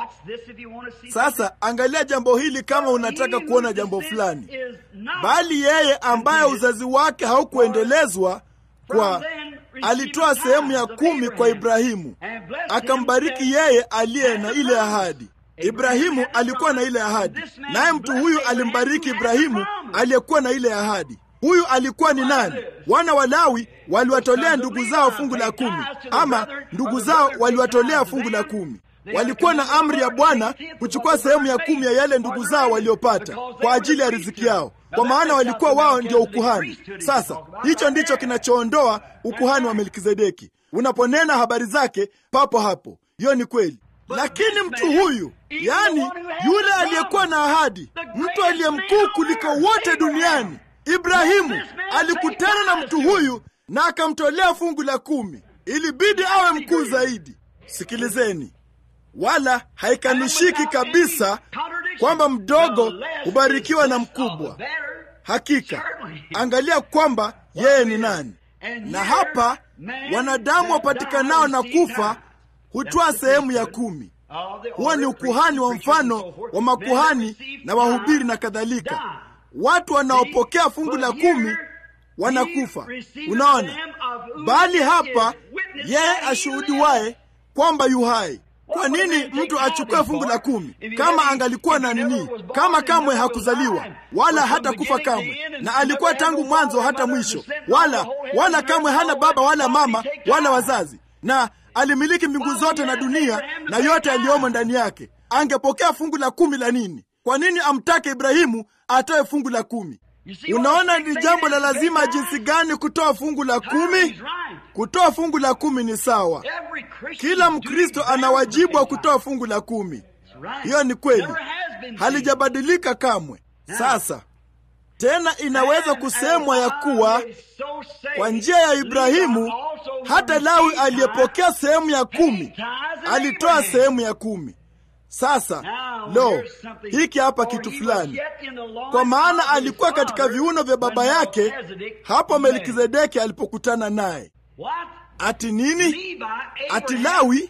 S1: Sasa angalia jambo hili kama unataka kuona jambo fulani. Bali yeye ambaye uzazi wake haukuendelezwa kwa alitoa sehemu ya kumi kwa Ibrahimu, akambariki yeye aliye na ile ahadi. Ibrahimu alikuwa na ile ahadi, naye mtu huyu alimbariki Ibrahimu aliyekuwa na ile ahadi. Huyu alikuwa ni nani? Wana wa Lawi waliwatolea ndugu zao fungu la kumi, ama ndugu zao waliwatolea fungu la kumi. Walikuwa na amri ya Bwana kuchukua sehemu ya kumi ya yale ndugu zao waliopata kwa ajili ya riziki yao, kwa maana walikuwa wao ndio ukuhani. Sasa hicho ndicho kinachoondoa ukuhani wa Melkizedeki. Unaponena habari zake papo hapo, hiyo ni kweli. Lakini mtu huyu, yaani yule aliyekuwa na ahadi, mtu aliye mkuu kuliko wote duniani, Ibrahimu alikutana na mtu huyu na akamtolea fungu la kumi. Ilibidi awe mkuu zaidi. Sikilizeni, wala haikanushiki kabisa kwamba mdogo hubarikiwa na mkubwa. Hakika angalia kwamba yeye ni nani. Na hapa wanadamu wapatikanao na kufa hutoa sehemu ya kumi. Huo ni ukuhani wa mfano wa makuhani na wahubiri na kadhalika. Watu wanaopokea fungu la kumi wanakufa. Unaona, bali hapa yeye ashuhudiwaye kwamba yu hai. Kwa nini mtu achukue fungu la kumi kama angalikuwa na nini? Kama kamwe hakuzaliwa wala hata kufa kamwe, na alikuwa tangu mwanzo hata mwisho, wala wala kamwe hana baba wala mama wala wazazi, na alimiliki mbingu zote na dunia na yote yaliyomo ndani yake. Angepokea fungu la kumi la nini? Kwa nini amtake Ibrahimu atoe fungu la kumi? Unaona ni jambo la lazima jinsi gani kutoa fungu la kumi. Kutoa fungu la kumi ni sawa. Kila Mkristo ana wajibu wa kutoa fungu la kumi. Hiyo ni kweli, halijabadilika kamwe. Sasa tena inaweza kusemwa ya kuwa kwa njia ya Ibrahimu hata Lawi aliyepokea sehemu ya kumi alitoa sehemu ya kumi. Sasa lo, hiki hapa kitu fulani, kwa maana alikuwa katika viuno vya baba yake hapo Melkizedeki alipokutana naye. Ati nini? Ati Lawi,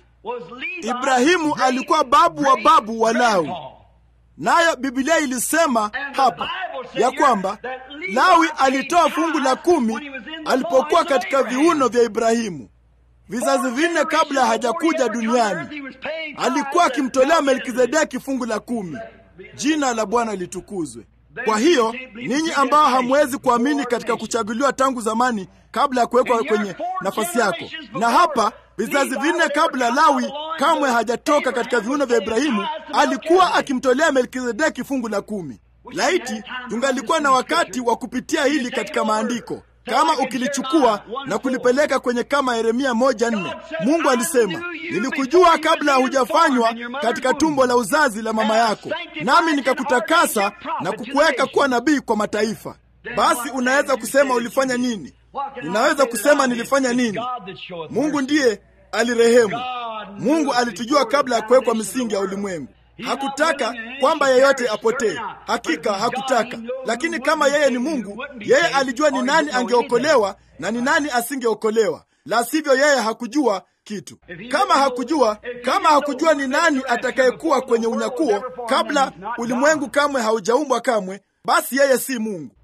S1: Ibrahimu alikuwa babu wa babu wa Lawi, nayo Biblia ilisema hapa ya kwamba Lawi alitoa fungu la kumi alipokuwa katika viuno vya Ibrahimu vizazi vinne kabla hajakuja duniani. Alikuwa akimtolea Melkizedeki fungu la kumi. Jina la Bwana litukuzwe. Kwa hiyo ninyi ambao hamwezi kuamini katika kuchaguliwa tangu zamani kabla ya kuwekwa kwenye nafasi yako, na hapa vizazi vinne kabla Lawi kamwe hajatoka katika viuno vya Ibrahimu, alikuwa akimtolea Melkizedeki fungu la kumi. Laiti tungalikuwa na wakati wa kupitia hili katika maandiko kama ukilichukua na kulipeleka kwenye kama Yeremia moja nne, Mungu alisema nilikujua kabla hujafanywa katika tumbo la uzazi la mama yako, nami nikakutakasa na kukuweka kuwa nabii kwa mataifa. Basi unaweza kusema ulifanya nini? Unaweza kusema nilifanya nini? Mungu ndiye alirehemu. Mungu alitujua kabla ya kuwekwa misingi ya ulimwengu. Hakutaka kwamba yeyote apotee. Hakika hakutaka, lakini kama yeye ni Mungu, yeye alijua ni nani angeokolewa na ni nani asingeokolewa. La sivyo, yeye hakujua kitu. Kama hakujua, kama hakujua ni nani atakayekuwa kwenye unyakuo kabla ulimwengu kamwe haujaumbwa kamwe, basi yeye si Mungu.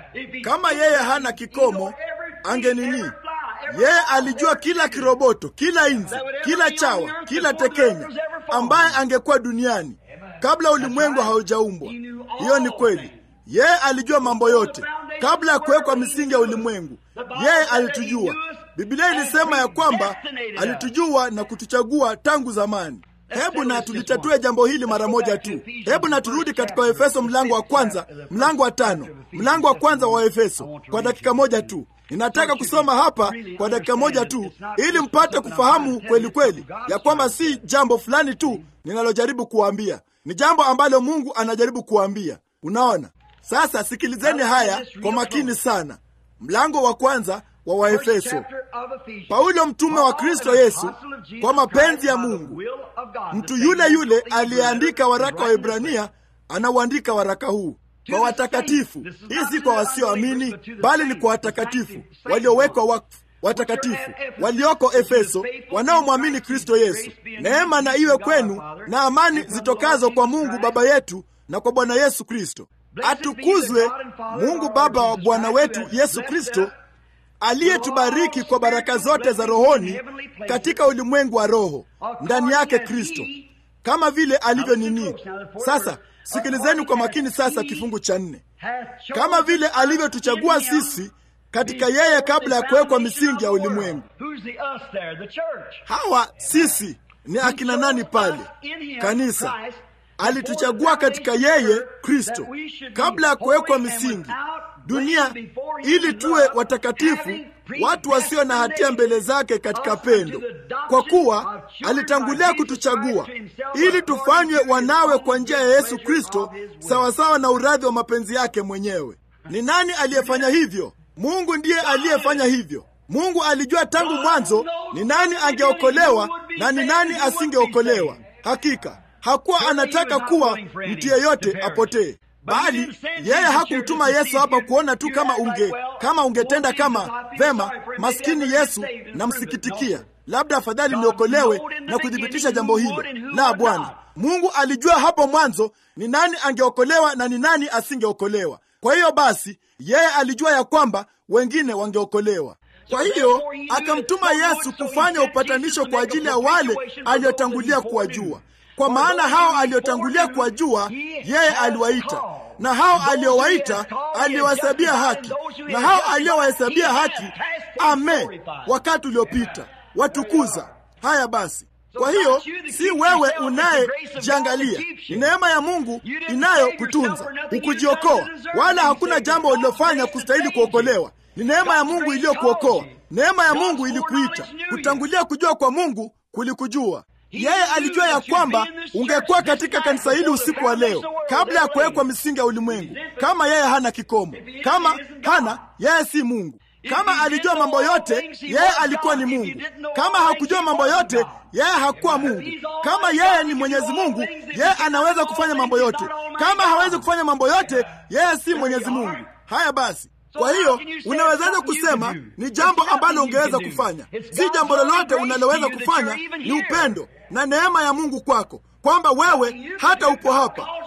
S1: Kama yeye hana kikomo, angenini yeye alijua kila kiroboto, kila inzi, kila chawa, kila tekenya ambaye angekuwa duniani kabla ulimwengu haujaumbwa. Hiyo ni kweli. Yeye alijua mambo yote kabla ya kuwekwa misingi ya ulimwengu. Yeye alitujua. Biblia ilisema ya kwamba alitujua na kutuchagua tangu zamani. Hebu na tulitatue jambo hili mara moja tu. Hebu na turudi katika Waefeso mlango wa kwanza, mlango wa tano, mlango wa kwanza wa Waefeso kwa dakika moja tu. Ninataka kusoma hapa kwa dakika moja tu, ili mpate kufahamu kweli kweli ya kwamba si jambo fulani tu ninalojaribu kuwaambia, ni jambo ambalo Mungu anajaribu kuwaambia. Unaona? Sasa sikilizeni haya kwa makini sana. Mlango wa kwanza wa Waefeso. Paulo mtume wa Kristo Yesu kwa mapenzi ya Mungu, mtu yule yule aliyeandika waraka wa Ibrania anauandika waraka huu kwa watakatifu. Hii si kwa wasioamini, bali ni kwa watakatifu waliowekwa wakfu, watakatifu walioko Efeso, wanaomwamini Kristo Yesu. Neema na iwe kwenu na amani zitokazo kwa Mungu Baba yetu na kwa Bwana Yesu Kristo. Atukuzwe Mungu Baba wa Bwana wetu Yesu Kristo, aliyetubariki kwa baraka zote za rohoni katika ulimwengu wa roho, ndani yake Kristo, kama vile alivyo nini. Sasa sikilizeni kwa makini sasa, kifungu cha nne, kama vile alivyotuchagua sisi katika yeye kabla ya kuwekwa misingi ya ulimwengu. Hawa sisi ni akina nani pale? Kanisa alituchagua katika yeye Kristo kabla ya kuwekwa misingi dunia, ili tuwe watakatifu, watu wasio na hatia mbele zake katika pendo, kwa kuwa alitangulia kutuchagua ili tufanywe wanawe kwa njia ya Yesu Kristo, sawasawa na uradhi wa mapenzi yake mwenyewe. Ni nani aliyefanya hivyo? Mungu ndiye aliyefanya hivyo. Mungu alijua tangu mwanzo ni nani angeokolewa na ni nani asingeokolewa. Hakika hakuwa anataka kuwa mtu yeyote apotee, bali yeye hakumtuma Yesu hapa kuona tu kama unge kama ungetenda kama vema. Maskini Yesu, namsikitikia, labda afadhali niokolewe na kuthibitisha jambo hilo. La, Bwana Mungu alijua hapo mwanzo ni nani angeokolewa na ni nani asingeokolewa. Kwa hiyo basi, yeye alijua ya kwamba wengine wangeokolewa. Kwa hiyo akamtuma Yesu kufanya upatanisho kwa ajili ya wale aliyotangulia kuwajua kwa maana hao aliotangulia kuwajua yeye aliwaita, na hao aliowaita aliwahesabia haki, na hao aliowahesabia haki ame wakati uliopita watukuza. Haya basi, kwa hiyo si wewe unayejiangalia, ni neema ya Mungu inayokutunza ukujiokoa, wala hakuna jambo ulilofanya kustahili kuokolewa. Ni neema ya Mungu iliyokuokoa. Neema ya Mungu ilikuita. Kutangulia kujua kwa Mungu kulikujua yeye alijua ya kwamba ungekuwa katika kanisa hili usiku wa leo kabla ya kuwekwa misingi ya ulimwengu. Kama yeye hana kikomo, kama hana, yeye si Mungu. Kama alijua mambo yote, yeye alikuwa ni Mungu. Kama hakujua mambo yote, yeye hakuwa Mungu. Kama yeye ni Mwenyezi Mungu, yeye anaweza kufanya mambo yote. Kama hawezi kufanya mambo yote, yeye si Mwenyezi Mungu. Haya basi, kwa hiyo unawezaje kusema ni jambo ambalo ungeweza kufanya? Si jambo lolote unaloweza kufanya, ni upendo na neema ya Mungu kwako, kwamba wewe hata upo hapa,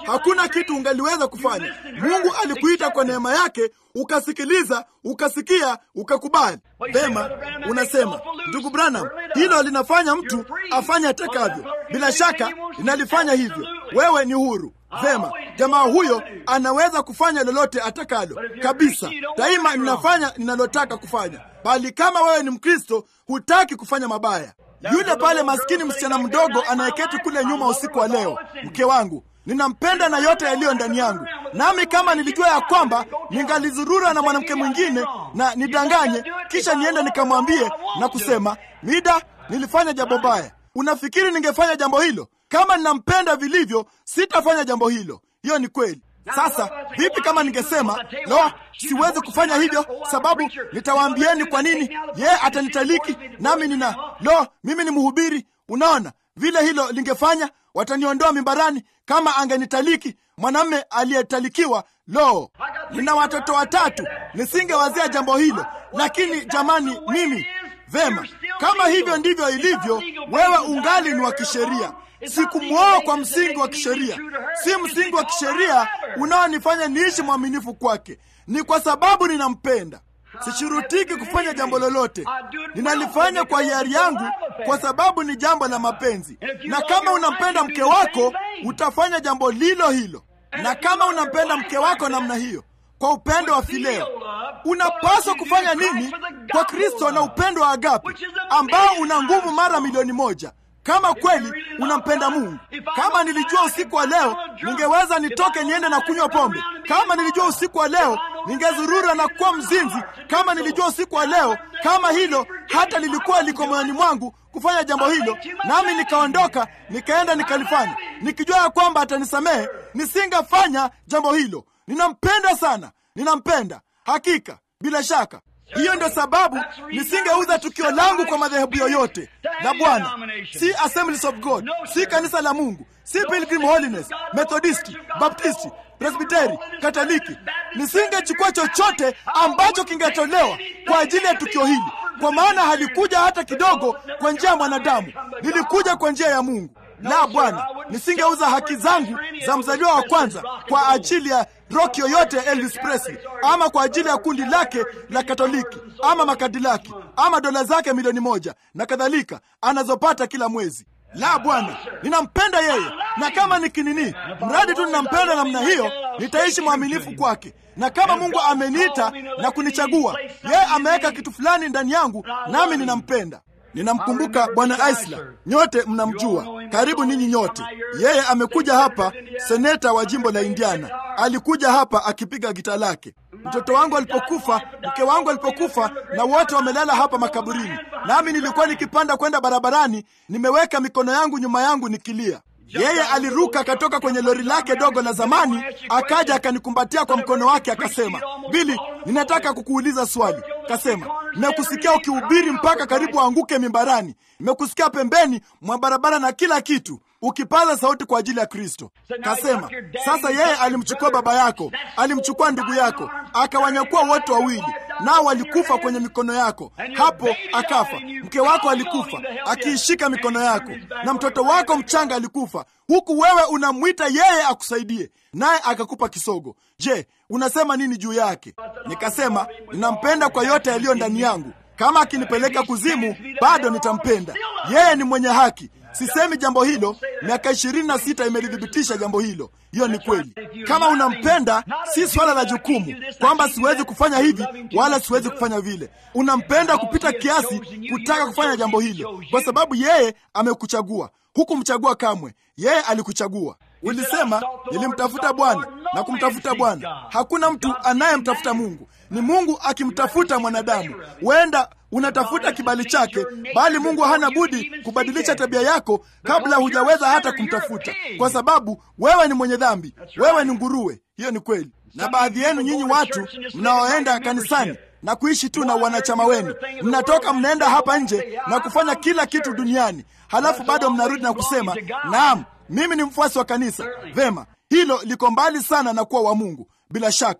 S1: hakuna kitu ungaliweza kufanya. Mungu alikuita kwa neema yake, ukasikiliza, ukasikia, ukakubali. Vema, unasema ndugu Branham, hilo linafanya mtu afanye atakavyo. Bila shaka linalifanya hivyo, wewe ni huru. Vema, jamaa huyo anaweza kufanya lolote atakalo kabisa. Daima ninafanya ninalotaka kufanya, bali kama wewe ni Mkristo hutaki kufanya mabaya. Yule pale maskini msichana mdogo anayeketi kule nyuma usiku wa leo, mke wangu ninampenda na yote yaliyo ndani yangu, nami kama nilijua ya kwamba ningalizurura na mwanamke mwingine na nidanganye, kisha niende nikamwambie na kusema, Mida, nilifanya jambo baya, unafikiri ningefanya jambo hilo? Kama ninampenda vilivyo, sitafanya jambo hilo. Hiyo ni kweli. Sasa vipi kama ningesema lo, siwezi kufanya hivyo, sababu nitawaambieni kwa nini yeye atanitaliki, nami nina lo, mimi ni mhubiri. Unaona vile hilo lingefanya, wataniondoa mimbarani kama angenitaliki mwanamme aliyetalikiwa. Lo, nina watoto watatu, nisingewazia jambo hilo. Lakini jamani, mimi vema, kama hivyo ndivyo ilivyo, wewe ungali ni wa kisheria. Sikumwoa kwa msingi wa kisheria, si msingi wa kisheria unaonifanya niishi mwaminifu kwake. Ni kwa sababu ninampenda. Sishurutiki kufanya jambo lolote, ninalifanya kwa hiari yangu, kwa sababu ni jambo la mapenzi. Na kama unampenda mke wako, utafanya jambo lilo hilo. Na kama unampenda mke wako namna hiyo, kwa upendo wa fileo, unapaswa kufanya nini kwa Kristo na upendo wa agape ambao una nguvu mara milioni moja kama kweli unampenda Mungu. Kama nilijua usiku wa leo ningeweza nitoke niende na kunywa pombe. Kama nilijua usiku wa leo ningezurura na kuwa mzinzi. Kama nilijua usiku wa leo kama hilo hata lilikuwa liko moyoni mwangu kufanya jambo hilo, nami nikaondoka nikaenda nikalifanya, nikijua ya kwamba atanisamehe, nisingefanya jambo hilo. Ninampenda sana, ninampenda hakika, bila shaka. Hiyo ndio sababu nisingeuza tukio langu kwa madhehebu yoyote la Bwana, si Assemblies of God, si kanisa la Mungu, si Pilgrim Holiness, Methodisti, Baptisti, Presbiteri, Katoliki. Nisingechukua chochote ambacho kingetolewa kwa ajili ya tukio hili, kwa maana halikuja hata kidogo kwa njia ya mwanadamu, lilikuja kwa njia ya Mungu. La, Bwana, nisingeuza haki zangu za mzaliwa wa kwanza kwa ajili ya rock yoyote ya Elvis Presley, ama kwa ajili ya kundi lake la Katoliki ama makadilaki ama dola zake milioni moja na kadhalika anazopata kila mwezi. La, Bwana, ninampenda yeye, na kama nikinini, mradi tu ninampenda namna hiyo, nitaishi mwaminifu kwake. Na kama Mungu ameniita na kunichagua, yeye ameweka kitu fulani ndani yangu, nami ninampenda. Ninamkumbuka Bwana Isla, nyote mnamjua, karibu ninyi nyote. Yeye amekuja hapa, seneta wa jimbo la Indiana. Alikuja hapa akipiga gita lake. Mtoto wangu alipokufa, mke wangu alipokufa, na wote wamelala hapa makaburini, nami nilikuwa nikipanda kwenda barabarani, nimeweka mikono yangu nyuma yangu nikilia. Yeye aliruka akatoka kwenye lori lake dogo la zamani, akaja akanikumbatia kwa mkono wake, akasema, Bili, ninataka kukuuliza swali. Kasema, nimekusikia ukihubiri mpaka karibu aanguke mimbarani, nimekusikia pembeni mwa barabara na kila kitu ukipaza sauti kwa ajili ya Kristo. Kasema, sasa yeye alimchukua baba yako, alimchukua ndugu yako, akawanyakua wote wawili, nao walikufa kwenye mikono yako. Hapo akafa. Mke wako alikufa akiishika mikono yako, na mtoto wako mchanga alikufa, huku wewe unamwita yeye akusaidie, naye akakupa kisogo. Je, unasema nini juu yake? Nikasema, ninampenda kwa yote yaliyo ndani yangu. Kama akinipeleka kuzimu, bado nitampenda. Yeye ni mwenye haki. Sisemi jambo hilo, miaka ishirini na sita imelithibitisha jambo hilo. Hiyo ni kweli. Kama unampenda, si swala la jukumu kwamba siwezi kufanya hivi wala siwezi kufanya vile. Unampenda kupita kiasi kutaka kufanya jambo hilo, kwa sababu yeye amekuchagua. Hukumchagua kamwe, yeye alikuchagua. Ulisema, nilimtafuta Bwana na kumtafuta Bwana. Hakuna mtu anayemtafuta Mungu, ni Mungu akimtafuta mwanadamu. Huenda unatafuta kibali chake, bali Mungu hana budi kubadilisha tabia yako kabla hujaweza hata kumtafuta, kwa sababu wewe ni mwenye dhambi, wewe ni nguruwe. Hiyo ni kweli. Na baadhi yenu nyinyi watu mnaoenda kanisani na kuishi tu na wanachama wenu, mnatoka mnaenda hapa nje na kufanya kila kitu duniani, halafu bado mnarudi na kusema naam, mimi ni mfuasi wa kanisa. Vema, hilo liko mbali sana na kuwa wa Mungu, bila shaka.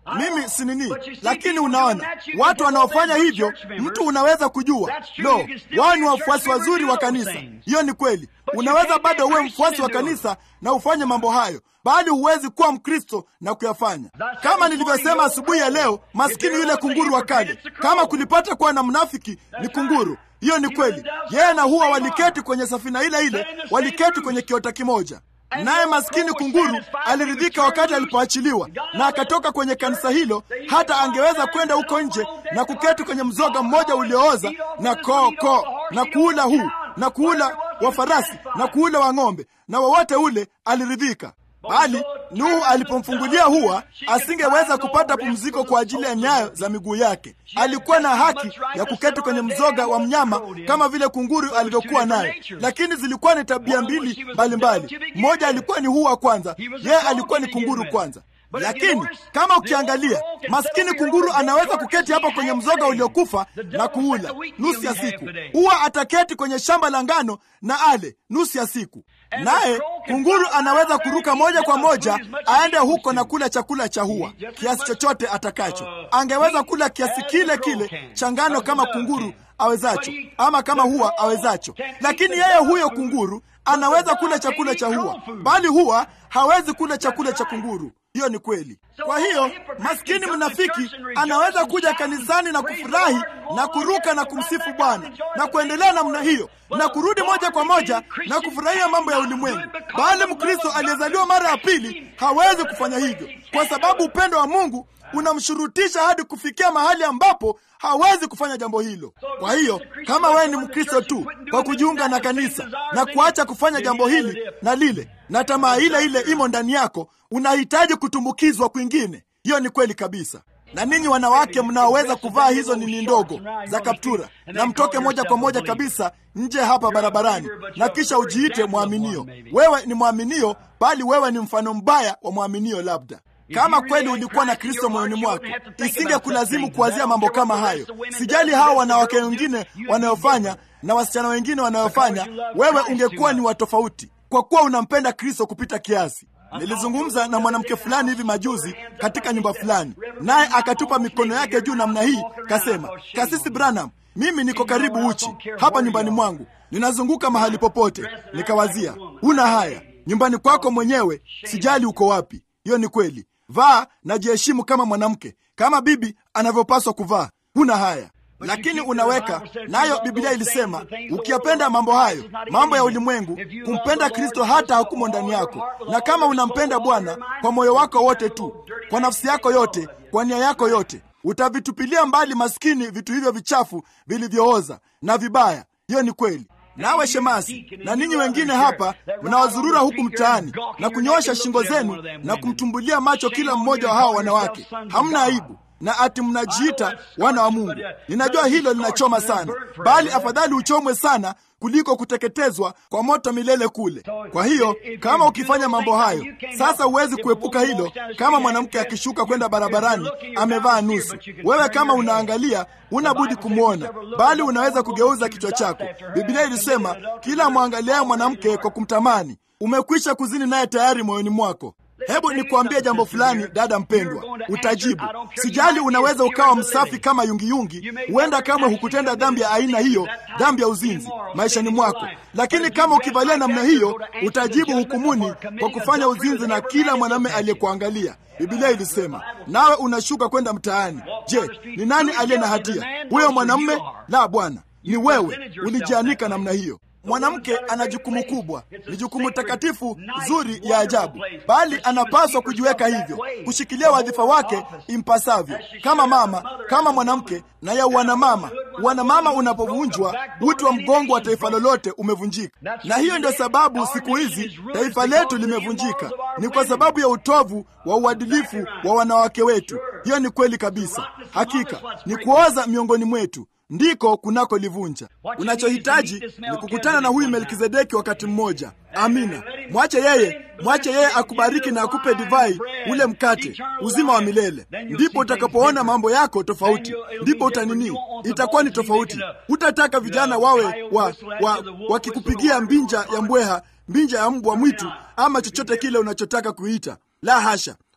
S1: mimi si nini, lakini unaona watu wanaofanya hivyo, mtu unaweza kujua lo, wao ni wafuasi wazuri wa kanisa. Hiyo ni kweli. Unaweza bado uwe mfuasi wa kanisa na ufanye mambo hayo, bali huwezi kuwa Mkristo na kuyafanya. Kama nilivyosema asubuhi ya leo, maskini yule kunguru wa kale, kama kulipata kuwa na mnafiki ni kunguru. Hiyo ni kweli. Yeye na huwa waliketi kwenye safina ile ile, waliketi kwenye kiota kimoja naye maskini kunguru aliridhika wakati alipoachiliwa na akatoka kwenye kanisa hilo. Hata angeweza kwenda huko nje na kuketi kwenye mzoga mmoja uliooza na koo koo na kuula huu na kuula wa farasi na kuula wa ng'ombe na wowote ule, aliridhika. Bali Nuhu alipomfungulia huwa, asingeweza kupata pumziko kwa ajili ya nyayo za miguu yake. Alikuwa na haki ya kuketi kwenye mzoga wa mnyama kama vile kunguru alivyokuwa nayo, lakini zilikuwa ni tabia mbili mbalimbali. Mmoja alikuwa ni huwa kwanza, yeye alikuwa ni kunguru kwanza. Lakini kama ukiangalia, maskini kunguru anaweza kuketi hapa kwenye mzoga uliokufa na kuula nusu ya siku. Huwa ataketi kwenye shamba la ngano na ale nusu ya siku, naye kunguru anaweza kuruka moja kwa moja aende huko na kula chakula cha huwa kiasi chochote atakacho. Angeweza kula kiasi kile kile cha ngano kama kunguru awezacho, ama kama huwa awezacho, lakini yeye huyo kunguru anaweza kula chakula cha huwa, bali huwa hawezi kula chakula cha kunguru. Hiyo ni kweli. Kwa hiyo maskini mnafiki anaweza kuja kanisani na kufurahi na kuruka na kumsifu Bwana na kuendelea namna hiyo na kurudi moja kwa moja na kufurahia mambo ya ulimwengu, bali Mkristo aliyezaliwa mara ya pili hawezi kufanya hivyo, kwa sababu upendo wa Mungu unamshurutisha hadi kufikia mahali ambapo hawezi kufanya jambo hilo. Kwa hiyo kama wewe ni Mkristo tu kwa kujiunga na kanisa na kuacha kufanya jambo hili na lile, na tamaa ile ile imo ndani yako, unahitaji kutumbukizwa kwingine. Hiyo ni kweli kabisa. Na ninyi wanawake mnaoweza kuvaa hizo nini ndogo za kaptura, na mtoke moja kwa moja kabisa nje hapa barabarani, na kisha ujiite mwaminio. Wewe ni mwaminio, bali wewe ni mfano mbaya wa mwaminio labda kama kweli ulikuwa na Kristo moyoni mwako, isinge kulazimu kuwazia mambo kama hayo. Sijali hao wanawake wengine wanayofanya na wasichana wengine wanayofanya, wewe ungekuwa ni wa tofauti, kwa kuwa unampenda Kristo kupita kiasi. Nilizungumza na mwanamke fulani hivi majuzi katika nyumba fulani, naye akatupa mikono yake juu namna hii, kasema, Kasisi Branham, mimi niko karibu uchi hapa nyumbani mwangu, ninazunguka mahali popote. Nikawazia, huna haya nyumbani kwako mwenyewe, sijali uko wapi. Hiyo ni kweli. Vaa na jiheshimu kama mwanamke, kama bibi anavyopaswa kuvaa. Huna haya, lakini unaweka nayo. Biblia ilisema ukiyapenda mambo hayo, mambo ya ulimwengu, kumpenda Kristo hata hakumo ndani yako. Na kama unampenda Bwana kwa moyo wako wote tu, kwa nafsi yako yote, kwa nia yako yote, utavitupilia mbali maskini vitu hivyo vichafu vilivyooza na vibaya. Hiyo ni kweli. Nawe shemasi na ninyi wengine hapa mnaozurura huku mtaani na kunyoosha shingo zenu na kumtumbulia macho kila mmoja wa hawa wanawake, hamna aibu na ati mnajiita wana wa Mungu. Ninajua hilo linachoma sana, bali afadhali uchomwe sana kuliko kuteketezwa kwa moto milele kule. Kwa hiyo kama ukifanya mambo hayo sasa, huwezi kuepuka hilo. Kama mwanamke akishuka kwenda barabarani amevaa nusu, wewe kama unaangalia, huna budi kumwona, bali unaweza kugeuza kichwa chako. Biblia ilisema kila mwangaliaye mwanamke kwa kumtamani umekwisha kuzini naye tayari moyoni mwako. Hebu nikuambie jambo fulani, dada mpendwa, utajibu. Sijali, unaweza ukawa msafi kama yungiyungi, huenda kamwe hukutenda dhambi ya aina hiyo, dhambi ya uzinzi maishani mwako, lakini kama ukivalia namna hiyo, utajibu hukumuni kwa kufanya uzinzi na kila mwanamume aliyekuangalia. Biblia ilisema, nawe unashuka kwenda mtaani. Je, ni nani aliye na hatia, huyo mwanamume? La, Bwana, ni wewe ulijianika namna hiyo. Mwanamke ana jukumu kubwa, ni jukumu takatifu zuri ya ajabu, bali anapaswa kujiweka hivyo, kushikilia wadhifa wake impasavyo, kama mama, kama mwanamke na ya uwanamama. Uwanamama unapovunjwa, uti wa mgongo wa taifa lolote umevunjika, na hiyo ndio sababu siku hizi taifa letu limevunjika, ni kwa sababu ya utovu wa uadilifu wa wanawake wetu. Hiyo ni kweli kabisa, hakika ni kuoza miongoni mwetu ndiko kunako livunja. Unachohitaji ni kukutana na huyu Melkizedeki wakati mmoja. Amina, mwache yeye, mwache yeye akubariki na akupe divai, ule mkate, uzima wa milele. Ndipo utakapoona mambo yako tofauti, ndipo utanini, itakuwa ni tofauti. Utataka vijana wawe wa, wa, wakikupigia mbinja ya mbweha, mbinja ya mbwa mwitu, ama chochote kile unachotaka kuita. La hasha,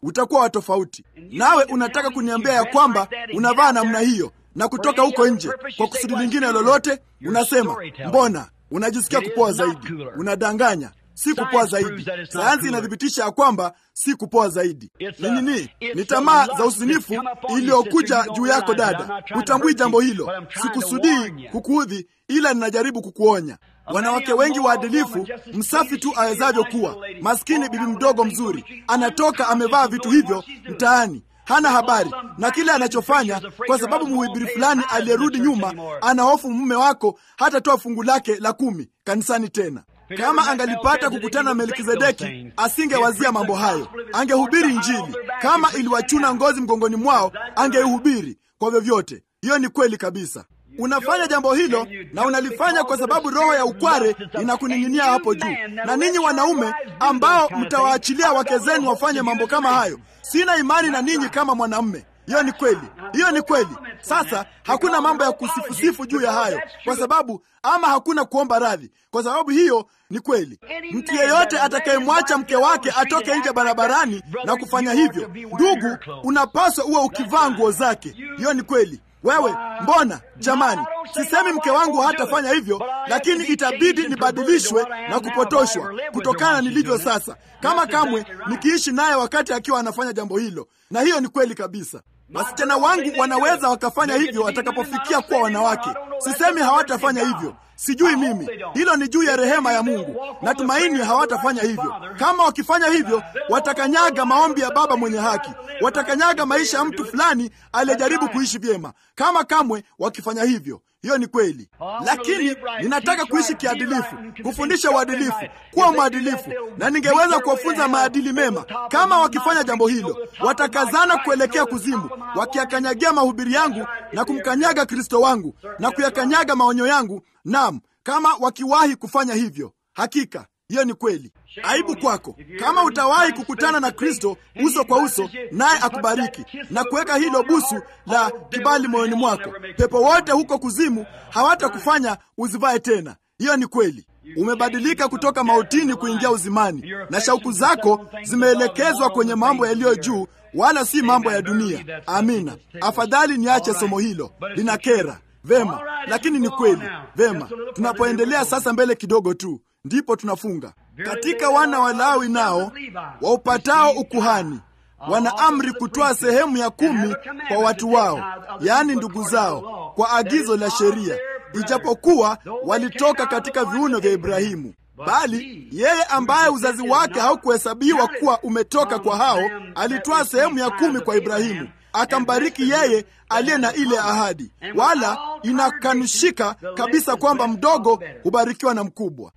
S1: utakuwa wa tofauti. Nawe unataka kuniambia ya kwamba unavaa namna hiyo na kutoka huko nje kwa kusudi lingine lolote? Unasema mbona unajisikia kupoa zaidi? Unadanganya. Si kupoa zaidi. Sayansi inathibitisha ya kwamba si kupoa zaidi. Ni nini? Ni tamaa za usinifu iliyokuja juu yako dada. Hutambui jambo hilo. Sikusudii kukuudhi, ila ninajaribu kukuonya. Wanawake wengi waadilifu, msafi tu awezavyo kuwa, maskini bibi mdogo mzuri, anatoka amevaa vitu hivyo mtaani hana habari na kile anachofanya, kwa sababu mhubiri fulani aliyerudi nyuma ana hofu mume wako hatatoa fungu lake la kumi kanisani tena. Kama angalipata kukutana na Melkizedeki, asingewazia mambo hayo, angehubiri Injili. Kama iliwachuna ngozi mgongoni mwao, angeihubiri kwa vyovyote. Hiyo ni kweli kabisa. Unafanya jambo hilo na unalifanya kwa sababu roho ya ukware inakuning'inia hapo juu. Na ninyi wanaume ambao mtawaachilia wake zenu wafanye mambo kama hayo, sina imani na ninyi kama mwanamume. Hiyo ni kweli, hiyo ni kweli. Sasa hakuna mambo ya kusifusifu juu ya hayo, kwa sababu ama hakuna kuomba radhi, kwa sababu hiyo ni kweli. Mtu yeyote atakayemwacha mke wake atoke nje barabarani na kufanya hivyo, ndugu, unapaswa uwe ukivaa nguo zake. Hiyo ni kweli. Wewe mbona, jamani, sisemi mke wangu hatafanya hivyo, lakini itabidi nibadilishwe na kupotoshwa kutokana na nilivyo sasa, kama kamwe nikiishi naye wakati akiwa anafanya jambo hilo. Na hiyo ni kweli kabisa. Wasichana wangu wanaweza wakafanya hivyo watakapofikia kuwa wanawake. Sisemi hawatafanya hivyo, sijui mimi. Hilo ni juu ya rehema ya Mungu. Natumaini hawatafanya hivyo. Kama wakifanya hivyo, watakanyaga maombi ya Baba mwenye haki, watakanyaga maisha ya mtu fulani aliyejaribu kuishi vyema, kama kamwe wakifanya hivyo. Hiyo ni kweli, lakini ninataka kuishi kiadilifu, kufundisha uadilifu, kuwa mwadilifu, na ningeweza kuwafunza maadili mema. Kama wakifanya jambo hilo, watakazana kuelekea kuzimu, wakiyakanyagia mahubiri yangu na kumkanyaga Kristo wangu na kuyakanyaga maonyo yangu. Naam, kama wakiwahi kufanya hivyo, hakika hiyo ni kweli. Aibu kwako kama utawahi kukutana na Kristo uso kwa uso, naye akubariki na kuweka hilo busu la kibali moyoni mwako. Pepo wote huko kuzimu hawatakufanya uzivae tena. Hiyo ni kweli. Umebadilika kutoka mautini kuingia uzimani, na shauku zako zimeelekezwa kwenye mambo yaliyo juu, wala si mambo ya dunia. Amina. Afadhali niache somo hilo, linakera. Vema, lakini ni kweli. Vema, tunapoendelea sasa mbele kidogo tu ndipo tunafunga. Katika wana wa Lawi nao waupatao ukuhani wana amri kutoa sehemu ya kumi kwa watu wao, yaani ndugu zao, kwa agizo la sheria, ijapokuwa walitoka katika viuno vya Ibrahimu. Bali yeye ambaye uzazi wake haukuhesabiwa kuwa umetoka kwa hao, alitoa sehemu ya kumi kwa Ibrahimu, akambariki yeye aliye na ile ahadi, wala inakanushika kabisa kwamba mdogo hubarikiwa na mkubwa.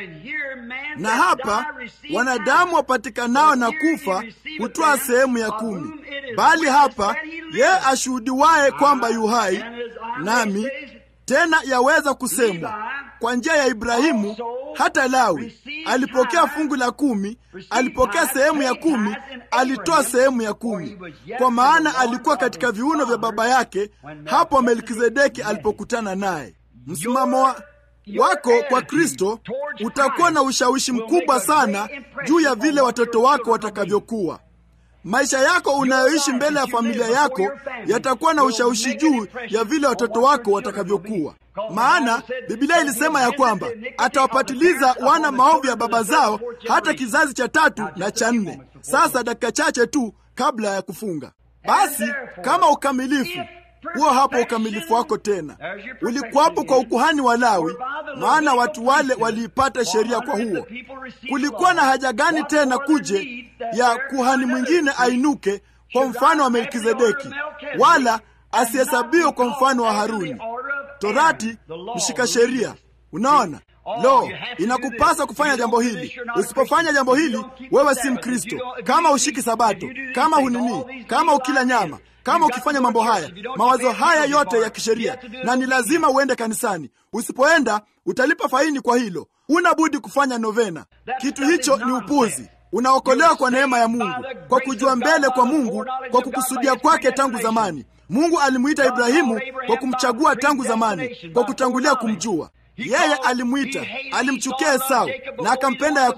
S1: Na hapa wanadamu wapatikanao na kufa hutoa sehemu ya kumi, bali hapa yeye ashuhudiwaye kwamba yu hai nami tena yaweza kusemwa kwa njia ya Ibrahimu. Hata Lawi alipokea fungu la kumi, alipokea sehemu ya kumi, alitoa sehemu ya kumi, kwa maana alikuwa katika viuno vya baba yake hapo Melkizedeki alipokutana naye. Msimamo wa wako kwa Kristo utakuwa na ushawishi mkubwa sana juu ya vile watoto wako watakavyokuwa. Maisha yako unayoishi mbele ya familia yako yatakuwa na ushawishi juu ya vile watoto wako watakavyokuwa. Maana Biblia ilisema ya kwamba atawapatiliza wana maovu ya baba zao hata kizazi cha tatu na cha nne. Sasa dakika chache tu kabla ya kufunga, basi kama ukamilifu huo hapo ukamilifu wako tena ulikuwapo kwa ukuhani wa Lawi, maana watu wale waliipata sheria kwa huo. Kulikuwa na haja gani tena kuje ya kuhani mwingine ainuke kwa mfano wa Melkizedeki, wala asihesabiwe kwa mfano wa Haruni? Torati mshika sheria. Unaona, lo, inakupasa kufanya jambo hili. Usipofanya jambo hili, wewe si Mkristo. Kama ushiki Sabato, kama hunini, kama ukila nyama kama ukifanya mambo haya, mawazo haya yote ya kisheria, na ni lazima uende kanisani. Usipoenda utalipa faini kwa hilo. Una budi kufanya novena. Kitu hicho ni upuzi. Unaokolewa kwa neema ya Mungu, kwa kujua mbele kwa Mungu, kwa kukusudia kwake tangu zamani. Mungu alimwita Ibrahimu kwa kumchagua tangu zamani, kwa kutangulia kumjua yeye. Alimwita, alimchukia Esau na akampenda Yakobo.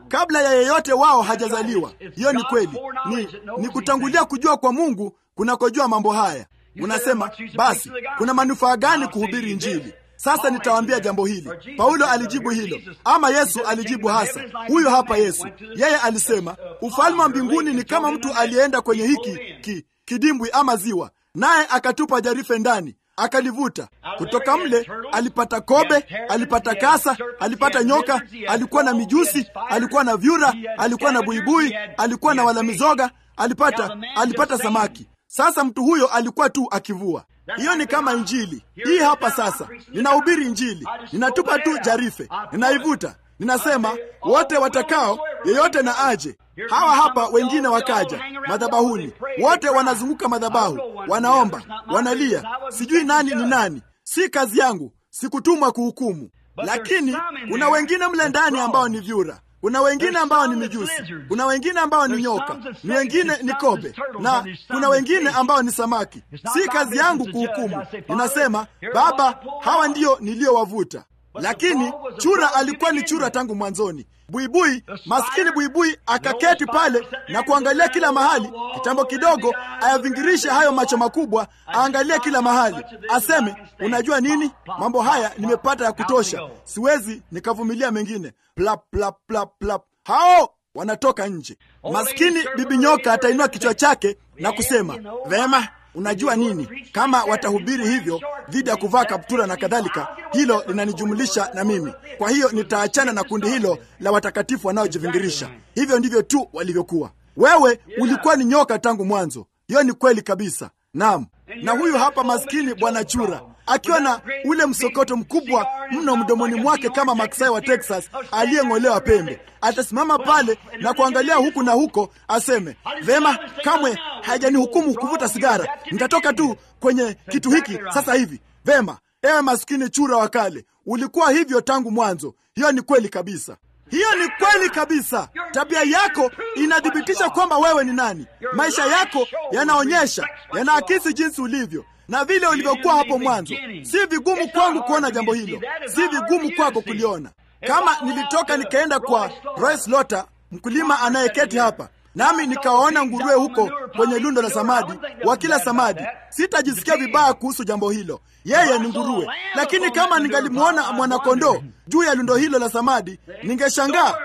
S1: kabla ya yeyote wao hajazaliwa. Hiyo ni kweli, ni, ni kutangulia kujua kwa Mungu kunakojua mambo haya. Unasema basi kuna manufaa gani kuhubiri Injili? Sasa nitawaambia jambo hili. Paulo alijibu hilo, ama Yesu alijibu hasa. Huyo hapa Yesu, yeye alisema ufalme wa mbinguni ni kama mtu aliyeenda kwenye hiki ki, kidimbwi ama ziwa, naye akatupa jarife ndani akalivuta kutoka mle. Alipata kobe, alipata kasa, alipata nyoka, alikuwa na mijusi, alikuwa na vyura, alikuwa na buibui, alikuwa na wala mizoga, alipata alipata samaki. Sasa mtu huyo alikuwa tu akivua. Hiyo ni kama Injili hii hapa. Sasa ninahubiri Injili, ninatupa tu jarife, ninaivuta, ninasema wote watakao, yeyote na aje. Hawa hapa wengine wakaja madhabahuni, wote wanazunguka madhabahu, wanaomba, wanalia, sijui nani ni nani. Si kazi yangu, sikutumwa kuhukumu, lakini kuna wengine mle ndani ambao ni vyura kuna wengine ambao ni mijusi, kuna wengine ambao ni nyoka, ni wengine ni kobe, na kuna wengine ambao ni samaki. Si kazi yangu kuhukumu. Ninasema Baba, hawa ndio niliowavuta. Lakini chura alikuwa ni chura tangu mwanzoni. Buibui, maskini buibui, akaketi pale na kuangalia kila mahali. Kitambo kidogo ayavingirishe hayo macho makubwa, aangalie kila mahali, aseme, unajua nini, mambo haya nimepata ya kutosha, siwezi nikavumilia mengine. Plap, plap, plap, plap. Hao wanatoka nje. Maskini bibi nyoka atainua kichwa chake na kusema, vema Unajua nini? Kama watahubiri hivyo dhidi ya kuvaa kaptura na kadhalika, hilo linanijumulisha na mimi. Kwa hiyo nitaachana na kundi hilo la watakatifu wanaojivingirisha. Hivyo ndivyo tu walivyokuwa. Wewe ulikuwa ni nyoka tangu mwanzo. Hiyo ni kweli kabisa. Naam. Na huyu hapa maskini bwana chura akiwa na ule msokoto mkubwa mno mdomoni mwake kama maksai wa Texas aliyeng'olewa pembe, atasimama pale na kuangalia huku na huko, aseme vema, kamwe hajanihukumu kuvuta sigara, nitatoka tu kwenye kitu hiki sasa hivi. Vema, ewe maskini chura wa kale, ulikuwa hivyo tangu mwanzo. Hiyo ni kweli kabisa. Hiyo ni kweli kabisa. Tabia yako inathibitisha kwamba wewe ni nani. Maisha yako yanaonyesha, yanaakisi jinsi ulivyo na vile ulivyokuwa hapo mwanzo. Si vigumu kwangu kuona jambo hilo, si vigumu kwako kuliona. Kama nilitoka nikaenda kwa Royce Lota, mkulima anayeketi hapa, nami nikawaona nguruwe huko kwenye lundo la samadi, wakila samadi, sitajisikia vibaya kuhusu jambo hilo. Yeye ni nguruwe. Lakini kama ningalimwona mwanakondoo juu ya lundo hilo la samadi, ningeshangaa.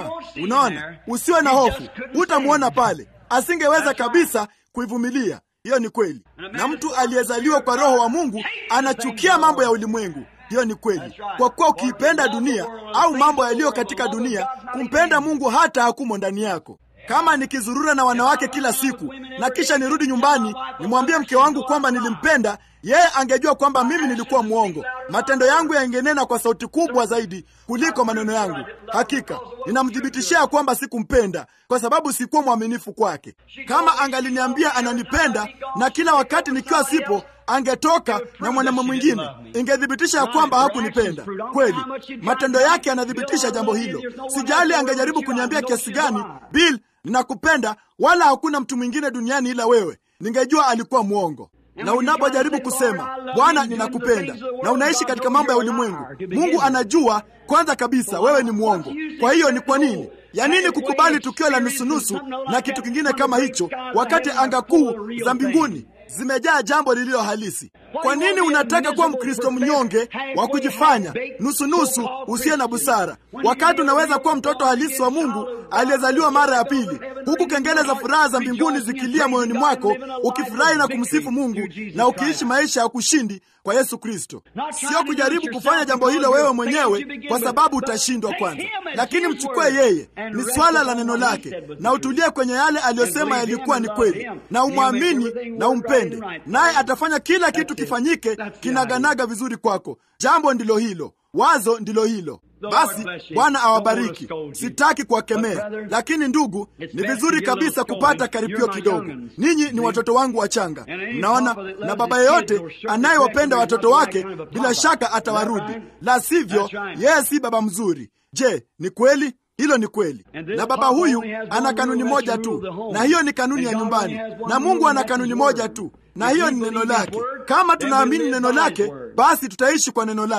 S1: Unaona, usiwe na hofu, utamwona pale. Asingeweza kabisa kuivumilia. Hiyo ni kweli. Na mtu aliyezaliwa kwa Roho wa Mungu anachukia mambo ya ulimwengu. Hiyo ni kweli, kwa kuwa ukiipenda dunia au mambo yaliyo katika dunia, kumpenda Mungu hata hakumo ndani yako. Kama nikizurura na wanawake kila siku na kisha nirudi nyumbani nimwambie mke wangu kwamba nilimpenda, yeye angejua kwamba mimi nilikuwa mwongo. Matendo yangu yangenena kwa sauti kubwa zaidi kuliko maneno yangu. Hakika ninamthibitishia kwamba sikumpenda kwa sababu sikuwa mwaminifu kwake. Kama angaliniambia ananipenda na kila wakati nikiwa sipo angetoka na mwanamume mwingine, ingethibitisha ya kwamba hakunipenda kweli. Matendo yake yanathibitisha jambo hilo. Sijali angejaribu kuniambia kiasi gani, Bill, ninakupenda, wala hakuna mtu mwingine duniani ila wewe, ningejua alikuwa mwongo. Na unapojaribu kusema Bwana, ninakupenda na unaishi katika mambo ya ulimwengu, Mungu anajua kwanza kabisa wewe ni mwongo. Kwa hiyo ni kwa nini ya nini kukubali tukio la nusunusu na kitu kingine kama hicho, wakati anga kuu za mbinguni zimejaa jambo lililo halisi? Kwa nini unataka kuwa Mkristo mnyonge wa kujifanya nusunusu usiye na busara, wakati unaweza kuwa mtoto halisi wa Mungu aliyezaliwa mara ya pili, huku kengele za furaha za mbinguni zikilia moyoni mwako, ukifurahi na kumsifu Mungu na ukiishi maisha ya kushindi kwa Yesu Kristo. Sio kujaribu kufanya jambo hilo wewe mwenyewe, kwa sababu utashindwa kwanza, lakini mchukue yeye. Ni swala la neno lake, na utulie kwenye yale aliyosema yalikuwa ni kweli, na umwamini na umpende, naye atafanya kila kitu kifanyike kinaganaga vizuri kwako. Jambo ndilo hilo, wazo ndilo hilo. Basi Bwana awabariki. Sitaki kuwakemea, lakini ndugu, ni vizuri kabisa kupata karipio kidogo. Ninyi ni watoto wangu wachanga, mnaona, na baba yeyote anayewapenda watoto wake bila shaka atawarudi, la sivyo yeye si baba mzuri. Je, ni kweli? Hilo ni kweli. Na baba huyu ana kanuni moja tu, na hiyo ni kanuni ya nyumbani, na Mungu ana kanuni moja tu, na hiyo ni neno lake. Kama tunaamini neno lake, basi tutaishi kwa neno lake.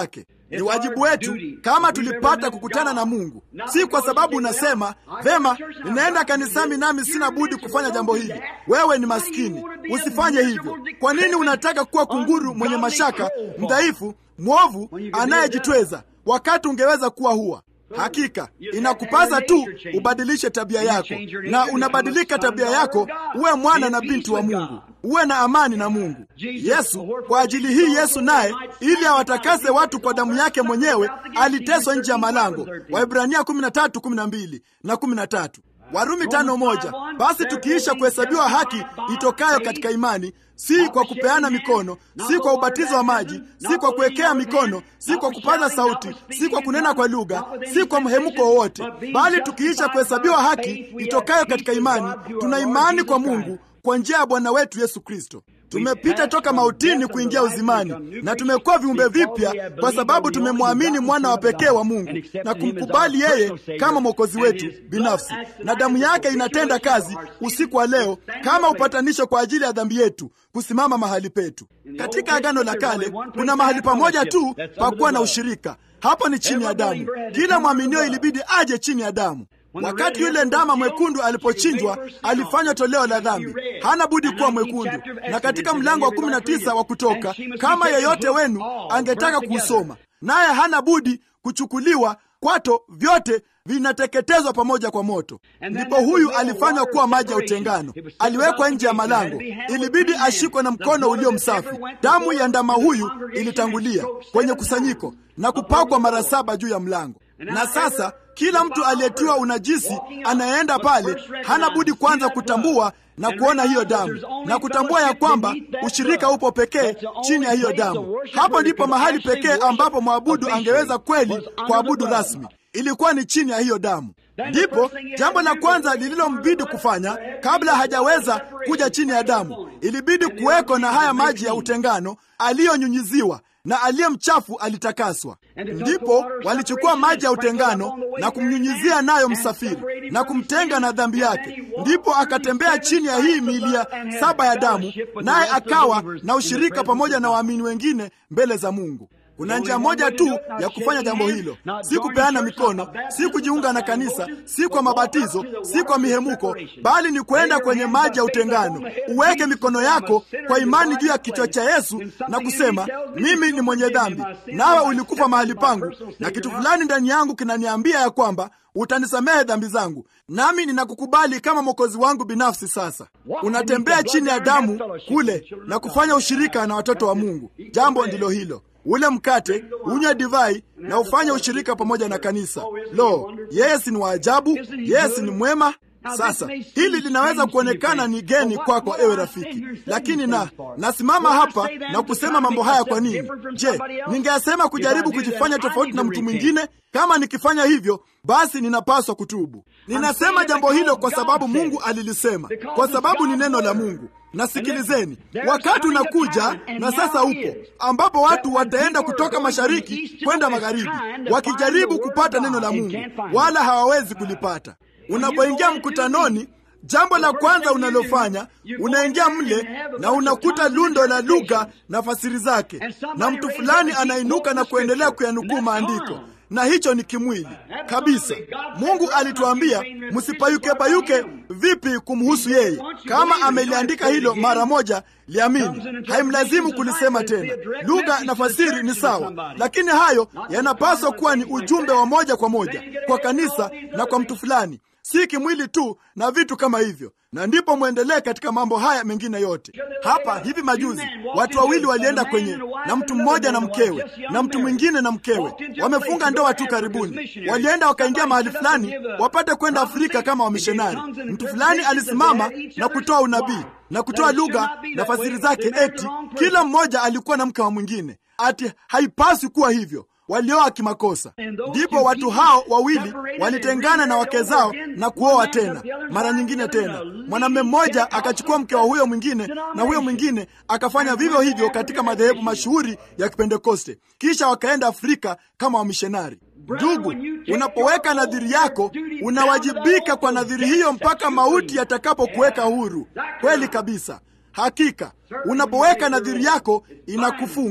S1: Ni wajibu wetu kama tulipata kukutana na Mungu, si kwa sababu unasema vema, ninaenda kanisani nami sina budi kufanya jambo hili. Wewe ni maskini, usifanye hivyo. Kwa nini unataka kuwa kunguru mwenye mashaka, mdhaifu, mwovu, anayejitweza wakati ungeweza kuwa huwa Hakika inakupasa tu ubadilishe tabia yako, na unabadilika tabia yako, uwe mwana na binti wa Mungu, uwe na amani na Mungu. Yesu, kwa ajili hii Yesu naye, ili awatakase watu kwa damu yake mwenyewe, aliteswa nje ya malango. Waibrania 13:12 na 13. Warumi tano moja. Basi tukiisha kuhesabiwa haki itokayo katika imani, si kwa kupeana mikono, si kwa ubatizo wa maji, si kwa kuwekea mikono, si kwa kupaza sauti, si kwa kunena kwa lugha, si kwa mhemuko wowote, bali tukiisha kuhesabiwa haki itokayo katika imani, tuna imani kwa Mungu kwa njia ya Bwana wetu Yesu Kristo. Tumepita toka mautini kuingia uzimani, na tumekuwa viumbe vipya kwa sababu tumemwamini mwana wa pekee wa Mungu na kumkubali yeye kama mwokozi wetu binafsi, na damu yake inatenda kazi usiku wa leo kama upatanisho kwa ajili ya dhambi yetu kusimama mahali petu. Katika Agano la Kale kuna mahali pamoja tu pa kuwa na ushirika, hapo ni chini ya damu. Kila mwaminio ilibidi aje chini ya damu. Wakati yule ndama mwekundu alipochinjwa, alifanywa toleo la dhambi, hana budi kuwa mwekundu. Na katika mlango wa kumi na tisa wa Kutoka, kama yeyote wenu angetaka kuusoma, naye hana budi kuchukuliwa, kwato vyote vinateketezwa pamoja kwa moto. Ndipo huyu alifanywa kuwa maji ya utengano, aliwekwa nje ya malango, ilibidi ashikwe na mkono ulio msafi. Damu ya ndama huyu ilitangulia kwenye kusanyiko na kupakwa mara saba juu ya mlango. Na sasa kila mtu aliyetiwa unajisi anayeenda pale hana budi kwanza kutambua na kuona hiyo damu na kutambua ya kwamba ushirika upo pekee chini ya hiyo damu. Hapo ndipo mahali pekee ambapo mwabudu angeweza kweli kuabudu rasmi, ilikuwa ni chini ya hiyo damu. Ndipo jambo la kwanza lililombidi kufanya kabla hajaweza kuja chini ya damu, ilibidi kuweko na haya maji ya utengano aliyonyunyiziwa na aliye mchafu alitakaswa. Ndipo walichukua maji ya utengano na kumnyunyizia nayo msafiri na kumtenga na dhambi yake. Ndipo akatembea chini ya hii milia saba ya damu, naye akawa na ushirika pamoja na waamini wengine mbele za Mungu. Kuna njia moja tu ya kufanya jambo hilo, si kupeana mikono, si kujiunga na kanisa, si kwa mabatizo, si kwa mihemuko, bali ni kwenda kwenye maji ya utengano, uweke mikono yako kwa imani juu ya kichwa cha Yesu na kusema, mimi ni mwenye dhambi, nawe ulikufa mahali pangu, na kitu fulani ndani yangu kinaniambia ya kwamba utanisamehe dhambi zangu, nami ninakukubali kama mwokozi wangu binafsi. Sasa unatembea chini ya damu kule na kufanya ushirika na watoto wa Mungu. Jambo ndilo hilo ule mkate, unywe divai na ufanye ushirika pamoja na kanisa. Lo, yeye si ni waajabu! Yeye si ni mwema! Sasa hili linaweza kuonekana ni geni kwako, kwa ewe rafiki, lakini na nasimama hapa na kusema mambo haya kwa nini? Je, ningeyasema kujaribu kujifanya tofauti na mtu mwingine? Kama nikifanya hivyo, basi ninapaswa kutubu. Ninasema jambo hilo kwa sababu Mungu alilisema, kwa sababu ni neno la Mungu. Na sikilizeni, wakati unakuja na sasa upo, ambapo watu wataenda kutoka mashariki kwenda magharibi, wakijaribu kupata neno la Mungu, wala hawawezi kulipata. Unapoingia mkutanoni, jambo la kwanza unalofanya unaingia mle na unakuta lundo la lugha na fasiri zake, na mtu fulani anainuka na kuendelea kuyanukuu maandiko na hicho ni kimwili kabisa. Mungu alituambia msipayuke bayuke vipi kumhusu yeye. Kama ameliandika hilo mara moja, liamini, haimlazimu kulisema tena. Lugha na fasiri ni sawa, lakini hayo yanapaswa kuwa ni ujumbe wa moja kwa moja kwa kanisa na kwa mtu fulani, si kimwili tu na vitu kama hivyo na ndipo mwendelee katika mambo haya mengine yote. Hapa hivi majuzi watu wawili walienda kwenye, na mtu mmoja na mkewe, na mtu mwingine na mkewe, wamefunga ndoa tu karibuni. Walienda wakaingia mahali fulani wapate kwenda Afrika kama wamishonari. Mtu fulani alisimama na kutoa unabii na kutoa lugha na fasiri zake, eti kila mmoja alikuwa na mke wa mwingine, ati haipaswi kuwa hivyo walioa kimakosa. Ndipo watu hao wawili walitengana na wake zao na kuoa tena mara nyingine tena. Mwanamume mmoja akachukua mke wa huyo mwingine, na huyo mwingine akafanya vivyo hivyo katika madhehebu mashuhuri ya Kipentekoste, kisha wakaenda Afrika kama wamishonari. Ndugu, unapoweka nadhiri yako unawajibika kwa nadhiri hiyo mpaka mauti yatakapokuweka huru. Kweli kabisa, hakika unapoweka nadhiri yako inakufunga.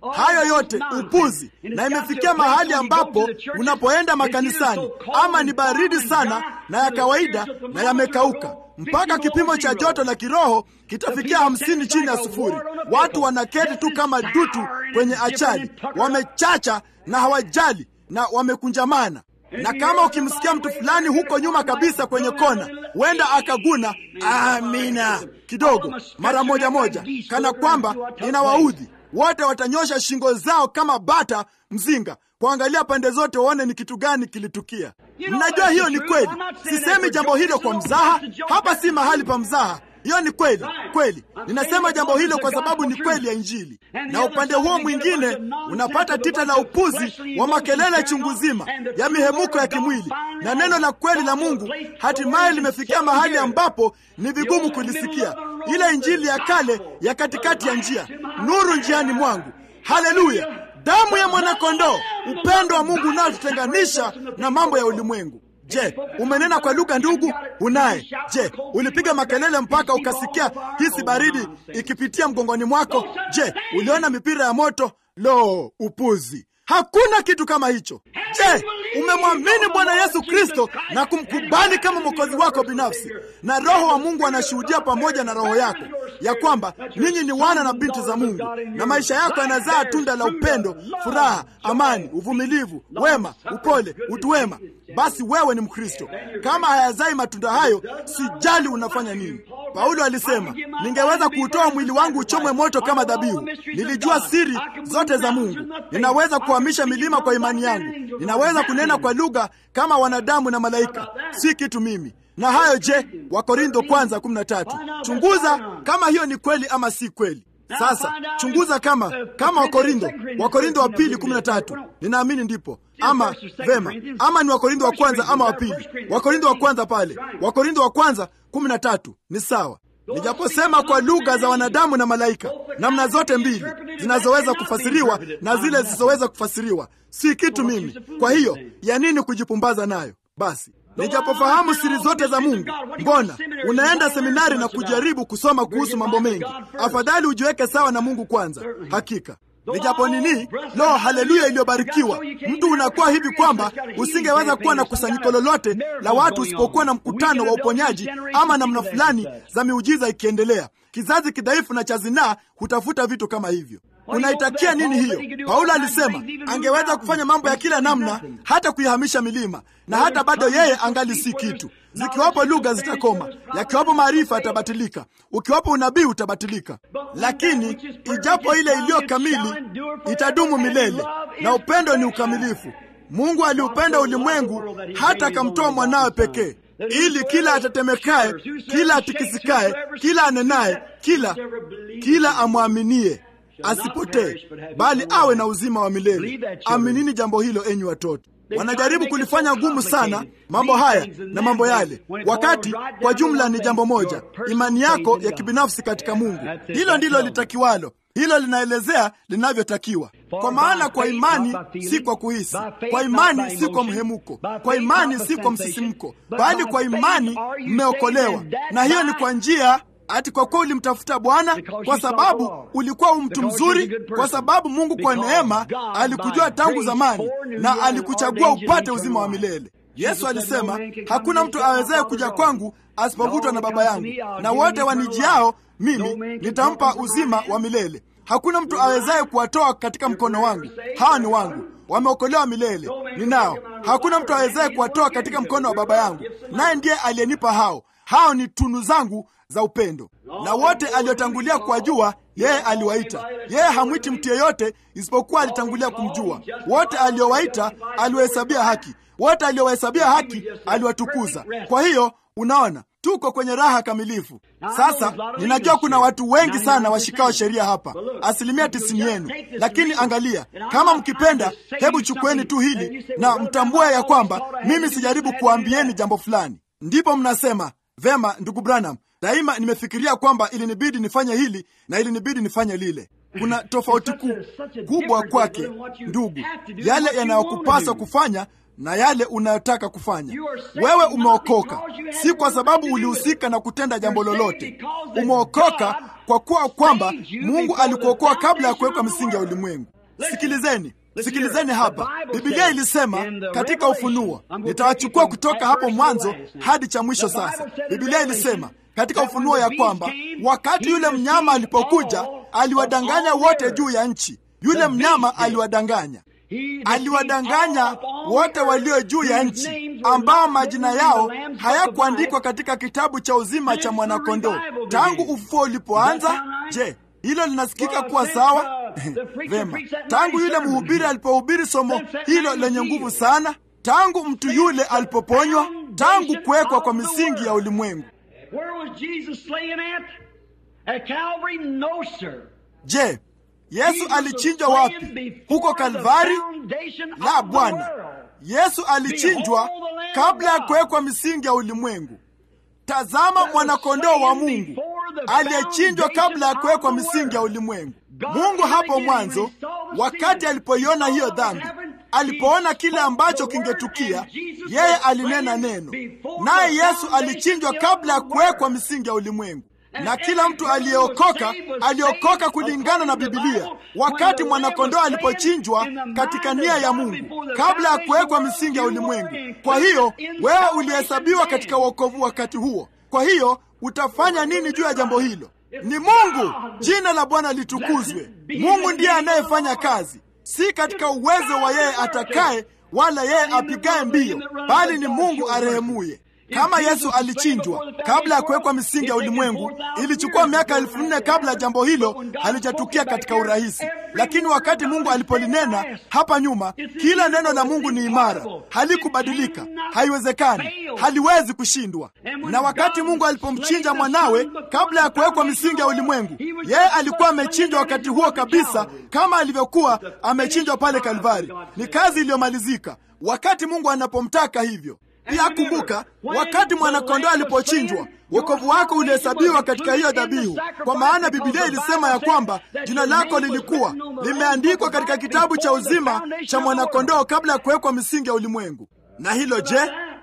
S1: hayo yote upuzi, na imefikia mahali ambapo unapoenda makanisani, ama ni baridi sana na ya kawaida na yamekauka mpaka kipimo cha joto la kiroho kitafikia hamsini chini ya sufuri. Watu wanaketi tu kama dutu kwenye achali, wamechacha na hawajali na wamekunjamana na kama ukimsikia mtu fulani huko nyuma kabisa kwenye kona, huenda akaguna amina kidogo mara moja moja, kana kwamba inawaudhi. Wote watanyosha shingo zao kama bata mzinga kuangalia pande zote, waone ni kitu gani kilitukia. Mnajua hiyo ni kweli. Sisemi jambo hilo kwa mzaha, hapa si mahali pa mzaha. Hiyo ni kweli kweli. Ninasema jambo hilo kwa sababu ni kweli ya Injili. Na upande huo mwingine unapata tita la upuzi wa makelele chungu zima ya mihemuko ya kimwili, na neno la kweli la Mungu hatimaye limefikia mahali ambapo ni vigumu kulisikia. Ile Injili ya kale ya katikati ya njia, nuru njiani mwangu. Haleluya! Damu ya mwanakondoo, upendo wa Mungu unaotutenganisha na mambo ya ulimwengu. Je, umenena kwa lugha ndugu? Unaye? Je, ulipiga makelele mpaka ukasikia hisi baridi ikipitia mgongoni mwako? Je, uliona mipira ya moto? Lo, upuzi! Hakuna kitu kama hicho. Je, umemwamini Bwana Yesu Kristo na kumkubali kama mwokozi wako binafsi, na Roho wa Mungu anashuhudia pamoja na roho yako ya kwamba ninyi ni wana na binti za Mungu, na maisha yako yanazaa tunda la upendo, furaha, amani, uvumilivu, wema, upole, utu wema, basi wewe ni Mkristo. Kama hayazai matunda hayo, sijali unafanya nini. Paulo alisema, ningeweza kuutoa mwili wangu uchomwe moto kama dhabihu. Nilijua siri zote za Mungu. Ninaweza kuhamisha milima kwa imani yangu. Ninaweza kunena kwa lugha kama wanadamu na malaika. Si kitu mimi. Na hayo je? Wakorintho kwanza 13. Chunguza kama hiyo ni kweli ama si kweli. Sasa chunguza kama kama Wakorintho, Wakorintho wa pili 13. Ninaamini ndipo ama vema, ama ni Wakorintho wa kwanza ama wa pili. Wakorintho wa kwanza pale, Wakorintho wa kwanza 13 ni sawa. Nijaposema kwa lugha za wanadamu na malaika, namna zote mbili zinazoweza kufasiriwa na zile zisizoweza kufasiriwa, si kitu mimi. Kwa hiyo ya nini kujipumbaza nayo? Basi nijapofahamu siri zote za Mungu, mbona unaenda seminari na kujaribu kusoma kuhusu mambo mengi? Afadhali ujiweke sawa na Mungu kwanza. Hakika nijapo nini, lo, haleluya iliyobarikiwa. Mtu unakuwa hivi kwamba usingeweza kuwa na kusanyiko lolote la watu usipokuwa na mkutano wa uponyaji ama namna fulani za miujiza ikiendelea. Kizazi kidhaifu na cha zinaa hutafuta vitu kama hivyo. Unaitakia nini hiyo? Paulo alisema angeweza kufanya mambo ya kila namna, hata kuihamisha milima, na hata bado yeye angali si kitu. Zikiwapo lugha zitakoma, yakiwapo maarifa yatabatilika, ukiwapo unabii utabatilika, lakini ijapo ile iliyo kamili itadumu milele, na upendo ni ukamilifu. Mungu aliupenda ulimwengu hata akamtoa mwanawe pekee ili kila atetemekaye, kila atikisikaye, kila anenaye, kila kila amwaminie asipotee bali awe na uzima wa milele. Aminini jambo hilo, enyi watoto. Wanajaribu kulifanya gumu sana mambo haya na mambo yale, wakati kwa jumla ni jambo moja, imani yako ya kibinafsi katika Mungu. Hilo ndilo litakiwalo. Hilo linaelezea linavyotakiwa. Kwa maana kwa imani si kwa kuhisi, kwa imani si kwa mhemuko, kwa imani si kwa msisimko, bali kwa imani mmeokolewa, na hiyo ni kwa njia ati kwa kuwa ulimtafuta Bwana kwa sababu ulikuwa u mtu mzuri, kwa sababu Mungu kwa neema alikujua tangu zamani na alikuchagua upate uzima wa milele. Yesu alisema, hakuna mtu awezaye kuja kwangu asipovutwa na Baba yangu, na wote wanijiao mimi nitampa uzima wa milele. Hakuna mtu awezaye kuwatoa katika mkono wangu. Hawa ni wangu, wameokolewa milele, ninao. Hakuna mtu awezaye kuwatoa katika mkono wa Baba yangu, naye ndiye aliyenipa hao. Hao ni tunu zangu za upendo, na wote aliotangulia kuwajua yeye aliwaita. Yeye hamwiti mtu yeyote isipokuwa alitangulia kumjua. Wote aliowaita aliwahesabia haki, wote aliowahesabia haki aliwatukuza. Kwa hiyo unaona, tuko kwenye raha kamilifu. Sasa ninajua kuna watu wengi sana washikao sheria hapa, asilimia tisini yenu. Lakini angalia, kama mkipenda, hebu chukueni tu hili na mtambue ya kwamba mimi sijaribu kuambieni jambo fulani. Ndipo mnasema vema, ndugu Branham, daima nimefikiria kwamba ilinibidi nifanye hili na ilinibidi nifanye lile. Kuna tofauti kubwa kwake, ndugu, yale yanayokupasa kufanya na yale unayotaka kufanya. Wewe umeokoka si kwa sababu ulihusika na kutenda jambo lolote. Umeokoka kwa kuwa kwamba Mungu alikuokoa kabla ya kuwekwa misingi ya ulimwengu. Sikilizeni, sikilizeni hapa. Biblia ilisema katika Ufunuo, nitawachukua kutoka hapo mwanzo hadi cha mwisho. Sasa Biblia ilisema katika Ufunuo ya kwamba wakati yule mnyama alipokuja, aliwadanganya wote juu ya nchi. Yule mnyama aliwadanganya aliwadanganya wote walio juu ya nchi ambao majina yao hayakuandikwa katika kitabu cha uzima cha mwanakondoo tangu ufufuo ulipoanza. Je, hilo linasikika kuwa sawa? Vema, tangu yule mhubiri alipohubiri somo hilo lenye nguvu sana, tangu mtu yule alipoponywa, tangu kuwekwa kwa misingi ya ulimwengu. Je, Yesu alichinjwa wapi? Huko Kalvari? La, Bwana. Yesu alichinjwa kabla ya kuwekwa misingi ya ulimwengu. Tazama mwanakondoo wa Mungu aliyechinjwa kabla ya kuwekwa misingi ya ulimwengu. Mungu hapo mwanzo, wakati alipoiona hiyo dhambi, alipoona kile ambacho kingetukia, yeye alinena neno, naye Yesu alichinjwa kabla ya kuwekwa misingi ya ulimwengu na kila mtu aliyeokoka aliokoka kulingana na Bibilia wakati mwanakondoo alipochinjwa katika nia ya Mungu kabla ya kuwekwa misingi ya ulimwengu. Kwa hiyo wewe ulihesabiwa katika wokovu wakati huo. Kwa hiyo utafanya nini juu ya jambo hilo? Ni Mungu. Jina la Bwana litukuzwe. Mungu ndiye anayefanya kazi, si katika uwezo wa yeye atakaye wala yeye apigaye mbio, bali ni Mungu arehemuye. Kama Yesu alichinjwa kabla ya kuwekwa misingi ya ulimwengu, ilichukua miaka elfu nne kabla ya jambo hilo halijatukia katika urahisi. Lakini wakati Mungu alipolinena hapa nyuma, kila neno la Mungu ni imara, halikubadilika, haiwezekani, haliwezi kushindwa. Na wakati Mungu alipomchinja mwanawe kabla ya kuwekwa misingi ya ulimwengu, yeye alikuwa amechinjwa wakati huo kabisa, kama alivyokuwa amechinjwa pale Kalvari. Ni kazi iliyomalizika wakati Mungu anapomtaka hivyo. Pia kumbuka, wakati mwanakondoo alipochinjwa, wokovu wako ulihesabiwa katika hiyo dhabihu, kwa maana Biblia ilisema ya kwamba jina lako lilikuwa limeandikwa katika kitabu cha uzima cha mwanakondoo kabla ya kuwekwa misingi ya ulimwengu. Na hilo je,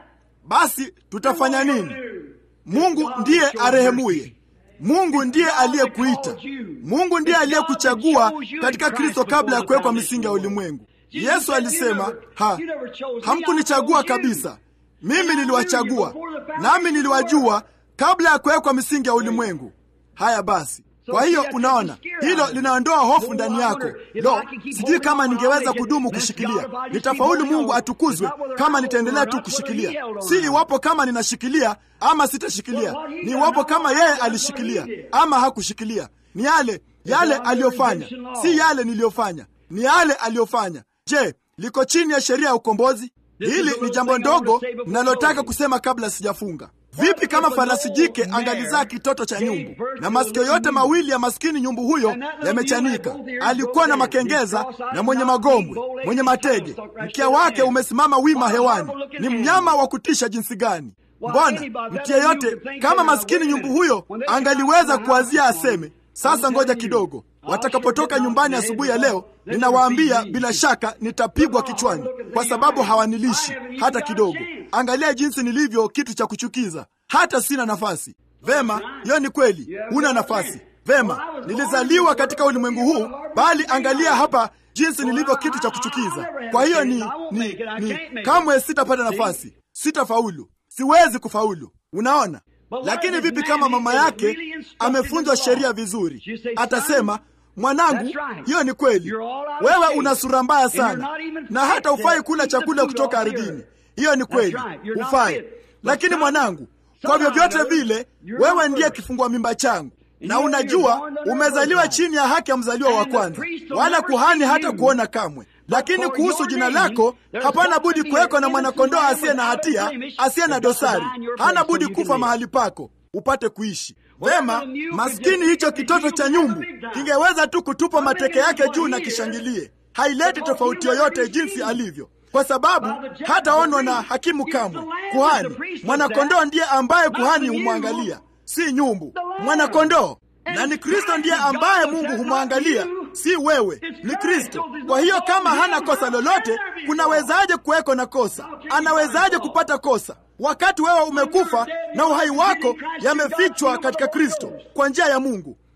S1: basi tutafanya nini? Mungu ndiye arehemuye. Mungu ndiye aliyekuita. Mungu ndiye aliyekuchagua katika Kristo kabla ya kuwekwa misingi ya ulimwengu. Yesu alisema, ha, hamkunichagua kabisa mimi niliwachagua, nami niliwajua kabla ya kuwekwa misingi ya ulimwengu. Haya basi, kwa hiyo unaona, hilo linaondoa hofu ndani yako. Lo, sijui kama ningeweza kudumu kushikilia. Nitafaulu, Mungu atukuzwe, kama nitaendelea tu kushikilia. Si iwapo kama ninashikilia ama sitashikilia, ni iwapo kama yeye alishikilia ama hakushikilia. Ni yale yale aliyofanya, si yale niliyofanya, ni yale aliyofanya. Je, liko chini ya sheria ya ukombozi? Hili ni jambo ndogo ninalotaka kusema kabla sijafunga. Vipi kama farasi jike angalizaa kitoto cha nyumbu na masikio yote mawili ya maskini nyumbu huyo yamechanika? Alikuwa na makengeza na mwenye magombwe, mwenye matege, mkia wake umesimama wima hewani. Ni mnyama wa kutisha jinsi gani! Mbona mtu yeyote kama maskini nyumbu huyo angaliweza kuwazia aseme, sasa ngoja kidogo watakapotoka nyumbani asubuhi ya leo, ninawaambia bila shaka nitapigwa kichwani, kwa sababu hawanilishi hata kidogo. Angalia jinsi nilivyo kitu cha kuchukiza, hata sina nafasi. Vema, hiyo ni kweli, huna nafasi. Vema, nilizaliwa katika ulimwengu huu, bali angalia hapa jinsi nilivyo kitu cha kuchukiza. Kwa hiyo ni, ni, ni kamwe sitapata nafasi, sitafaulu, siwezi kufaulu. Unaona? Lakini vipi kama mama yake amefunzwa sheria vizuri? Atasema, mwanangu, hiyo ni kweli, wewe una sura mbaya sana na hata hufai kula chakula kutoka ardhini. Hiyo ni kweli, hufai. Lakini mwanangu, kwa vyovyote vile, wewe ndiye kifungua mimba changu, na unajua umezaliwa chini ya haki ya mzaliwa wa kwanza, wala kuhani hata kuona kamwe lakini kuhusu jina lako hapana budi kuwekwa na mwanakondoo asiye na hatia, asiye na dosari. Hana budi kufa mahali pako upate kuishi vema. Maskini hicho kitoto cha nyumbu kingeweza tu kutupa mateke yake juu na kishangilie. Haileti tofauti yoyote jinsi alivyo, kwa sababu hataonwa na hakimu kamwe. Kuhani mwanakondoo ndiye ambaye kuhani humwangalia, si nyumbu. Mwanakondoo na ni Kristo ndiye ambaye Mungu humwangalia, si wewe, ni Kristo. Kwa hiyo kama hana kosa lolote, kunawezaje kuweko na kosa? Anawezaje kupata kosa wakati wewe umekufa na uhai wako yamefichwa katika Kristo kwa njia ya Mungu?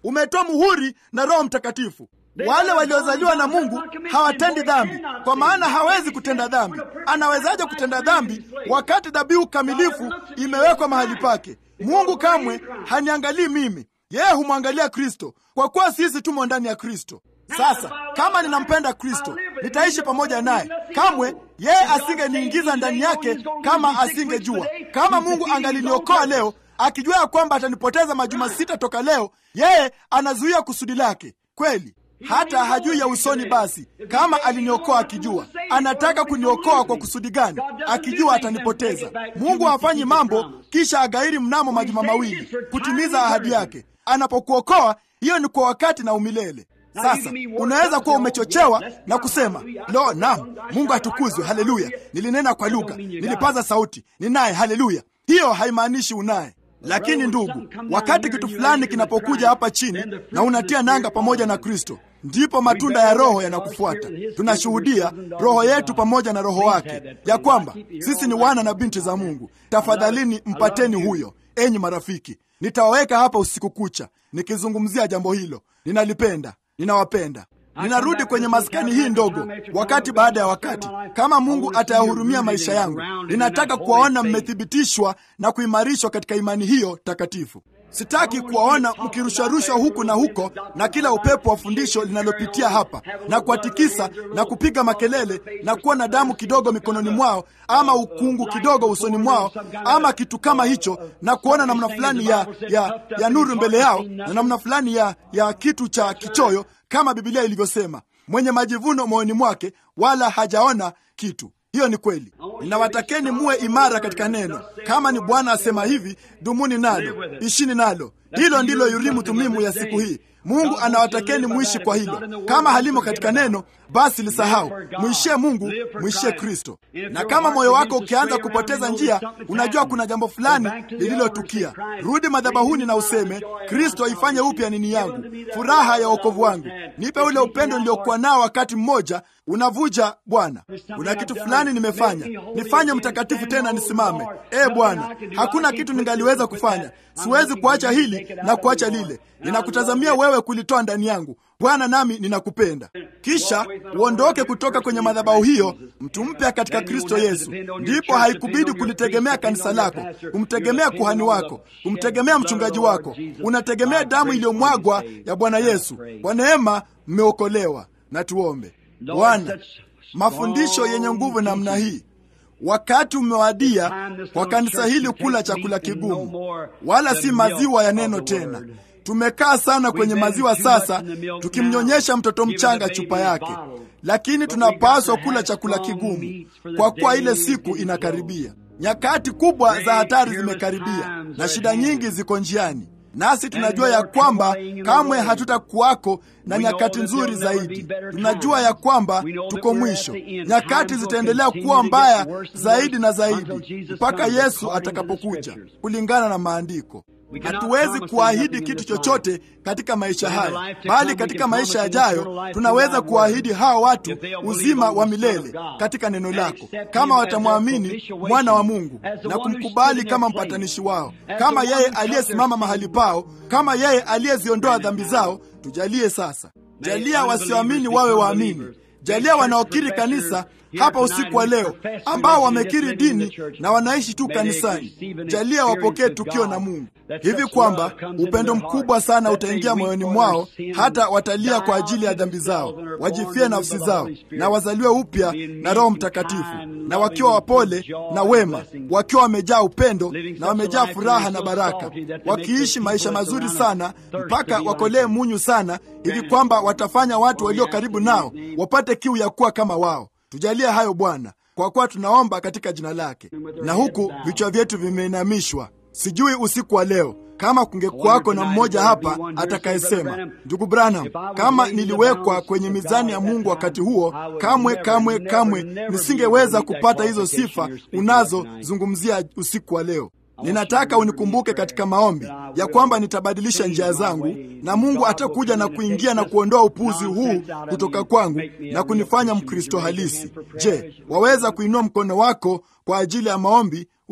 S1: umetoa muhuri na Roho Mtakatifu. Wale waliozaliwa na Mungu hawatendi dhambi, kwa maana hawezi kutenda dhambi. Anawezaje kutenda dhambi wakati dhabihu kamilifu imewekwa mahali pake? Mungu kamwe haniangalii mimi, yeye humwangalia Kristo, kwa kuwa sisi tumo ndani ya Kristo. Sasa kama ninampenda Kristo, nitaishi pamoja naye. Kamwe yeye asingeniingiza ndani yake kama asingejua. Kama Mungu angaliniokoa leo akijua ya kwamba atanipoteza majuma sita toka leo, yeye anazuia kusudi lake kweli hata hajui ya usoni. Basi kama aliniokoa akijua, anataka kuniokoa kwa kusudi gani? Akijua atanipoteza. Mungu hafanyi mambo kisha agairi mnamo majuma mawili kutimiza ahadi yake. Anapokuokoa, hiyo ni kwa wakati na umilele. Sasa unaweza kuwa umechochewa na kusema lo, naam, Mungu atukuzwe, haleluya, nilinena kwa lugha, nilipaza sauti, ninaye, haleluya. Hiyo haimaanishi unaye lakini ndugu, wakati kitu fulani kinapokuja hapa chini na unatia nanga pamoja na Kristo, ndipo matunda ya Roho yanakufuata. Tunashuhudia Roho yetu pamoja na Roho wake ya kwamba sisi ni wana na binti za Mungu. Tafadhalini mpateni huyo, enyi marafiki. Nitawaweka hapa usiku kucha nikizungumzia jambo hilo. Ninalipenda, ninawapenda. Ninarudi kwenye maskani hii ndogo wakati baada ya wakati. Kama Mungu atayahurumia maisha yangu, ninataka kuwaona mmethibitishwa na kuimarishwa katika imani hiyo takatifu. Sitaki kuwaona mkirusharushwa huku na huko na kila upepo wa fundisho linalopitia hapa na kuwatikisa na kupiga makelele na kuwa na damu kidogo mikononi mwao ama ukungu kidogo usoni mwao ama kitu kama hicho, na kuona namna fulani ya, ya, ya nuru mbele yao na namna fulani ya, ya kitu cha kichoyo kama Biblia ilivyosema, mwenye majivuno moyoni mwake wala hajaona kitu. Hiyo ni kweli. Ninawatakeni muwe imara katika neno. Kama ni Bwana asema hivi, dumuni nalo, ishini nalo. Hilo ndilo Yurimu Thumimu ya siku hii. Mungu anawatakeni muishi kwa hilo. Kama halimo katika neno, basi lisahau. Mwishie Mungu, mwishie Kristo. Na kama moyo wako ukianza kupoteza njia, unajua kuna jambo fulani lililotukia, rudi madhabahuni na useme, Kristo, ifanye upya nini yangu, furaha ya wokovu wangu, nipe ule upendo niliokuwa nao wakati mmoja unavuja Bwana. Kuna kitu fulani nimefanya, nifanye mtakatifu tena, nisimame. E Bwana, hakuna kitu ningaliweza kufanya. Siwezi kuacha hili na kuacha lile. Ninakutazamia wewe kulitoa ndani yangu Bwana, nami ninakupenda. Kisha uondoke kutoka kwenye madhabahu hiyo, mtu mpya katika Kristo Yesu. Ndipo haikubidi kulitegemea kanisa lako, kumtegemea kuhani wako, kumtegemea mchungaji wako. Unategemea damu iliyomwagwa ya Bwana Yesu. Kwa neema mmeokolewa. Na tuombe. Bwana, mafundisho yenye nguvu namna hii Wakati umewadia kwa kanisa hili kula chakula kigumu, wala si maziwa ya neno tena. Tumekaa sana kwenye maziwa sasa, tukimnyonyesha mtoto mchanga chupa yake, lakini tunapaswa kula chakula kigumu, kwa kuwa ile siku inakaribia. Nyakati kubwa za hatari zimekaribia na shida nyingi ziko njiani, nasi tunajua ya kwamba kamwe hatutakuwako na nyakati nzuri zaidi. Tunajua ya kwamba tuko mwisho, nyakati zitaendelea kuwa mbaya zaidi na zaidi mpaka Yesu atakapokuja, kulingana na Maandiko. Hatuwezi kuahidi kitu chochote katika maisha haya, bali katika maisha yajayo tunaweza kuahidi hawa watu uzima wa milele katika neno lako, kama watamwamini mwana wa Mungu na kumkubali kama mpatanishi wao, kama yeye aliyesimama mahali pao, kama yeye aliyeziondoa dhambi zao. Tujalie sasa, jalia wasioamini wawe waamini Jalia wanaokiri kanisa hapa usiku wa leo, ambao wamekiri dini na wanaishi tu kanisani, jalia wapokee tukio na Mungu hivi kwamba upendo mkubwa sana utaingia moyoni mwao, hata watalia kwa ajili ya dhambi zao, wajifie nafsi zao na wazaliwe upya na Roho Mtakatifu, na wakiwa wapole na wema, wakiwa wamejaa upendo na wamejaa furaha na baraka, wakiishi maisha mazuri sana mpaka wakolee munyu sana, hivi kwamba watafanya watu walio karibu nao wapate kiu ya kuwa kama wao. Tujalie hayo Bwana, kwa kuwa tunaomba katika jina lake. Na huku vichwa vyetu vimeinamishwa, sijui usiku wa leo kama kungekuwako na mmoja hapa atakayesema, ndugu Branham, kama niliwekwa kwenye mizani ya Mungu wakati huo, kamwe kamwe kamwe nisingeweza kupata hizo sifa unazozungumzia usiku wa leo. Ninataka unikumbuke katika maombi ya kwamba nitabadilisha njia zangu, na Mungu atakuja na kuingia na kuondoa upuzi huu kutoka kwangu na kunifanya Mkristo halisi. Je, waweza kuinua mkono wako kwa ajili ya maombi u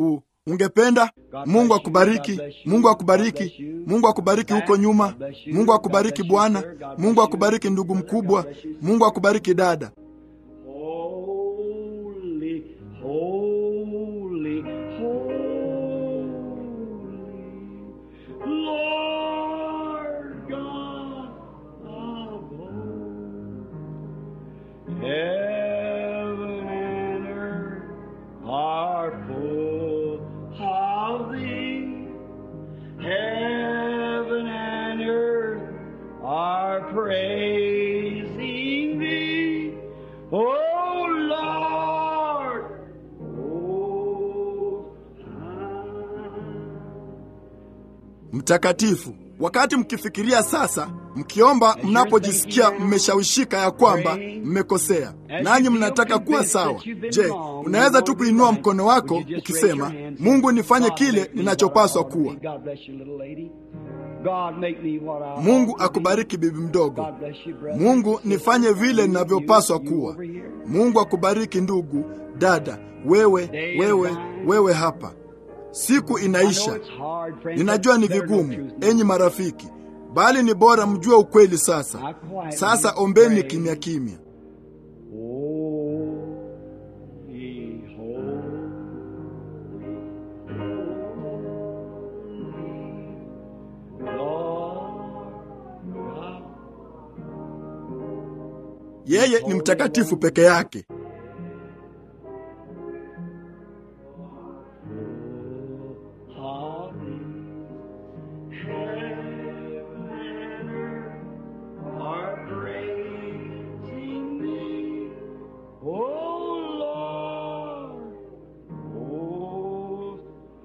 S1: ungependa mungu akubariki mungu akubariki mungu akubariki huko nyuma mungu akubariki bwana mungu akubariki ndugu mkubwa mungu akubariki dada
S2: Holy, holy, holy, Lord God of hosts. Heaven and earth are full of thee. Heaven and earth are praising thee. Oh Lord, oh
S1: mtakatifu wakati mkifikiria sasa mkiomba mnapojisikia mmeshawishika ya kwamba mmekosea nanyi mnataka kuwa sawa je unaweza tu kuinua mkono wako ukisema mungu nifanye kile ninachopaswa kuwa
S2: God bless you, little lady. God make me what I
S1: mungu akubariki bibi mdogo
S2: God bless you, brother.
S1: mungu nifanye vile ninavyopaswa kuwa mungu akubariki ndugu dada wewe wewe wewe hapa siku
S2: I know
S1: inaisha
S2: it's hard, friends,
S1: ninajua ni
S2: but better know
S1: vigumu
S2: truth.
S1: enyi marafiki bali ni bora mjue ukweli sasa sasa ombeni kimya kimya
S2: Holy, holy, Lord God.
S1: yeye ni mtakatifu peke yake
S2: of thee. Heaven and earth are praising thee. Oh Lord, oh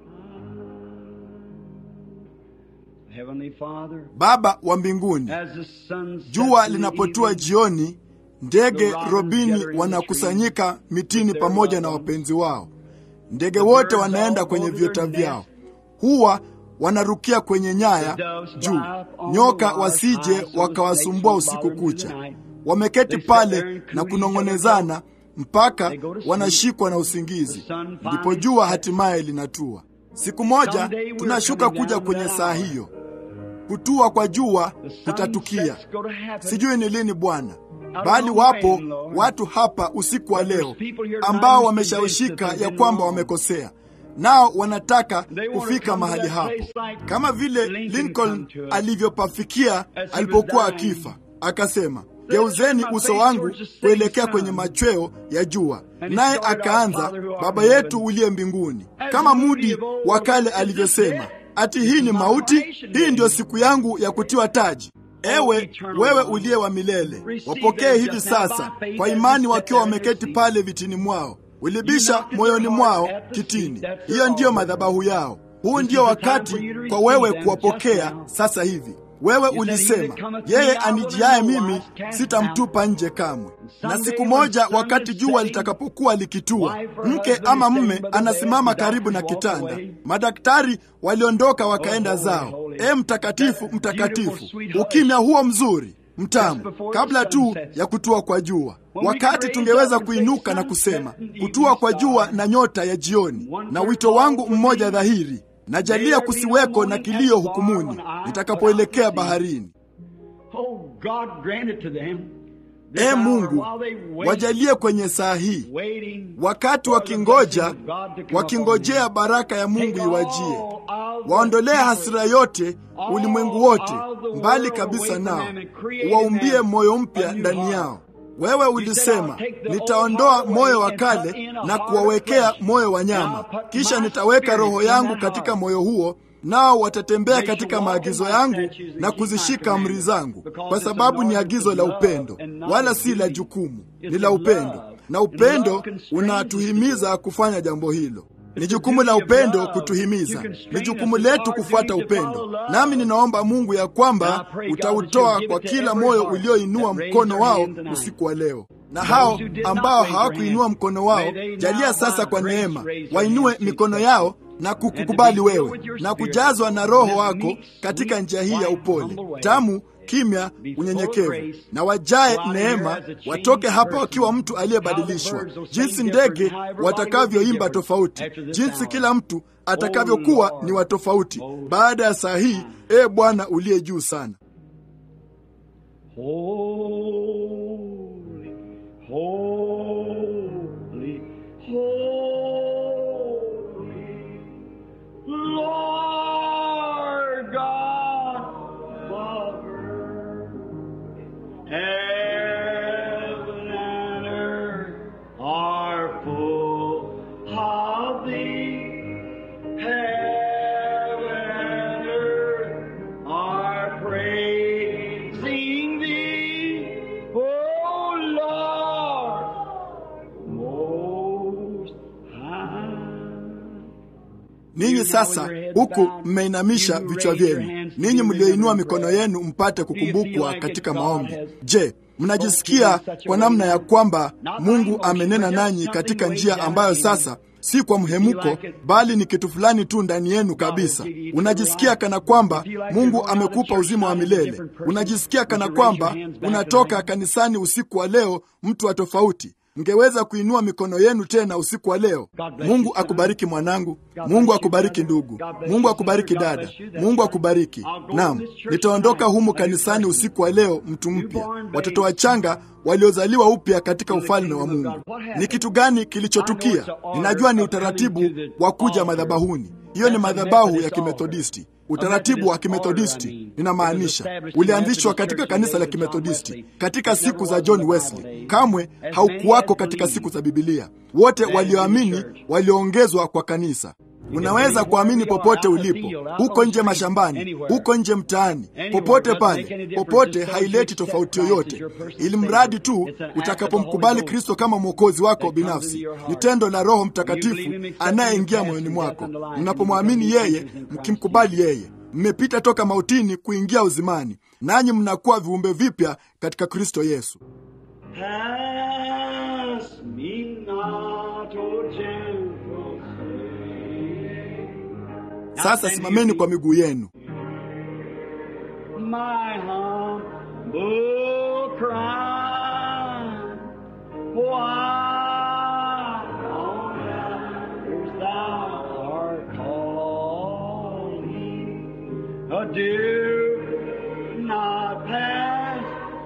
S2: Heavenly Father,
S1: baba wa mbinguni
S2: as the sun sets
S1: jua
S2: in the
S1: linapotua
S2: evening,
S1: jioni ndege robini wanakusanyika mitini pamoja na wapenzi wao ndege wote wanaenda kwenye viota vyao huwa wanarukia kwenye nyaya juu nyoka wasije wakawasumbua usiku kucha wameketi pale na kunong'onezana mpaka wanashikwa na usingizi ndipo jua hatimaye linatua siku moja tunashuka kuja kwenye saa hiyo kutua kwa jua
S2: the sun
S1: kutatukia
S2: sets go to heaven.
S1: sijui ni lini bwana bali wapo watu hapa usiku wa leo ambao wameshawishika ya kwamba wamekosea nao wanataka kufika mahali hapo kama vile lincoln alivyopafikia alipokuwa akifa akasema geuzeni uso wangu kuelekea kwenye machweo ya jua naye akaanza baba yetu uliye mbinguni kama mudi wa kale alivyosema ati hii ni mauti hii ndiyo siku yangu ya kutiwa taji ewe wewe uliye wa milele wapokee hivi sasa kwa imani wakiwa wameketi pale vitini mwao ulibisha moyoni mwao kitini hiyo ndiyo madhabahu yao huu ndiyo wakati kwa wewe kuwapokea sasa hivi wewe ulisema yeye anijiaye mimi sitamtupa nje kamwe na siku moja wakati jua litakapokuwa likitua mke ama mme anasimama karibu na kitanda madaktari waliondoka wakaenda zao e mtakatifu mtakatifu ukimya huo mzuri mtamu kabla tu ya kutua kwa jua wakati tungeweza kuinuka na kusema kutua kwa jua na nyota ya jioni na wito wangu mmoja dhahiri najalia kusiweko na kilio hukumuni nitakapoelekea baharini
S2: Oh, God grant it to them.
S1: e mungu wajalie kwenye saa hii wakati wakingoja wakingojea baraka ya mungu iwajie waondolee hasira yote ulimwengu wote mbali kabisa nao waumbie moyo mpya ndani yao wewe ulisema nitaondoa moyo wa kale na kuwawekea moyo wa nyama kisha nitaweka roho yangu katika moyo huo nao watatembea katika maagizo yangu na kuzishika amri zangu kwa sababu ni agizo la upendo wala si la jukumu ni la upendo na upendo unatuhimiza kufanya jambo hilo ni jukumu la upendo kutuhimiza ni jukumu letu kufuata upendo nami ninaomba mungu ya kwamba utautoa kwa kila moyo ulioinua mkono wao usiku wa leo na hao ambao hawakuinua mkono wao jalia sasa kwa neema wainue mikono yao na kukukubali wewe na kujazwa na Roho wako katika njia hii ya upole tamu kimya, unyenyekevu, na wajae neema, watoke hapa wakiwa mtu aliyebadilishwa, jinsi ndege watakavyoimba tofauti, jinsi kila mtu atakavyokuwa ni wa tofauti baada ya saa hii. E Bwana uliye juu sana.
S2: Holy, holy, holy, Lord God of earth, heaven and earth are full of thee. Heaven and earth are praising thee, O Lord, most high.
S1: Ninyi sasa huku mmeinamisha vichwa vyenu, ninyi mlioinua mikono yenu mpate kukumbukwa katika maombi. Je, mnajisikia kwa namna ya kwamba Mungu amenena nanyi katika njia ambayo sasa si kwa mhemuko, bali ni kitu fulani tu ndani yenu kabisa? Unajisikia kana kwamba Mungu amekupa uzima wa milele. Unajisikia kana kwamba unatoka kanisani usiku wa leo mtu wa tofauti. Mngeweza kuinua mikono yenu tena usiku wa leo. Mungu akubariki mwanangu. Mungu akubariki ndugu. Mungu akubariki dada. Mungu akubariki. Naam, nitaondoka humu kanisani usiku wa leo mtu mpya, watoto wachanga waliozaliwa upya katika ufalme wa Mungu. Ni kitu gani kilichotukia? Ninajua ni utaratibu wa kuja madhabahuni. Hiyo ni madhabahu ya Kimethodisti. Utaratibu wa Kimethodisti ninamaanisha ulianzishwa katika kanisa la Kimethodisti katika siku za John Wesley. Kamwe haukuwako katika siku za Bibilia. Wote walioamini walioongezwa kwa kanisa. Unaweza kuamini popote ulipo, huko nje mashambani, huko nje mtaani, popote pale, popote. Haileti tofauti yoyote, ili mradi tu utakapomkubali Kristo kama mwokozi wako binafsi. Ni tendo la Roho Mtakatifu anayeingia moyoni mwako. Mnapomwamini yeye, mkimkubali yeye, mmepita toka mautini kuingia uzimani, nanyi mnakuwa viumbe vipya katika Kristo Yesu.
S2: Pass me not, O gentle Savior.
S1: Sasa simameni kwa miguu yenu.
S2: My humble cry, why on earth thou art calling, oh, do not pass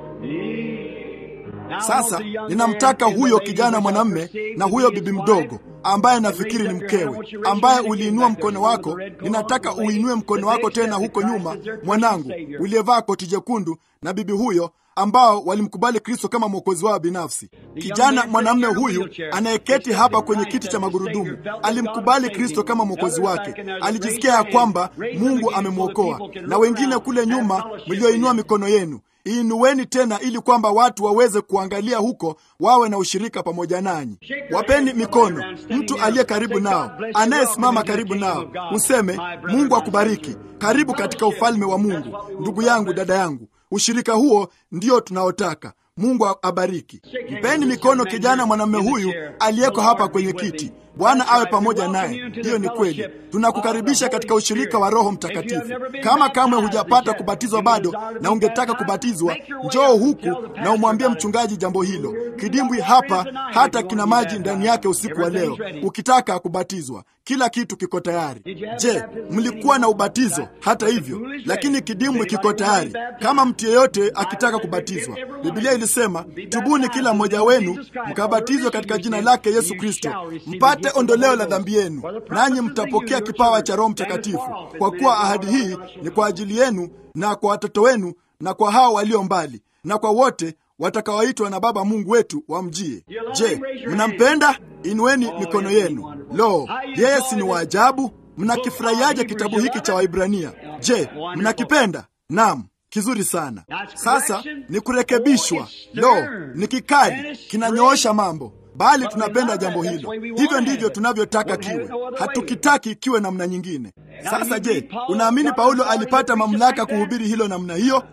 S2: me. Now,
S1: Sasa
S2: the young
S1: ninamtaka
S2: man and
S1: huyo
S2: the
S1: kijana
S2: lady
S1: mwanamme
S2: which are
S1: na huyo
S2: saved
S1: bibi
S2: his
S1: mdogo
S2: wife,
S1: ambaye nafikiri ni mkewe, ambaye uliinua mkono wako. Ninataka uinue mkono wako tena huko nyuma, mwanangu, uliyevaa koti jekundu, na bibi huyo ambao walimkubali Kristo kama mwokozi wao binafsi. Kijana mwanamume huyu anayeketi hapa kwenye kiti cha magurudumu alimkubali Kristo kama mwokozi wake, alijisikia ya kwamba Mungu amemwokoa. Na wengine kule nyuma mlioinua mikono yenu iinueni tena ili kwamba watu waweze kuangalia huko, wawe na ushirika pamoja nanyi. Wapeni mikono mtu aliye karibu nao, anayesimama karibu nao, useme Mungu akubariki, karibu katika ufalme wa Mungu. Ndugu yangu, dada yangu, ushirika huo ndio tunaotaka. Mungu abariki. Mpeni mikono kijana mwanamume huyu aliyeko hapa kwenye kiti. Bwana awe pamoja naye. Hiyo ni kweli. Tunakukaribisha katika ushirika wa Roho Mtakatifu. Kama kamwe hujapata kubatizwa bado na ungetaka kubatizwa, njoo huku na umwambie mchungaji jambo hilo. Kidimbwi hapa hata kina maji ndani yake usiku wa leo. Ukitaka kubatizwa, kila kitu kiko tayari. Je, mlikuwa na ubatizo? Hata hivyo, lakini kidimbwi kiko tayari kama mtu yeyote akitaka kubatizwa. Biblia ilisema, tubuni kila mmoja wenu mkabatizwe katika jina lake Yesu Kristo mpate ondoleo la dhambi yenu, nanyi mtapokea kipawa cha Roho Mtakatifu, kwa kuwa ahadi hii ni kwa ajili yenu na kwa watoto wenu na kwa hao walio mbali na kwa wote watakaoitwa na Baba Mungu wetu wamjie. Je, mnampenda? Inueni mikono yenu. Lo, yeye si ni waajabu! Mnakifurahiaje kitabu hiki cha Waibrania? Je, mnakipenda? Naam, kizuri sana. Sasa ni kurekebishwa. Lo, ni kikali, kinanyoosha mambo bali tunapenda jambo hilo. Hivyo ndivyo tunavyotaka kiwe, hatukitaki kiwe namna nyingine. Sasa je, unaamini Paulo alipata mamlaka kuhubiri hilo namna hiyo?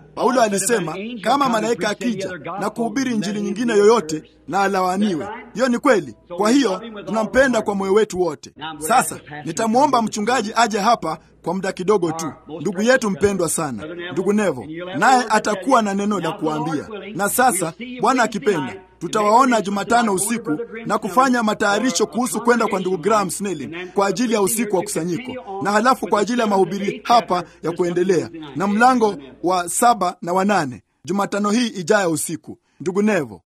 S1: Paulo alisema kama malaika akija na kuhubiri injili nyingine yoyote na alaaniwe. Hiyo ni kweli. Kwa hiyo tunampenda kwa moyo wetu wote. Sasa nitamwomba mchungaji aje hapa kwa muda kidogo tu, ndugu yetu mpendwa sana, ndugu Nevo, naye atakuwa na neno la kuambia. Na sasa Bwana akipenda tutawaona Jumatano usiku na kufanya matayarisho kuhusu kwenda kwa ndugu Graham Snelling kwa ajili ya usiku wa kusanyiko, na halafu kwa ajili ya mahubiri hapa ya kuendelea na mlango wa saba na wanane Jumatano hii ijayo usiku. Ndugu Nevo,